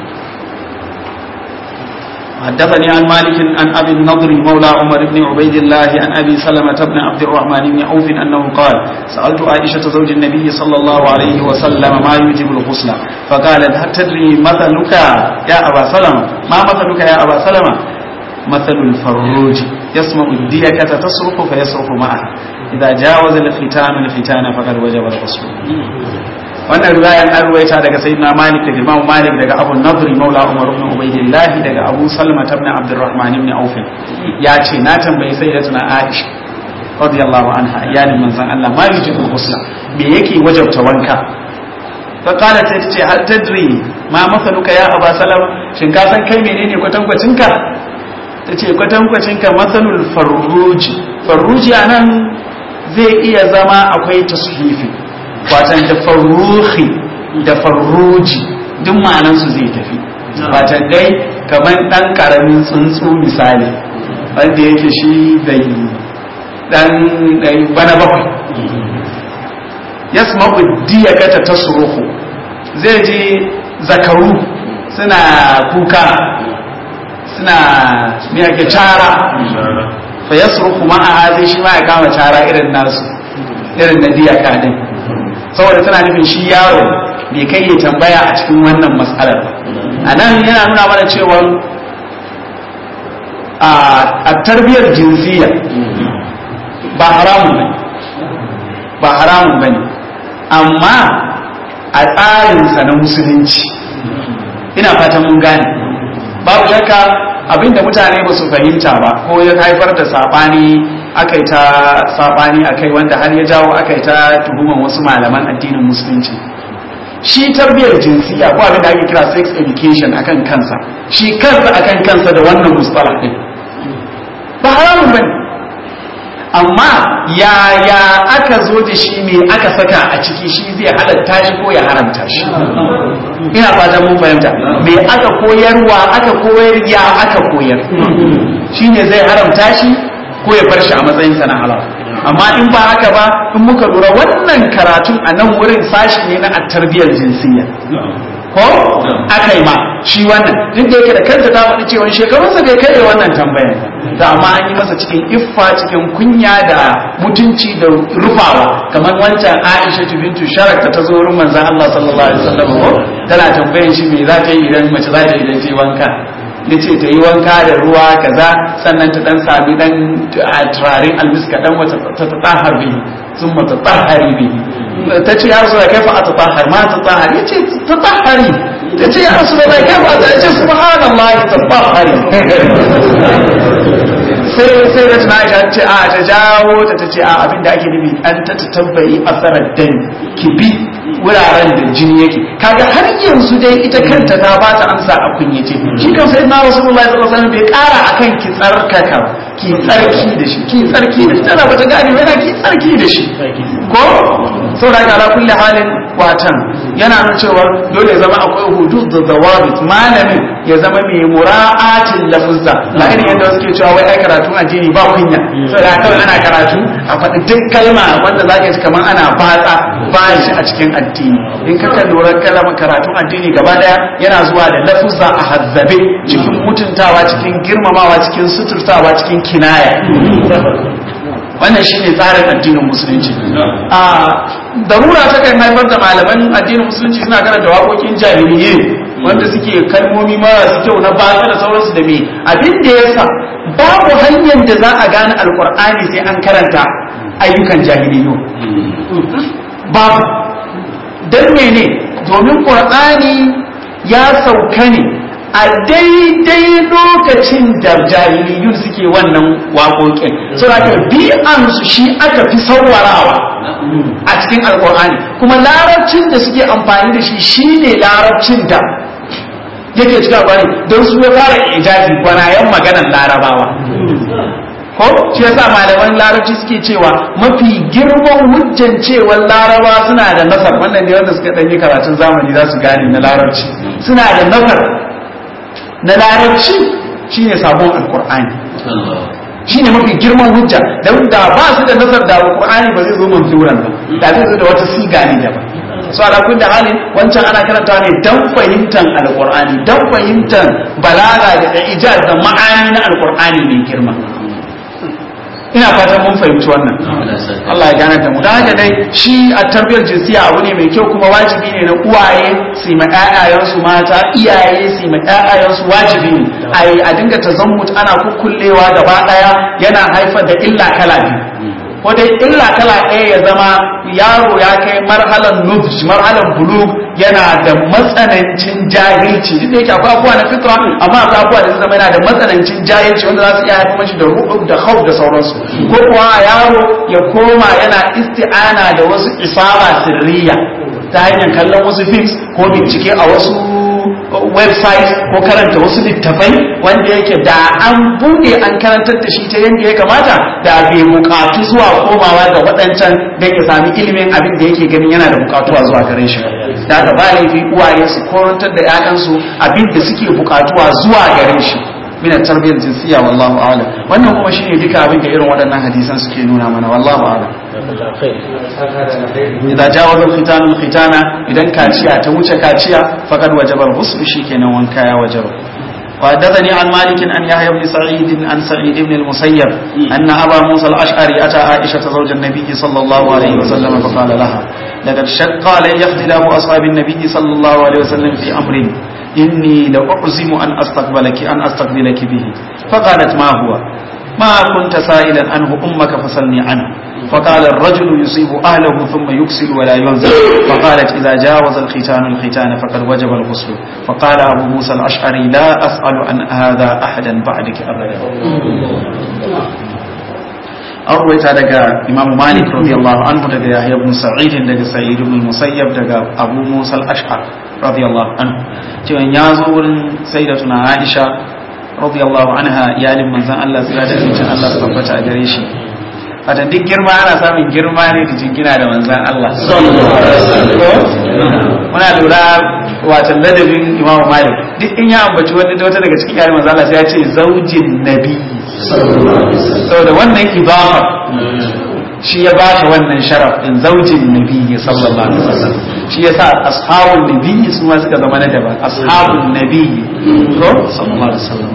حدثني عن مالك عن ابي النضر مولى عمر بن عبيد الله عن ابي سلمه بن عبد الرحمن بن عوف انه قال سالت عائشه زوج النبي صلى الله عليه وسلم ما يوجب الغسل فقالت هل تدري مثلك يا ابا سلمه ما مثلك يا ابا سلمه مثل الفروج يسمع الديكة تصرخ فيصرخ معها إذا جاوز الختان الختان فقد وجب الغسل wannan riwayan an ruwaita daga sayyidina malik daga imam malik daga abu nadri maula umar ibn ubaydillah daga abu salma ibn abdurrahman ibn auf ya ce na tambayi sayyidatuna aisha radiyallahu anha iyalin manzon Allah ma yujibu ghusla me yake wajabta wanka fa qala ta ce hal tadri ma masaluka ya aba salama shin ka san kai menene kwatankwacin ka tace kwatankwacin ka masalul farruji farruji anan zai iya zama akwai tashifi watan da farruhi da farruji duk ma'anansu zai tafi watan dai kamar dan karamin tsuntsu misali wanda yake shi dai dan dai bana bakwai yasma'u diyakata tasruhu zai ji zakaru suna kuka suna me yake cara fa yasruhu ma'a zai shi ma ya kama cara irin nasu irin na diyaka din saboda tana nufin shi yaro bai kai ya tambaya a cikin wannan matsalar a nan yana nuna mana cewa a tarbiyyar jinsiya ba haramun ne ba haramun ba ne amma a tsarinsa na musulunci ina fatan mun gane babu shakka abinda mutane ba su fahimta ba ko ya haifar da sabani aka yi ta sabani a kai wanda har ya jawo aka yi ta tuhuman wasu malaman addinin musulunci shi tarbiyyar jinsiya ko abin da ake kira sex education akan kansa shi kansa akan kansa da wannan mustalah din ba haramun bane amma yaya aka zo da shi me aka saka a ciki shi zai halatta shi ko ya haramta shi ina fatan mun fahimta me aka koyarwa aka koyar ya aka koyar shine zai haramta shi ko ya bar shi a matsayin sa na halal amma in ba haka ba in muka lura wannan karatun a nan wurin sashi ne na tarbiyyar jinsiyya ko aka yi ma shi wannan duk da yake da kanta ta faɗi cewa shekarunsa bai kai wannan tambayar da amma an yi masa cikin iffa cikin kunya da mutunci da rufawa kamar wancan Aisha bintu Sharak ta zo wurin manzon Allah sallallahu alaihi wasallam ko tana tambayar shi me za ta yi idan mace za ta yi idan ta yi wanka yace ta yi wanka da ruwa kaza sannan ta dan sami dan turaren almiska dan wata ta tatahar bihi sun mata tahari bihi ta ce ya rasu da kaifa a tatahar ma tatahar ya ce tatahari ta ce ya rasu da kaifa ta ce subhanallah tatahari sai sai da tana aisha ce a ta jawo ta ta ce a abin da ake nufi an ta tambayi asarar dan ki bi wuraren da jini yake kaga har yanzu dai ita kanta ta ba ta amsa a kunyace shi kan sai na rasulullahi sallallahu alaihi wasallam bai kara akan ki tsarkaka ki tsarki da shi ki tsarki da shi tana bata gane yana ki tsarki da shi ko saboda ga ala kulli halin watan yana nuna cewa dole ya zama akwai hudud da zawabit malamin ya zama mai mura'atin lafuzza ba irin yadda suke cewa wai ai karatu addini ba kunya saboda kawai ana karatu a faɗi duk kalma wanda za ka ji kamar ana batsa ba shi a cikin addini in ka kan lura kalmar karatun addini gaba daya yana zuwa da lafuzza a hazzabe cikin mutuntawa cikin girmamawa cikin suturtawa cikin kinaya wannan shine tsarin addinin musulunci a darura ta kan haifar da malaman addinin musulunci suna karanta waƙoƙin jahiliyye wanda suke kalmomi marasu kyau na batsa da sauransu da me abin da yasa babu hanyar da za a gane alkur'ani sai an karanta ayyukan jahiliyyo babu don mene domin ƙur'ani ya sauka ne a daidai lokacin da jahiliyun suke wannan waƙoƙin saboda bi'ansu shi aka fi saurarawa a cikin alkur'ani kuma larabcin da suke amfani da shi shine larabcin da yake cikin alkur'ani don su ya fara ijazi gwanayen maganar larabawa ko shi yasa malaman larabci suke cewa mafi girman hujjan cewa laraba suna da nasar wannan ne wanda suka ɗanyi karatun zamani za su gane na larabci suna da nasar na larabci shine sabon alkur'ani shine mafi girman hujja don da ba su da nasar da alkur'ani ba zai zo mansuran ba da zai zo da wata siga ne daban so ala kulli halin wancan ana karanta ne dan fahimtar alkur'ani dan fahimtar balaga da ijaz da ma'ani na alkur'ani mai girma ina fatan mun fahimci wannan Allah ya gane da mu da haka dai shi a tarbiyar jinsiya abu ne mai kyau kuma wajibi ne na uwaye su ma ƴaƴayensu mata iyaye su ma ƴaƴayensu wajibi ne ai a dinga tazammut ana kukkullewa gaba daya yana haifar da illa kala biyu ko dai illa kala ɗaya ya zama yaro ya kai marhalan nufj marhalan bulug yana da matsanancin jahilci duk da yake akwai abubuwa na fitra amma akwai abubuwa da zama yana da matsanancin jahilci wanda za su iya haifar mashi da ruɗu da khawf da sauransu ko kuwa yaro ya koma yana isti'ana da wasu isaba sirriya ta hanyar kallon wasu films ko bincike a wasu website ko karanta wasu littafai wanda yake da an bude an karantar da shi ta yadda ya kamata da bai bukatu zuwa komawa ga waɗancan don ya sami ilimin abin da yake ganin yana da bukatuwa zuwa gare shi da haka ba laifi uwaye su korantar da 'ya'yansu abin da suke bukatuwa zuwa gare shi min tarbiyyar jinsiya wallahu a'lam wannan kuma shine duka abin da irin waɗannan hadisan suke nuna mana wallahu a'lam idza jawaza al-khitan al-khitana idan kaciya ta wuce kaciya faqad wajaba al-ghusl shikenan wanka ya wajaba وحدثني عن مالك أن يحيى بن سعيد عن سعيد بن المسيب أن أبا موسى الأشعري أتى عائشة زوج النبي صلى الله عليه وسلم فقال لها لقد شق علي اختلاف أصحاب النبي صلى الله عليه وسلم في أمر إني لأعزم أن أستقبلك أن أستقبلك به فقالت ما هو ما كنت سائلا عنه أمك فسلني عنه فقال الرجل يصيب أهله ثم يكسل ولا ينزل فقالت إذا جاوز الختان الختان فقد وجب الغسل فقال أبو موسى الأشعري لا أسأل عن هذا أحدا بعدك أبدا an ruwaita daga imamu malik radiyallahu anhu daga yahya ibn sa'id daga sa'id ibn musayyab daga abu musa al-ash'ar radiyallahu anhu cewa ya zo wurin sayyidatuna aisha radiyallahu anha iyalin manzon Allah sai da cikin Allah su tabbata a gare shi wata duk girma ana samun girma ne da jingina da manzon Allah muna lura wata ladabin imamu malik duk in ya ambaci wani wata daga cikin iyalin manzon Allah sai ya ce zaujin nabi saboda wannan ibafa shi ya bashi wannan sharaf din zaujin nabi sallallahu alaihi wasallam shi yasa ashabun nabi su ma suka zama na daban ashabun nabi ko sallallahu alaihi wasallam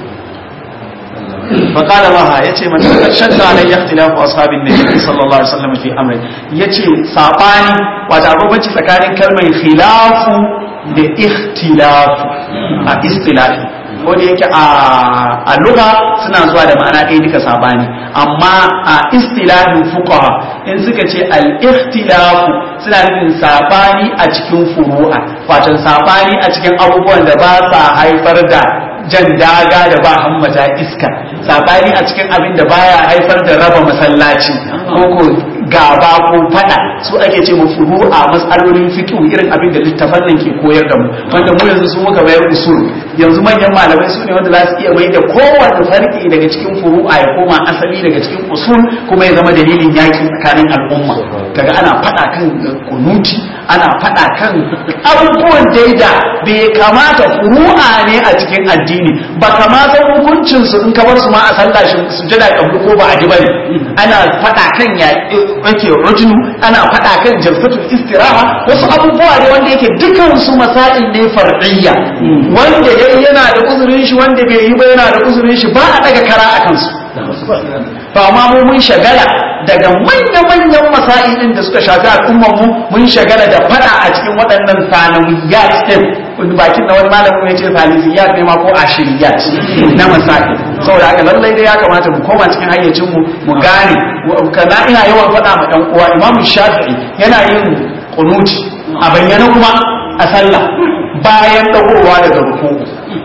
فقال لها يتي من شد علي اختلاف اصحاب النبي صلى الله عليه وسلم في امر يتي ساباني wata abubanci tsakanin kalmar khilafu da ikhtilafu a istilahi ko da yake a lugha suna zuwa da ma'ana ɗaya duka sabani amma a istilahin fuqaha in suka ce al-ikhtilafu suna nufin sabani a cikin furu'a wato sabani a cikin abubuwan da ba sa haifar da jan daga da ba hammata iska sabani a cikin abin da baya haifar da raba masallaci ko ko gaba ko fada su ake ce mu furu'a mas'alolin fiqh irin abin da littafan nan ke koyar da mu wanda mu yanzu sun muka bayar usul yanzu manyan malamai su ne wanda za su iya mai da kowanne farki daga cikin furu'a ya koma asali daga cikin usul kuma ya zama dalilin yaki tsakanin al'umma kaga ana fada kan kunuti ana fada kan abubuwan daida bai kamata furu'a ne a cikin addini ba kamata hukuncin su in ka bar su ma a sallah sujada kablu ko ba a ji bane ana fada kan ya yake rajulu ana fada kan jalsatul istiraha wasu abubuwa ne wanda yake dukan su masail ne far'iyya wanda yayi yana da uzurin shi wanda bai yi ba yana da uzurin shi ba a daga kara akan su ba ma mu mun shagala daga manya-manyan masailin da suka shafi al'ummar mu mun shagala da fada a cikin waɗannan sanawiyat din wani bakin da wani malamin ya ce salisiyat ne ma ko ashiriyat na masail saboda haka lallai dai ya kamata mu koma cikin hayyacin mu mu gane kana ina yawan faɗa ma ɗan uwa imam shafi'i yana yin kunuti a bayyana kuma a sallah bayan dagowa daga ruku'u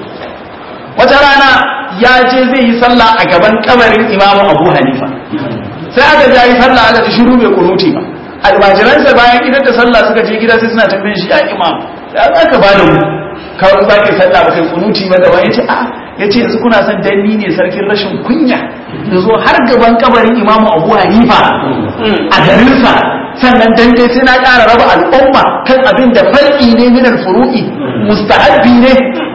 wata rana ya je zai yi sallah a gaban kabarin imamu abu hanifa sai aka ja yi sallah aka ji shiru bai kunuti ba almajiransa bayan idan da sallah suka je gida sai suna tambayin shi ya imam ya aka ba da mu kawai ba kai sallah ba kai kunuti ba da wani ya ce a ya ce yanzu kuna son danni ne sarkin rashin kunya da zo har gaban kabarin imamu abu hanifa a garinsa sannan dan dai sai na ƙara raba al'umma kan abin da far'i ne min furu'i mustahabbi ne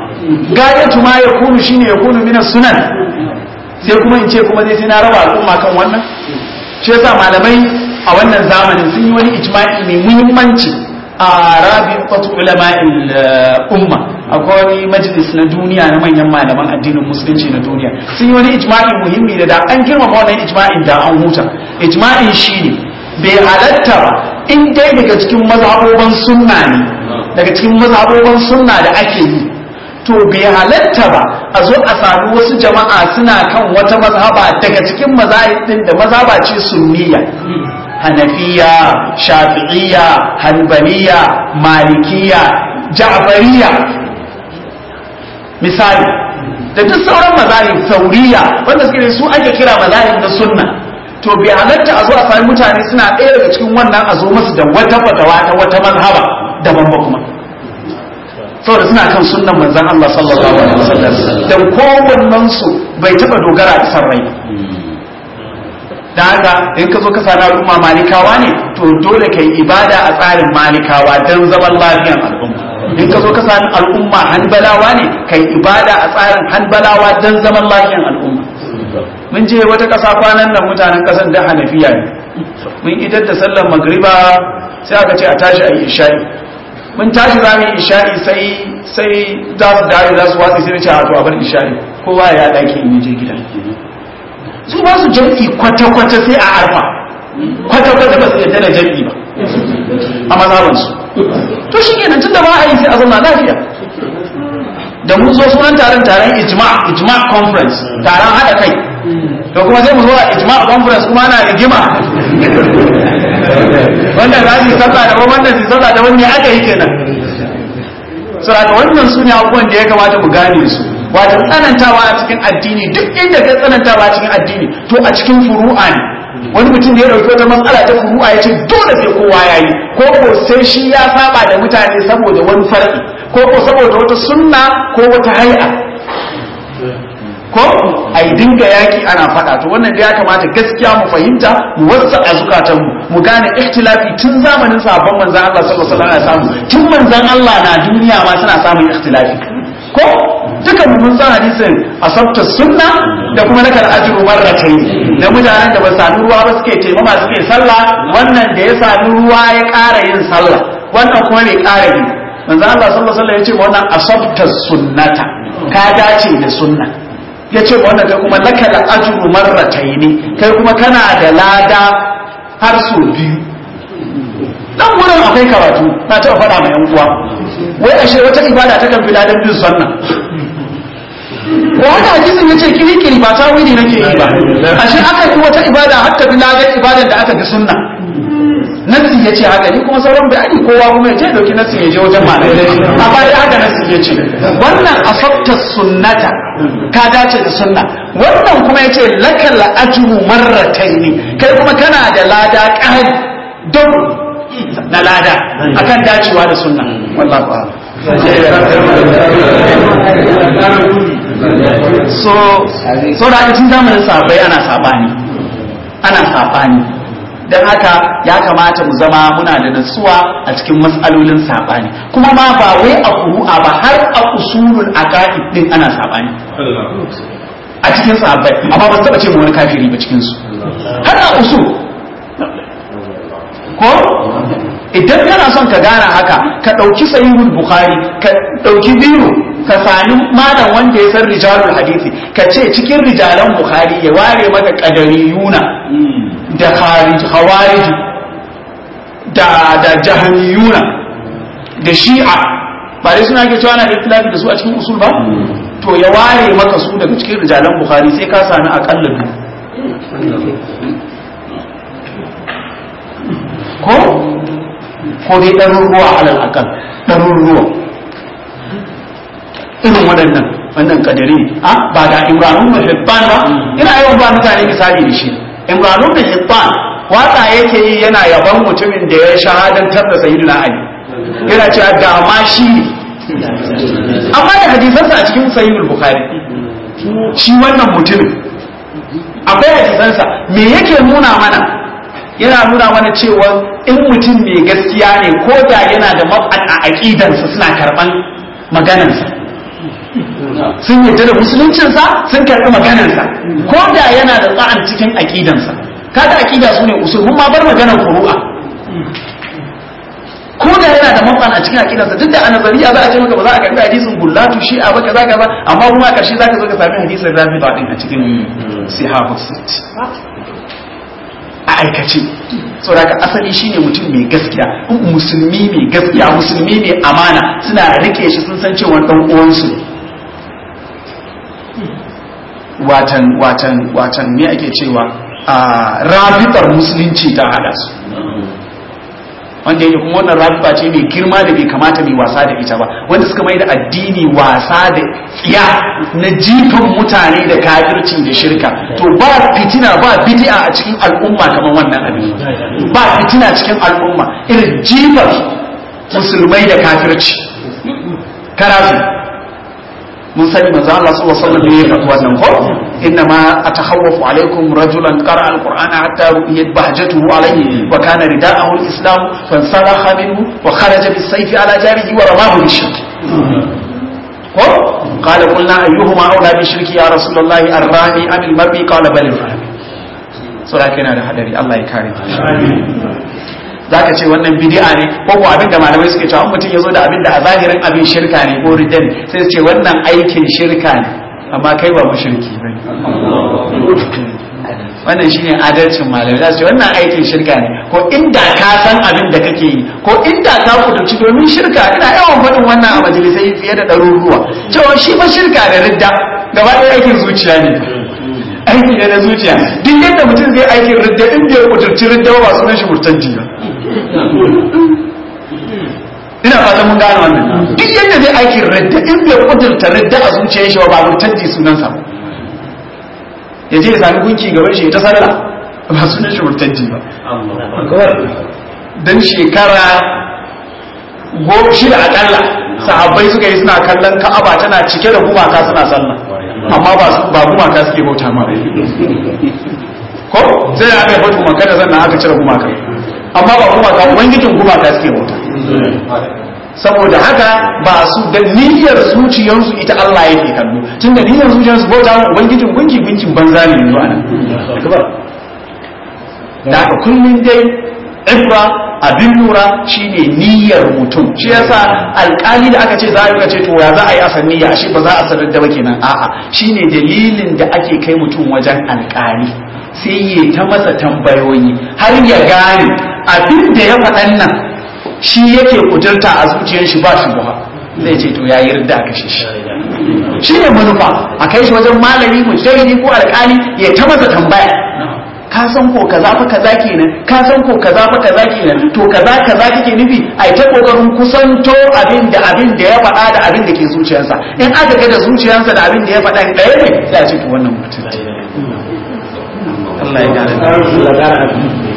gayatu ma ya kunu shine ya kunu min sunan sai kuma in ce kuma dai sai na raba al'umma kan wannan shi yasa malamai a wannan zamanin sun yi wani ijma'i mai muhimmanci a rabi'atu ulama'il umma akwai wani majalis na duniya na manyan malaman addinin musulunci na duniya sun yi wani ijma'i muhimmi da da an girmama wannan ijma'in da an huta ijma'in shine bai halatta ba in dai daga cikin mazhaboban sunna ne daga cikin mazhaboban sunna da ake yi to bai halatta ba a zo a sami wasu jama'a suna kan wata mazhaba daga cikin mazhabin da mazhaba ce sunniya hanafiya shafi'iyya hanbaliya malikiya ja'fariya misali da duk sauran mazahib sauriya wanda suke su ake kira mazahib na sunna to bai halatta a zo a sami mutane suna ɗaya daga cikin wannan a zo masu da wata fatawa ta wata mazhaba daban ba kuma saboda suna kan sunnan manzon Allah sallallahu alaihi wasallam dan kowannen su bai taba dogara da san rai da haka in ka zo ka sami al'umma malikawa ne to dole ka yi ibada a tsarin malikawa don zaman lafiyan al'umma in ka zo ka sami al'umma hanbalawa ne ka yi ibada a tsarin hanbalawa don zaman lafiyan al'umma mun je wata ƙasa kwanan nan mutanen ƙasar da hanafiya ne mun idar da sallar magriba sai aka ce a tashi a yi isha'i mun tashi za mu yi isha'i sai sai za su dare za su watsi sai ce a to a bar isha'i kowa ya ɗaki in je gida su ba su jam'i kwata-kwata sai a arfa kwata-kwata ba su yadda da jam'i ba a mazhabansu to shi kenan tun da ba a yi sai a zama lafiya da mun zo sunan taron taron ijma ijma conference taron haɗa kai to kuma sai mu zo a ijma conference kuma ana rigima wanda za su yi sallah da wannan su sallah da wani aka yi kenan saboda wannan su ne abubuwan da ya kamata mu gane su wato tsanantawa a cikin addini duk inda ka tsanantawa a cikin addini to a cikin furu'a ne wani mutum da ya dauki wata matsala ta furu'a ya ce dole sai kowa ya yi ko ko sai shi ya saba da mutane saboda wani farki ko ko saboda wata sunna ko wata hay'a ko a yi dinga yaki ana faɗa to wannan da ya kamata gaskiya mu fahimta mu wasa a zukatanmu mu gane ikhtilafi tun zamanin sabon manzan Allah sallallahu alaihi wasallam samu tun manzan Allah na duniya ma suna samun ikhtilafi ko duka mun san hadisin asabta sunna da kuma nakal ajru marratayn da mutanen da ba sami ruwa ba suke taimama suke sallah wannan da ya sami ruwa ya ƙara yin sallah wannan kuma bai ƙara yi manzo Allah sallallahu alaihi wasallam ya ce wannan asabta sunnata ka dace da sunna ya ce wannan kai kuma nakal ajru marratayn kai kuma kana da lada har so biyu dan wurin akwai karatu na taɓa faɗa mai yan uwa wai ashe wata ibada ta kan fi ladan bin sunna wanda hadisin yace kirikiri ba ta wuri nake yi ba ashe aka yi wata ibada har ta bi lagar ibadan da aka bi sunna nasi ya ce haka ni kuma sauran bayani kowa kuma ya je dauki nasi ya je wajen malamai a baya haka nasi ya ce wannan asabta sunnata ka dace da sunna wannan kuma ya ce lakal ajru marrataini kai kuma kana da lada ƙari don na lada akan dacewa da sunna wallahi ba so so da aka tun zamanin sahabbai ana sabani ana sabani don haka ya kamata mu zama muna da natsuwa a cikin matsalolin saɓani kuma ma ba wai a kuru'a ba har a usulul aqaid din ana saɓani a cikin sahabbai amma ba su taɓa ce mu wani kafiri ba cikin su har a usul ko idan kana son ka gane haka ka ɗauki sahihul bukhari ka ɗauki biyu ka sami malam wanda ya san rijalul hadisi ka ce cikin rijalan bukhari ya ware maka qadariyuna da khawarij da da jahamiyuna da shi'a ba dai suna ke cewa na da ikhtilafi da su a cikin usul ba to ya ware maka su daga cikin rijalan bukhari sai ka sami akalla biyu ko ko dai ɗaruruwa alal akal ɗaruruwa irin waɗannan wannan kadari a ba da imranun bin hibban ba ina yawan ba mutane misali da shi imranun bin hibban waka yake yi yana yaban mutumin da ya shahadantar da sayyidina ali yana cewa da ma shi ne amma da hadisansa a cikin sahihul bukhari shi wannan mutumin akwai hadisansa me yake nuna mana yana nuna mana cewa in mutum mai gaskiya ne ko da yana da mab'an a aqidansa suna karban maganarsa sun yadda da musuluncinsa sun karɓi maganarsa ko da yana da tsa'an cikin aqidansa kada aqida su ne usul mun ma bar maganar furu'a ko da yana da mab'an a cikin aqidansa duk da a nazariya za a ce maka ba za a karɓi hadisin gullatu shi'a ba kaza kaza amma kuma a ƙarshe zaka zo ka sami hadisin rafida din a cikin sihahus a aikace saboda asali shine mutum mai gaskiya musulmi mai gaskiya musulmi mai amana suna rike shi sun san cewa dan uwansu watan watan watan me ake cewa a rabitar musulunci ta hada su wanda yake kuma wannan rabiba ce mai girma da bai kamata mai wasa da ita ba wanda suka mai da addini wasa da tsiya na jifan mutane da kafirci da shirka to ba fitina ba bid'a a cikin al'umma kamar wannan abin ba fitina cikin al'umma irin jifar musulmai da kafirci karatu mun sani manzo Allah sallallahu alaihi wasallam ne ya faɗi wannan ko inna ma atakhawwafu alaikum rajulan qara alqur'ana hatta ru'iyat bahjatuhu alayhi wa kana rida'ahu alislam fansalakha minhu wa kharaja bis-sayfi ala jarihi wa ramahu bishirk ko qala qulna ayyuhuma awla bishirki ya rasulullahi arrami am al-marbi qala bal al-rami sura kana da hadari Allah ya kare zaka ce wannan bid'a ne ko ko abin da malamai suke cewa mutum yazo da abin da a zahirin abin shirka ne ko ridda ne sai su ce wannan aikin shirka ne amma kai ba mushriki bane wannan shine adalcin malamai za su ce wannan aikin shirka ne ko inda ka san abin da kake yi ko inda ka kuduci domin shirka ina yawan faɗin wannan a majalisai fiye da ɗaruruwa cewa shi ba shirka da ridda gaba ɗaya aikin zuciya ne aiki ne na zuciya duk yadda mutum zai aikin ridda in bai kudurci ridda ba sunan shi murtanji ba ina fata mun gane wannan duk yadda zai aikin ridda in bai kudurta ridda a zuciyar shi ba murtanji sunansa ba ya je ya sami gunki gaban shi ta sallah ba sunan shi murtanji ba dan shekara goma shida akalla sahabbai suka yi suna kallon ka'aba tana cike da gumaka suna sallah amma ba gumaka suke bauta ma ko sai da aka yi bauta gumaka da zanna aka cire gumaka amma ba gumaka ubangijin gumaka suke bauta saboda haka ba su da niyyar zuciyarsu ita Allah yake kallo tun da niyyar zuciyarsu bauta ma ubangijin gunki gunkin banza ne yanzu anan da haka kullum dai ibra abin lura shine niyyar mutum shi yasa alkali da aka ce za a ce to ya za a yi asan niyya shi ba za a sanar da ba kenan a'a shine dalilin da ake kai mutum wajen alkali sai ya ta masa tambayoyi har ya gane abin da ya faɗan nan shi yake kudurta a zuciyar shi ba shi buha zai ce to ya yi ridda aka shi shi shi ne manufa a kai shi wajen malami mujtahidi ko alƙali ya ta masa tambaya ka san ko kaza fa kaza kenan ka san ko kaza fa kaza kenan to kaza kaza kake nufi ai ta kokarin kusanto abin da abin da ya faɗa da abin da ke zuciyarsa in aka ga da zuciyarsa da abin da ya faɗa ɗaya ne sai a ce to wannan mutum Allah ya gane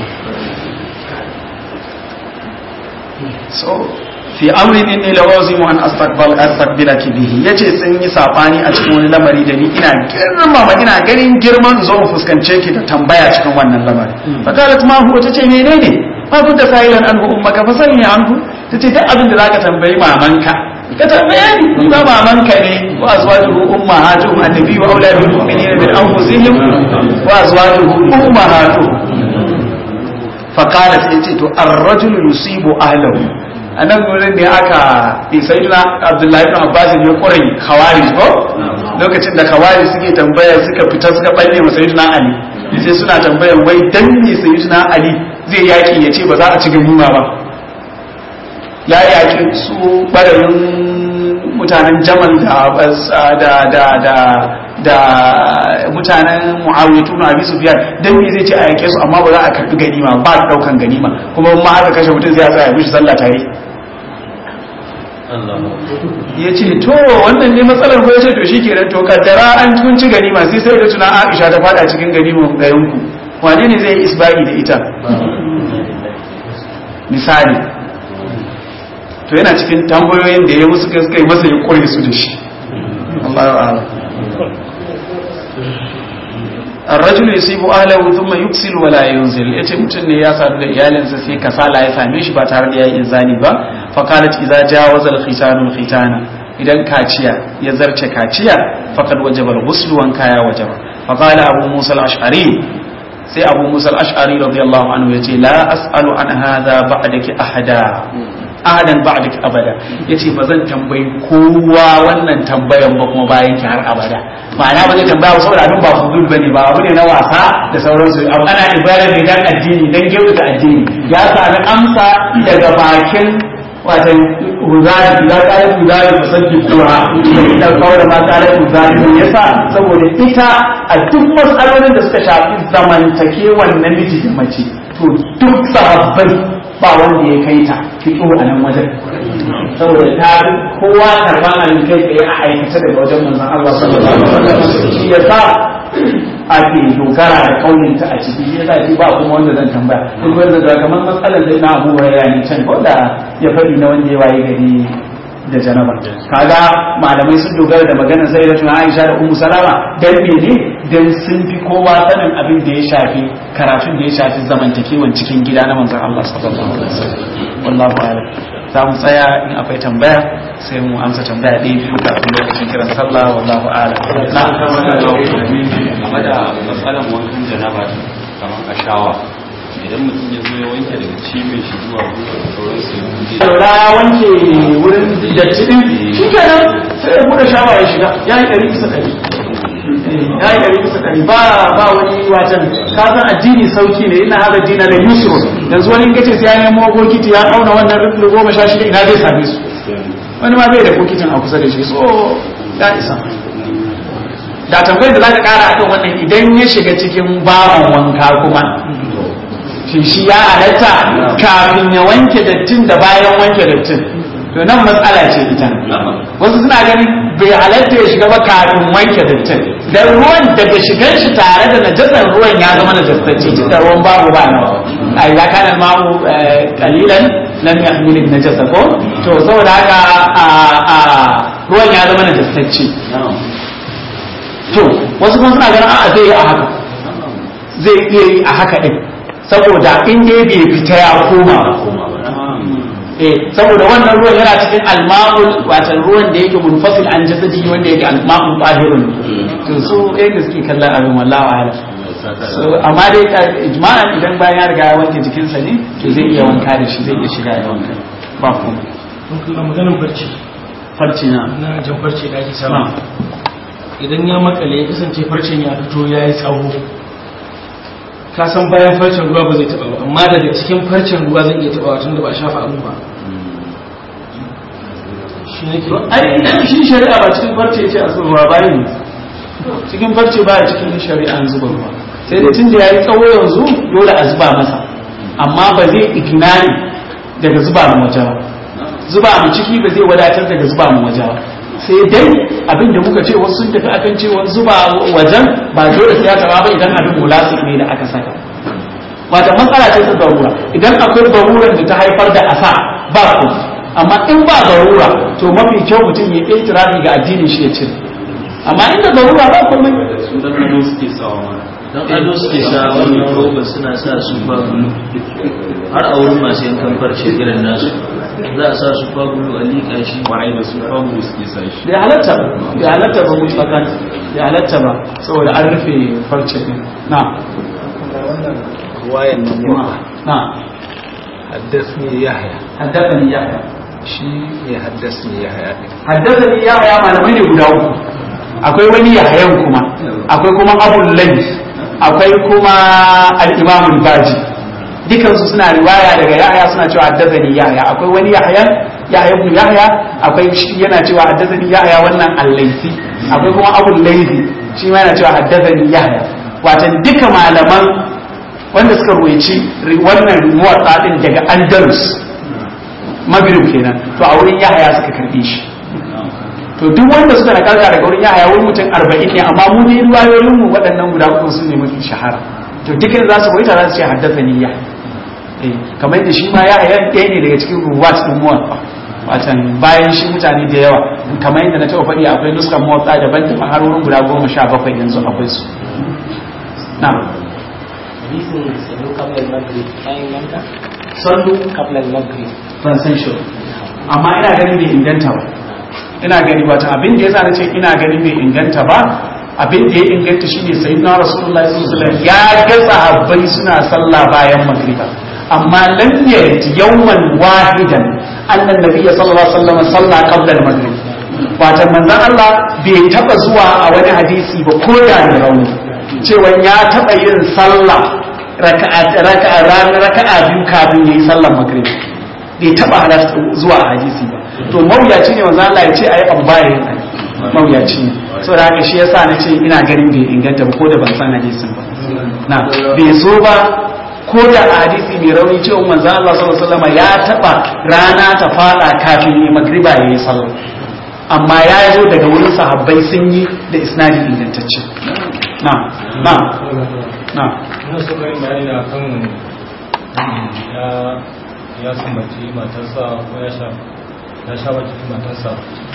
so fi amrin inni lawazimu an astaqbal astaqbilaki bihi yace sun yi sabani a cikin wani lamari da ni ina girmama ina ganin girman zo in fuskance ki da tambaya cikin wannan lamari fakalat ma huwa tace menene ma kun da sa'ilan anhu ummaka fa sani anhu tace duk abin da zaka tambayi mamanka ka tambaye ni ba mamanka ne wa azwajuhu ummahatuhum annabi wa auladul mu'minina min anfusihim wa azwajuhu ummahatuhum faqala sai ce to ar-rajulu yusibu ahlahu a nan wurin ne aka isaiduna abdullahi ibn abbas ne kurai khawarij ko lokacin da khawarij suke tambaya suka fita suka balle wa sayyidina ali sai suna tambayar wai dan ne sayyidina ali zai yaki ya ce ba za a ci ganima ba ya yaki su barayin mutanen jamal da da da da da mutanen muawiyatu na abi sufyan dan me zai ce a yake su amma ba za a karbi ganima ba daukan ganima kuma ma aka kashe mutum zai tsaya mishi sallah tare ya ce to wannan ne matsalar ko ya ce to shikenan to kaddara an kunci ganima sai sai da tuna Aisha ta fada cikin ganiman garin ku wane ne zai isbari da ita misali to yana cikin tambayoyin da ya musu suka yi masa ya kore su da shi Allahu a'lam الرجل يصيب اهله ثم يكسل ولا ينزل yace mutum ne ya sadu da iyalinsa sai kasala ya same shi ba tare da yayi inzani ba fa qalat idza jawaza al khitanu al khitana idan kaciya ya zarce kaciya faqad wajaba al ghusl wan kaya wajaba fa qala abu musa al ash'ari sai abu musa al ash'ari radiyallahu anhu yace la as'alu an hadha ba'daki ahada ahadan ba'daki abada yace ba zan tambayi kowa wannan tambayan ba kuma bayan ki har abada ma'ana ba zai tambaya saboda abin ba fudul bane ba abu ne na wasa da sauransu abu ana ibada ne dan addini dan da addini ya sami amsa daga bakin watan huzari za ka yi huzari ku sanki kuwa da kawai da mata da huzari ne yasa saboda ita a duk matsalolin da suka shafi zamantakewan namiji da mace to duk sahabbai ba wanda ya kai ta fito a nan wajen saboda ta kowa karban abin kai tsaye a aikace daga wajen manzon Allah sallallahu alaihi wasallam shi yasa ake dogara da kaunin ta a ciki shi yasa shi ba kuma wanda zan tambaya duk wanda da kamar matsalar da na Abu Hurairah ne can ko da ya faɗi na wanda ya waye gari da janaba kaga malamai sun dogara da maganar sai da tuna Aisha da Ummu Salama dan mene dan sun fi kowa sanin abin da ya shafi karatun da ya shafi zamantakewan cikin gida na manzon Allah sallallahu alaihi wasallam wallahu a'lam za mu tsaya in akwai tambaya sai mu amsa tambaya ɗaya biyu kafin lokacin kiran sallah wallahu a'lam na game da matsalan wankan janaba kamar a shawa idan mutum ya zo ya wanke daga cibin shi zuwa gwiwa da sauransu ya buɗe saura ya wanke wurin datti din shi kenan sai ya buɗe shawa ya shiga ya yi ɗari bisa ɗari ya yi ɗari bisa ɗari ba ba wani watan ka san addini sauki ne ina haɗa dina da yusuf yanzu wani kace sai ya nemo bokiti ya auna wannan rufin goma sha shida ina zai same su wani ma bai da bokitin a kusa da shi so ya isa da tambayar da za ka kara akan wannan idan ya shiga cikin bawan wanka kuma shi shi ya halatta kafin ya wanke dattin da bayan wanke dattin to nan matsala ce ita wasu suna ganin bai halatta ya shiga ba kafin wanke dattin dan ruwan daga shigan shi tare da najasar ruwan ya zama najasacce tun da ruwan babu ba nawa a ya kana ma'u kalilan lam yahmil najasa ko to saboda haka a ruwan ya zama najasacce to wasu kuma suna ganin a'a zai yi a haka zai iya yi a haka din saboda in dai bai fita ya koma eh saboda wannan ruwan yana cikin alma'ul watan ruwan da yake munfasil an jasadi wanda yake alma'ul tahirun to su eh da suke kallon abin wallahi ala so amma dai ijma'an idan bayan ya riga ya wanke jikinsa ne to zai iya wanka da shi zai iya shiga ya wanka ba kuma maganin barci farci na na jan farce da ake samu idan ya makale ya kasance farcen ya fito ya yi tsawo ka san bayan farcen ruwa ba zai taba ba amma daga cikin farcen ruwa zai iya taba tun da ba a shafa abu ba shi nake ai shi shari'a ba cikin farce ce a zuba ruwa bayan cikin farce baya cikin shari'a an zuba ruwa sai dai tun da ya yi tsawo yanzu dole a zuba masa amma ba zai ignani daga zuba mu waje ba zuba mu ciki ba zai wadatar daga zuba mu waje ba sai dai abin da muka ce wasu sun tafi akan cewa zuba wajen ba dole sai ya taba ba idan abin mulasik ne da aka saka wata matsala ce ta darura idan akwai darurar da ta haifar da asa ba ku amma in ba darura to mafi kyau mutum ya yi tirafi ga addinin shi ya cire amma inda darura ba komai su dan nan suke sawa mana don ado suke sa wannan roba suna sa su fagulu har a wurin masu yankan farce irin nasu za a sa su fagulu a liƙa shi kwarai da su famu suke sa shi bai halatta ba bai halatta ba mu tsakan bai halatta ba saboda an rufe farce din na ruwayan nan na na haddasni yahya haddathani yahya shi ne haddasni yahya din haddathani yahya malamai ne guda uku akwai wani yahyan kuma akwai kuma abul layth akwai kuma al-imam al-baji dukansu suna riwaya daga yahya suna cewa haddathani yahya akwai wani yahyan yahya ibn yahya akwai shi yana cewa haddathani yahya wannan al-laythi akwai kuma abul laythi shi ma yana cewa haddathani yahya watan duka malaman wanda suka ruwaici ri- wannan muwatsa din daga andalus maghrib kenan to a wurin yahya suka karbe shi to duk wanda suka nakalta daga wurin yahaya wurin mutum arba'in ne amma mu ne riwayoyin mu waɗannan guda uku su ne mafi shahara to dukkan za su koyi za su ce haddasa niyya eh kamar yadda shi ma yahaya ɗaya ne daga cikin ruwat din muwatta watan bayan shi mutane da yawa kamar yadda na taɓa faɗi akwai nuskan muwatta daban daban har wurin guda goma sha bakwai yanzu akwai su na'am hadisin sallu qabla al-maghrib bayan yanka sallu qabla al-maghrib ban san shi ba. amma ina ganin bai inganta ba ina gani wata abin da yasa na ce ina ganin bai inganta ba abin da ya inganta shine sayyidina rasulullahi sallallahu alaihi wasallam ya ga sahabbai suna sallah bayan magriba amma lam yarid yawman wahidan annan nabiyyi sallallahu alaihi wasallam salla qabla al-maghrib wata manzon Allah bai taba zuwa a wani hadisi ba ko da ne rauni cewa ya taba yin sallah raka'a raka'a ranar raka'a biyu kafin yayi sallar maghrib bai taba halarta zuwa a hadisi ba to mawuyaci ne manzo Allah ya ce ayi abu baya yin ayi mawuyaci ne saboda haka shi yasa na ce ina ganin bai inganta ba ko da ban san hadisin ba na bai so ba ko da a hadisi mai rauni cewa manzo Allah sallallahu alaihi wasallam ya taba rana ta fada kafin yi magriba yayi sallah amma ya zo daga wurin sahabbai sun yi da isnadi ingantacce na na na ina so karin bayani na kan ya ya sumbaci matarsa ko ya sha ya sha baki matarsa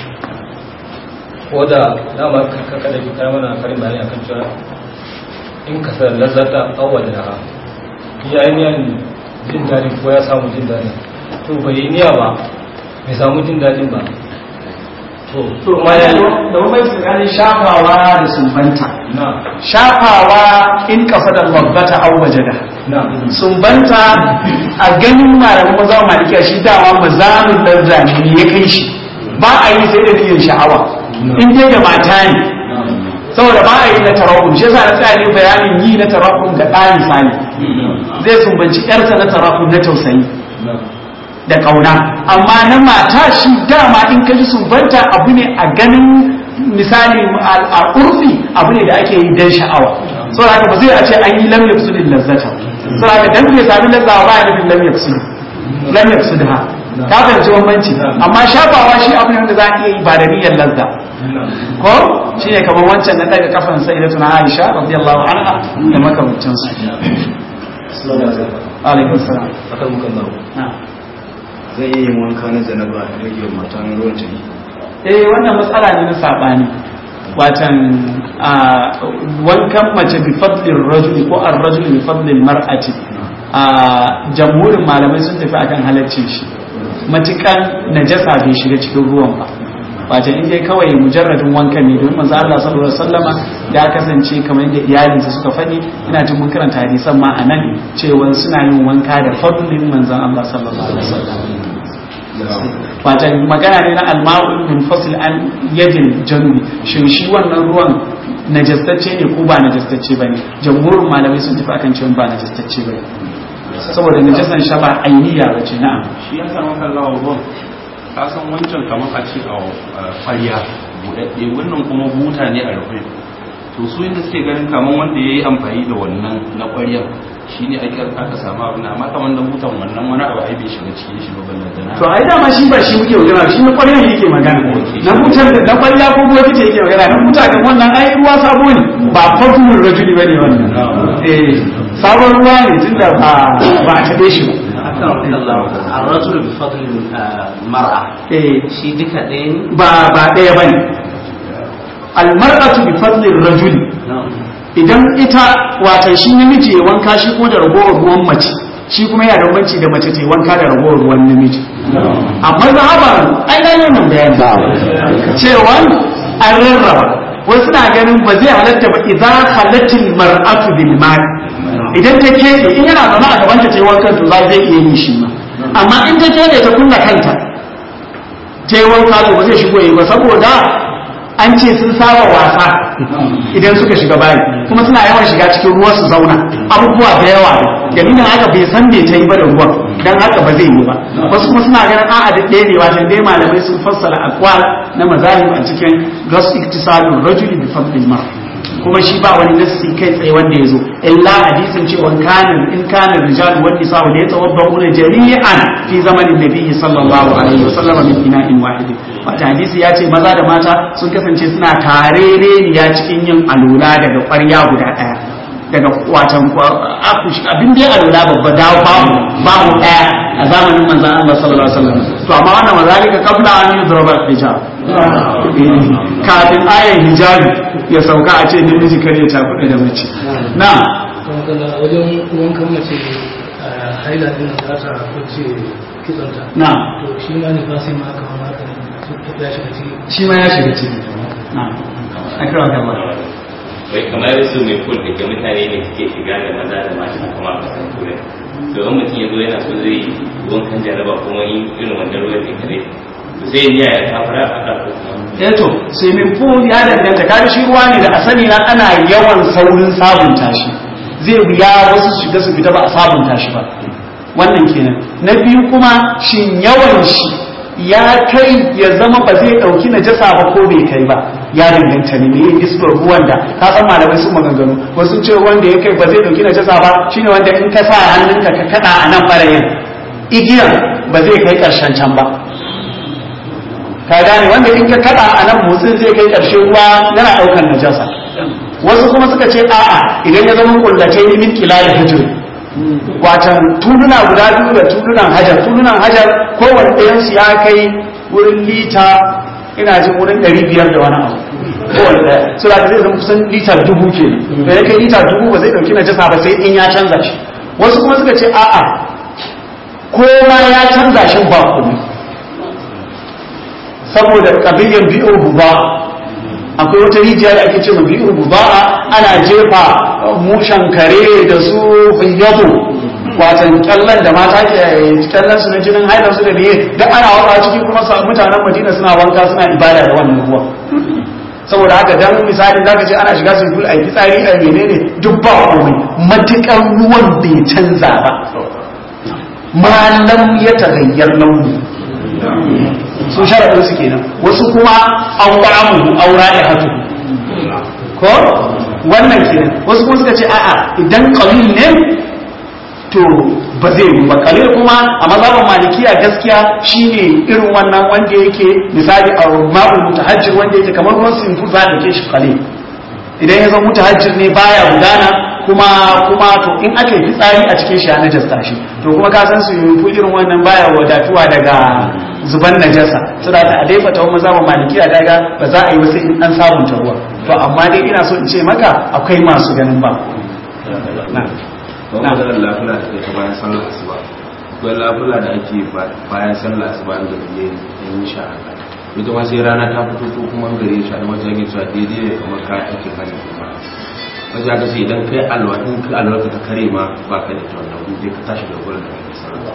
ko da dama kaka da kika mana karin bayani akan cewa in ka sa lazzata awwal da ya yi niyan jin daɗi ko ya samu jin daɗi to bai yi niyya ba bai samu jin daɗin ba to to kuma ya yi da bambanci tsakanin shafawa da sumbanta na shafawa in kafa da babbata au wajada na sumbanta a ganin malaman maza malikiya shi dama mazamin larzani ne ya kai shi ba a yi sai da niyyar sha'awa in dai da mata ne saboda ba a yi na tarahum shi yasa na tsaya ne bayanin yi na tarahum ga ɗani sani zai sumbanci ƴarsa na tarahum na tausayi da ƙauna amma na mata shi dama in kaji sumbanta abu ne a ganin misali a urfi abu ne da ake yi dan sha'awa saboda haka ba zai a ce an yi lam yafsudin lazzata saboda haka dan bai sami lazzawa ba ya nufin lam yafsud lam yafsud ha ka fahimci bambanci amma shafawa shi abu ne wanda za a iya yi ba da niyyar lazza ko shi ne kamar wancan na daga kafan sai da tuna Aisha radiyallahu anha da makamancin su alaikum salam akan mukan baro na'am zai iya yin wanka na janaba ya rage wa matan ruwan ta yi eh wannan matsala ne na sabani watan a wankan mace bi fadlin rajuli ko ar rajuli bi fadlin mar'ati a jamhurin malamai sun tafi akan halaccin shi matukan najasa bai shiga cikin ruwan ba wato in dai kawai mujarradin wankan ne domin manzo Allah sallallahu alaihi wasallama ya kasance kamar yadda iyalinsa suka faɗi ina jin mun karanta hadisan ma a nan cewa suna yin wanka da fadlin manzon Allah sallallahu alaihi wasallam wato magana ne na alma'u min fasil an yadin janubi shin shi wannan ruwan najastacce ne ko ba najastacce bane jamhurin malamai sun tafi akan cewa ba najastacce bane saboda najasan sha ba ainiya bace na'am shi ya samu kallawa ruwan ka san wancan kamar a ce a ƙwarya buɗaɗɗe wannan kuma buta ne a rufe to su inda suke ganin kamar wanda ya yi amfani da wannan na ƙwaryar shi ne ake aka samu abin amma kamar da butan wannan wani abu ai bai shiga cikin shi ba ballan da na to ai dama shi ba shi muke magana shi na ƙwarya yake magana na butar da na ƙwarya ko gobe ce yake magana na buta kan wannan ai ruwa sabo ne ba fatumul rajuli bane wannan eh sabon ruwa ne tunda ba ba a taɓe shi ba الرجل بفضل المرأة eh shi duka ɗaya ne ba ba ɗaya bane almar'atu bi fadli rajuli idan ita wata shi namiji ya wanka shi ko da ragowar ruwan mace shi kuma yana da banci da mace ta yi wanka da ragowar ruwan namiji amma zahaban ai na yi nan bayani cewa an rarraba wasu suna ganin ba zai halatta ba idan halatin mar'atu bil mal idan ta keɓe in yana zama a gaban ta ta yi wankan to za zai iya yin shi ma amma in ta keɓe ta kunna kanta ta yi wanka to ba zai shigo yi ba saboda an ce sun saba wasa idan suka shiga bayi kuma suna yawan shiga cikin ruwa su zauna abubuwa da yawa dalilin haka bai san me ta yi ba da ruwan dan haka ba zai yi ba wasu kuma suna ganin a'a da ɗaya ne wata dai malamai sun fassara aqwal na mazahib a cikin gas iktisalul rajuli bi fadlil mar kuma shi ba wani nassi kai tsaye wanda ya zo illa hadisin cewa kanin in kanin rijal wa nisa da ya tawabba'una jami'an fi zamanin nabiyyi sallallahu alaihi wasallam min ina'in wahid wata hadisi ya ce maza da mata sun kasance suna tarereniya cikin yin alula daga ƙwarya guda ɗaya daga watan akushi abin da ya alula babba dawo babu babu ɗaya a zamanin manzan Allah sallallahu alaihi wasallam to amma wannan mazalika kabla an yuzraba hijab kafin ayan hijabi ya sauka a ce namiji kar ya cakuɗe da mace na a wajen wankan mace a haila din za ta kwace kitsonta na to shi ma ne ba sai ma aka ma haka ya shiga ciki shi ma ya shiga ciki na akira gaba wai kamar su mai kul da mutane ne suke shiga da maza da mata kuma a kasan turai to in mutum ya zo yana so zai yi wankan jaraba kuma yin irin wannan ruwan da kare to sai ya ya kafara a kan kuma eto swimming pool ya danganta kaga shi ruwa ne da a sani na ana yawan saurin sabunta shi zai wuya wasu su shiga su fita ba a sabunta shi ba wannan kenan na biyu kuma shin yawan shi ya kai ya zama ba zai dauki najasa ba ko bai kai ba ya danganta ne me nisbar ruwan da ka san malamai su maganganu wasu ce wanda ya kai ba zai dauki najasa ba shine wanda in ka sa hannunka ka kada a nan barayin igiyan ba zai kai karshen can ba ka gane wanda in ka kada a nan motsin zai kai karshen ruwa yana daukan najasa wasu kuma suka ce a'a idan ya zama kullace ni min kilal hijr watan tuluna guda biyu da tulunan hajar tulunan hajar kowanne ɗayan su ya kai wurin lita ina jin wurin ɗari biyar da wani abu kowanne ɗaya so da zai zama kusan lita dubu ke da ya kai lita dubu ba zai ɗauki najasa ba sai in ya canza shi wasu kuma suka ce a'a ko ma ya canza shi ba komai saboda kabiyyar bi'ur buba akwai wata rijiya da ake ce ma bi'ur buba ana jefa mushan kare da su hiyyadu watan kyallan da mata ke kyallan su na jinin haidar su da biye duk ana waka ciki kuma sa mutanen madina suna wanka suna ibada da wannan ruwa saboda haka dan misali zaka ce ana shiga sun a yi fitsari a menene duk ba komai matukar ruwan bai canza ba malam ya tagayyar launi su sharaɗin su kenan wasu kuma an ƙwa'amu aura da hatu ko wannan kenan wasu kuma suka ce a'a idan qalil ne to ba zai yi ba qalil kuma a mazhaban malikiya gaskiya shine irin wannan wanda yake misali a ma'ul mutahajjir wanda yake kamar ruwan sinfu za a ke shi qalil idan ya zama mutahajjir ne baya gudana kuma kuma to in aka yi fitsari a cikin shi a najasta shi to kuma ka san su yi irin wannan baya wadatuwa daga zuban najasa suna da alaifa ta wani zama malikiya daga ba za a yi wasu in an sabunta ruwa to amma dai ina so in ce maka akwai masu ganin ba na ba mu da lafula da ke bayan sallar asuba akwai lafula da ake bayan sallar asuba da biye yin sha ita ma sai rana ta fito ko kuma gare sha da wajen yin cewa daidai ne kamar kayan aikin hajji kuma wajen aka ce idan kai alwa in kai alwa ka ta kare ma ba ka da ta wannan wuri ka tashi da gurin da kake sallah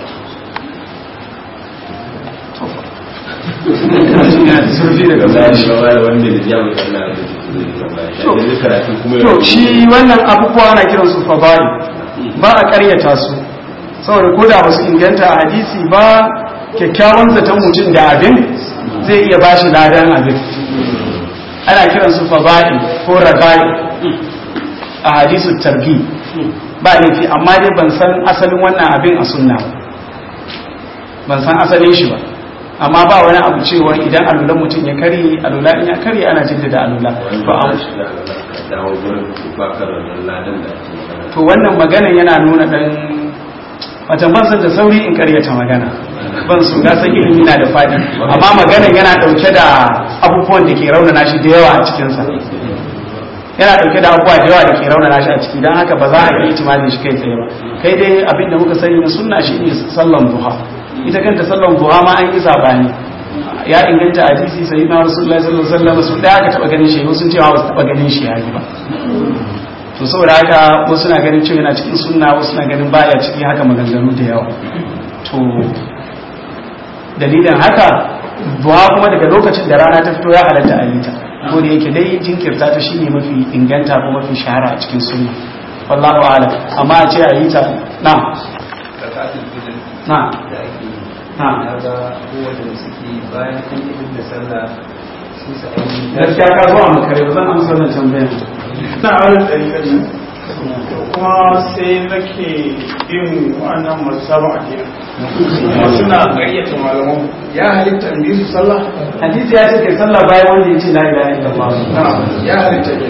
zurfi daga zai ba da wanda da jawo sallah da karatu kuma to shi wannan abubuwa na kiran su fadari ba a karyata su saboda ko da basu inganta a hadisi ba kyakkyawan zaton mutum da abin zai iya ba shi ladan abin ana kiransu fada'i ko rabai a hadisu targi ba laifi amma dai ban san asalin wannan abin a sunna ba ban san asalin shi ba amma ba wani abu cewa idan alulan mutum ya kari alula in ya kari ana jaddada alula to am dawo gurin baka da wannan ladan da ake magana to wannan magana yana nuna dan wata ban san da sauri in karyata magana ban su na san ilimi na da fadi amma magana yana dauke da abubuwan da ke raunana shi da yawa a cikin sa yana dauke da abubuwa da yawa da ke raunana shi a ciki dan haka ba za a yi itimadi shi kai tsaye ba kai dai abin da muka sani na sunna shi ne sallan duha ita kanta sallan duha ma an yi sabani ya inganta hadisi sai na rasulullahi sallallahu alaihi wasallam su daya ka taba ganin shi sun cewa ba su taba ganin shi yayi ba to saboda haka wasu na ganin cewa yana cikin sunna wasu na ganin baya ciki haka maganganu da yawa to dalilin haka duha kuma daga lokacin da rana ta fito ya halatta a yita ko da yake dai jinkirta ta shine mafi inganta ko mafi shahara a cikin sunna wallahu a'lam amma a ce a yita na na na gaskiya ka zuwa makare ba zan amsa wannan tambayar na auren ɗariƙar nan kuma sai nake yin wannan masu sabon addini kuma suna ƙaryata malaman ya halitta in bi su sallah hadisi ya ce kai sallah bayan wanda ya ce la ilaha illallah ya halitta ne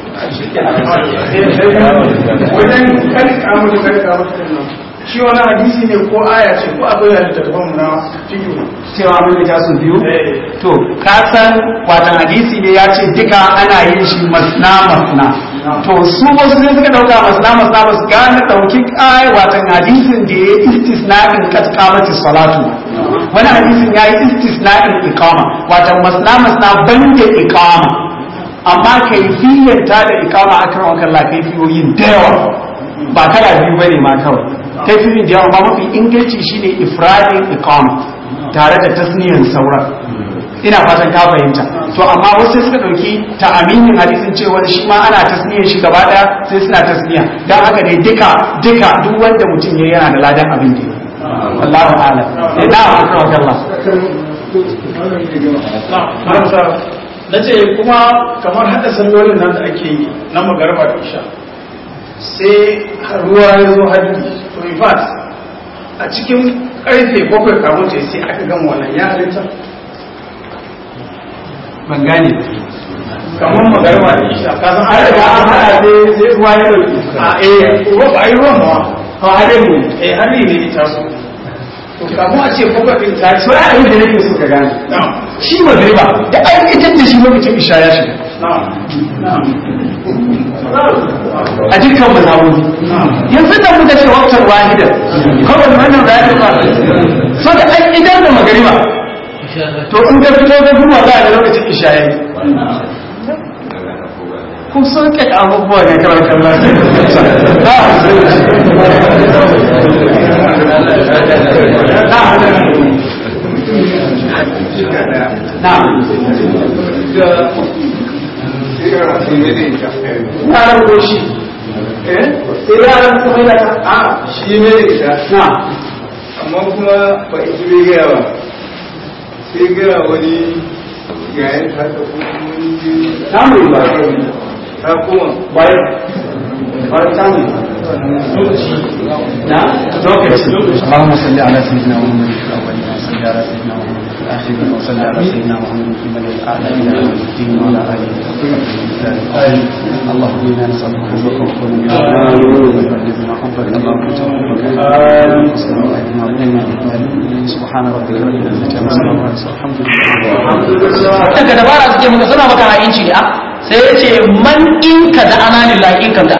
wajen karka mutu karka mutu nan shi wani hadisi ne ko aya ce ko akwai halittattafan na fikiyu cewa mun ta su biyu to ka san watan hadisi ne ya ce duka ana yin shi masna masna to su wasu sai suka dauka masna masna ba su gane dauki kai watan hadisin da ya istisna'in kat qamati salatu wani hadisin ya yi istisna'in iqama watan masna masna banda iqama amma kaifiyyar ta da iqama akram kallah kaifiyoyin da yawa ba kala biyu bane ma kawai kaifiyoyin da yawa ba mafi inganci shine ifradin iqama tare da tasniyan sauran ina fatan ka fahimta to amma wasu suka dauki ta aminin hadisin cewa shi ma ana tasniyan shi gaba daya sai suna tasniya dan haka ne duka duka duk wanda mutum ya yana da ladan abin da Allahu a'lam eh na akramakallah na ce kuma kamar hada sallolin nan da ake yi na magarba da isha sai ruwa ya zo haddi to in fact a cikin karfe bakwai kamun ta sai aka gama wannan ya halitta ban gane kamar magarba da isha ka san har da an hada sai sai ruwa ya dauki a eh ruwa ba a yi ruwan ma to hadin ne eh hadin ne ita so to kamun a ce bakwai din ta ci to ai abin da nake so ka gane shi magriba da an fitar da shi lokacin isha ya shiga a dukkan mazhabobi yanzu da muka ce waktar wahidar kawai wannan da ya ba so da an idan da magariba to in ka fito da kuma za a ga lokacin isha yayi kun so ke abubuwa ne kawai kallon na yaran goshi eh sai yaran kuma da ta a shi ne da ita na amma kuma ba ita bai gaya ba sai gaya wani yayin ta ta kuma samu ba ta kuma bayan bayan samu na lokaci اللهم صل على سيدنا محمد في الاولين وصل على سيدنا محمد في الاخرين وصل على سيدنا محمد في الملأ الاعلى الى يوم الدين وعلى اله وصحبه وسلم اللهم انا نسالك حبك وحب ويبلغنا حبك اللهم تحبك سبحان ربك رب العزه عما يصفون الحمد لله daga dabara suke muka suna maka ha'inci ne a sai ya ce man in ka da amanin la in ka da